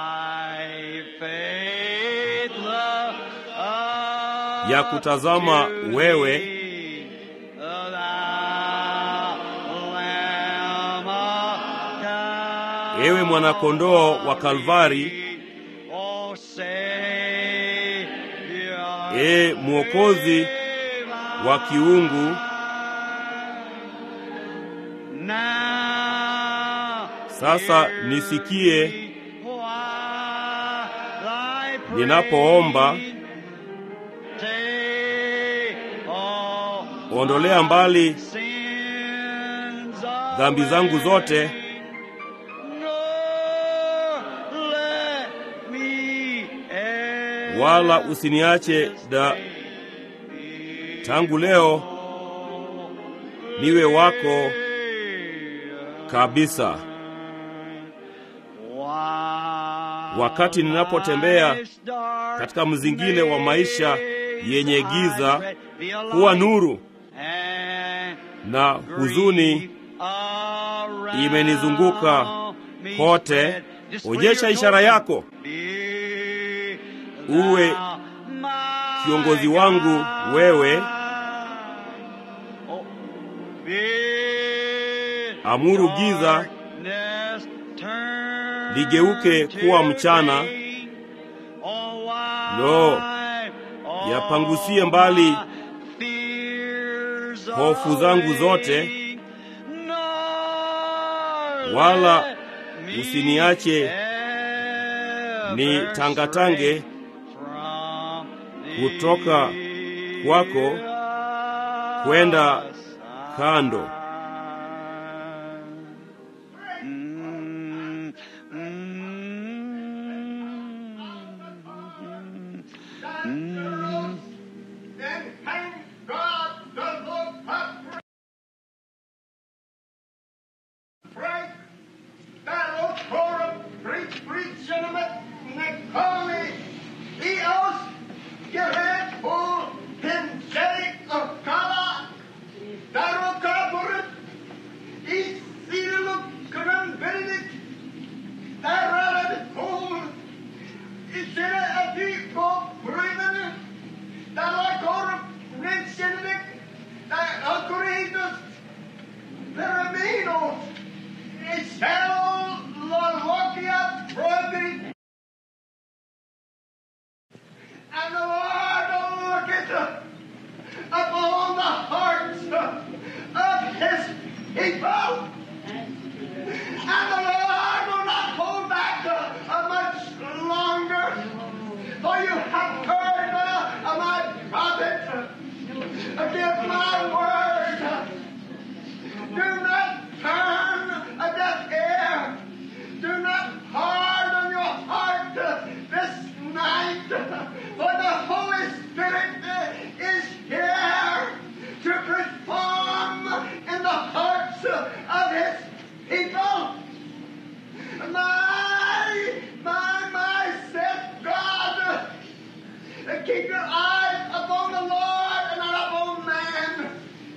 ya kutazama wewe ewe mwanakondoo wa Kalvari, e mwokozi wa kiungu, sasa nisikie ninapoomba ondolea mbali dhambi zangu zote wala usiniache da tangu leo niwe wako kabisa. Wakati ninapotembea katika mzingile wa maisha yenye giza, kuwa nuru na huzuni imenizunguka kote. Onyesha ishara yako, uwe kiongozi wangu wewe. Amuru giza ligeuke kuwa mchana. Lo, yapangusie mbali hofu zangu zote, wala usiniache ni tangatange kutoka kwako kwenda kando. Then thank God the Lord hath Frank, that old forum, preach, preach, gentlemen, Necoli, Eos, Gehet, Bull, Him, Jake, of Kala, Daro Kapurit, East Cedaluk, Kanan Benedict, Darad, Bull, Isera, Adipo, Bremen, Dalakor, Rensenik, Alcoridus, Peraminos, Excel, Lolokia, Prohibit, and the Lord will look at upon the hearts of his people. And the Lord will not hold back uh, much longer. For you have heard uh, of my prophet. Give my word. Do not turn a deaf ear. Do not harden your heart uh, this night. For the Holy Spirit uh, is here to perform in the hearts uh, of His people. My, my, my, said God, uh, keep your eyes upon the Lord and not upon man.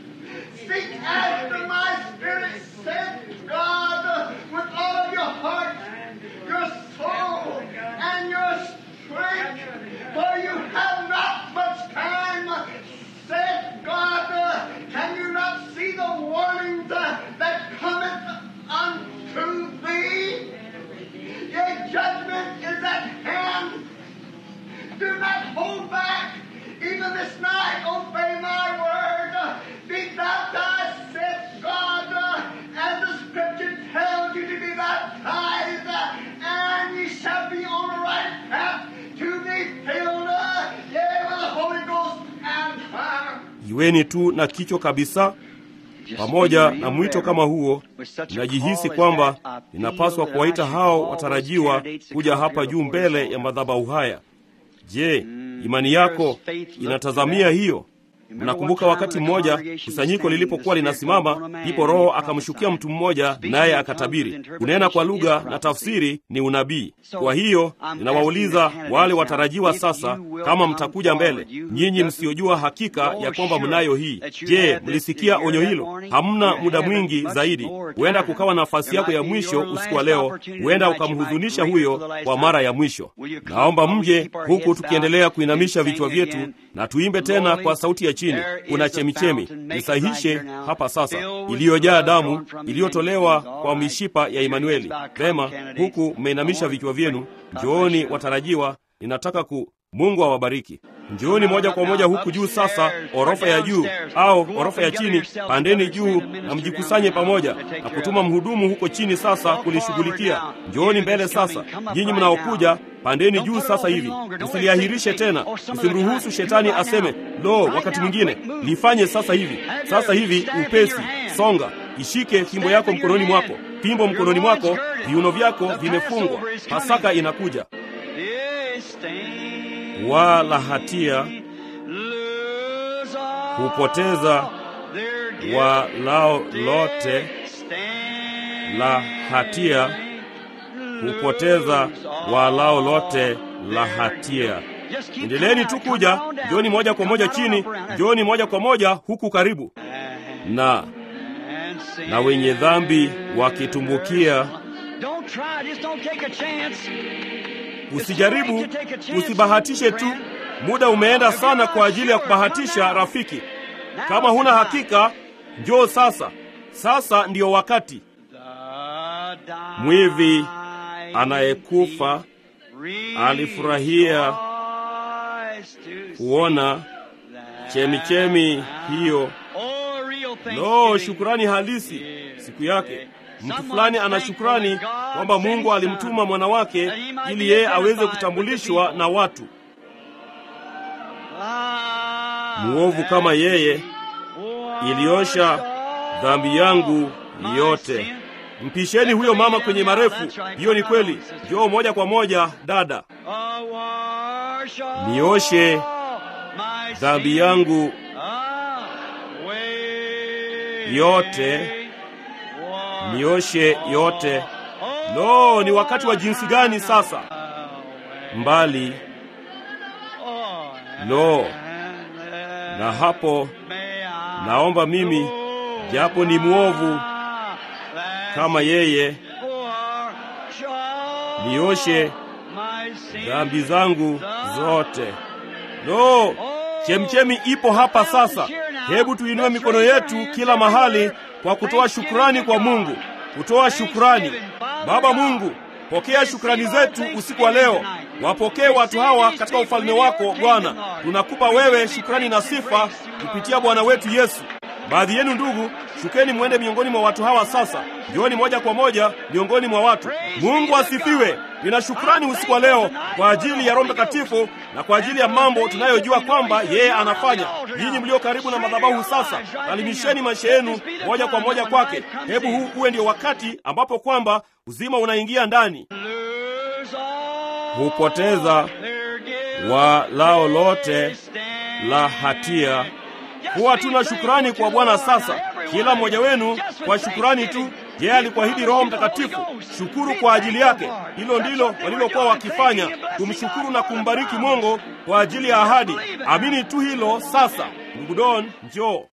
Seek after my spirit, said God, with all of your heart, your soul, and your strength. For you have not much time, said God. Can you not see the warnings uh, that cometh unto thee? Yea, judgment is at hand. Do not hold back. Even this night, obey my word. Be baptized, said God, as the scripture tells you to be baptized, and ye shall be on the right path to be filled, yea, with the Holy Ghost and fire. Iweni tu na kichwa kabisa. Pamoja na mwito kama huo, ninajihisi kwamba ninapaswa kuwaita hao watarajiwa kuja hapa juu mbele ya madhabahu haya. Je, imani yako inatazamia hiyo? Mnakumbuka wakati mmoja kusanyiko lilipokuwa linasimama, ndipo Roho akamshukia mtu mmoja, naye akatabiri. Kunena kwa lugha na tafsiri ni unabii. Kwa hiyo ninawauliza wale watarajiwa sasa, kama mtakuja mbele, nyinyi msiojua hakika ya kwamba mnayo hii. Je, mlisikia onyo hilo? Hamna muda mwingi zaidi, huenda kukawa nafasi yako ya mwisho usiku wa leo, huenda ukamhuzunisha huyo kwa mara ya mwisho. Naomba mje huku tukiendelea kuinamisha vichwa vyetu na tuimbe tena kwa sauti ya chini. Kuna chemichemi, nisahishe hapa sasa, iliyojaa damu iliyotolewa kwa mishipa ya Imanueli. Vema, huku mmeinamisha vichwa vyenu, njooni watarajiwa, ninataka ku Mungu awabariki. Njooni moja kwa moja huku juu sasa, orofa ya juu au orofa ya chini, pandeni juu na mjikusanye pamoja na kutuma mhudumu huko chini sasa kulishughulikia. Njooni mbele sasa, nyinyi mnaokuja, pandeni juu sasa hivi, msiliahirishe tena, msimruhusu shetani aseme lo, wakati mwingine. Lifanye sasa hivi, sasa hivi, upesi. Songa, ishike fimbo yako mkononi mwako, fimbo mkononi mwako, viuno vyako vimefungwa. Pasaka inakuja. Yes, stand wala hatia lose all hupoteza their guilt. walao lote Stand la hatia hupoteza walao lote la hatia. Just keep Endeleeni tu coming kuja, out, come on down. njooni moja kwa moja Come on chini, up around. njooni moja kwa moja huku karibu. Na And sin. na wenye dhambi wakitumbukia, Don't try, just don't take a chance. usijaribu, usibahatishe tu. Muda umeenda sana kwa ajili ya kubahatisha, rafiki. Kama huna hakika, njoo sasa. Sasa ndiyo wakati. The Mwivi dying Anayekufa thief alifurahia rejoiced to kuona see chemichemi that hiyo. Oh, real Lo, thanksgiving. shukurani halisi siku yake. Mtu Someone fulani ana thankful shukrani that God kwamba sent Mungu his alimtuma son mwana wake that he might ili be yeye aweze identified with the kutambulishwa people. na watu. Ah, Muovu kama yeye washed iliosha all dhambi yangu my yote. sin. Mpisheni huyo mama kwenye marefu. Hiyo ni kweli. Njoo moja kwa moja, dada. Ah, wash all Nioshe my Dhambi sin yangu away. yote, Wash nioshe yote. all Lo, ni wakati wa jinsi gani sasa? away. Mbali Oh, Lo, and na hapo may I naomba mimi, japo ni mwovu kama yeye, wash all nioshe my sin. dhambi zangu zote. Lo, chemchemi ipo hapa sasa. Hebu tuinue mikono yetu kila mahali kwa kutoa shukrani kwa Mungu, kutoa shukrani. Baba Mungu, pokea shukrani zetu usiku wa leo. Wapokee watu hawa katika ufalme wako Bwana. Tunakupa wewe shukrani na sifa kupitia Bwana wetu Yesu. Baadhi yenu ndugu, shukeni mwende miongoni mwa watu hawa sasa. Njooni moja kwa moja miongoni mwa watu. Mungu asifiwe. Nina shukrani usiku wa leo kwa ajili ya Roho Mtakatifu na kwa ajili ya mambo tunayojua kwamba yeye anafanya. Ninyi mlio karibu na madhabahu sasa, salimisheni maisha yenu moja kwa moja kwake. Hebu huu uwe ndio wakati ambapo kwamba uzima unaingia ndani. Lose all Hupoteza their guilt. walao lote la hatia. Huwa tuna shukrani kwa Bwana sasa, kila mmoja wenu kwa shukrani tu. Yeye alikuahidi Roho Mtakatifu. Shukuru kwa ajili yake. Hilo ndilo walilokuwa wakifanya, kumshukuru na kumbariki Mungu kwa ajili ya ahadi. Amini tu hilo sasa. Ndugu Don, njoo.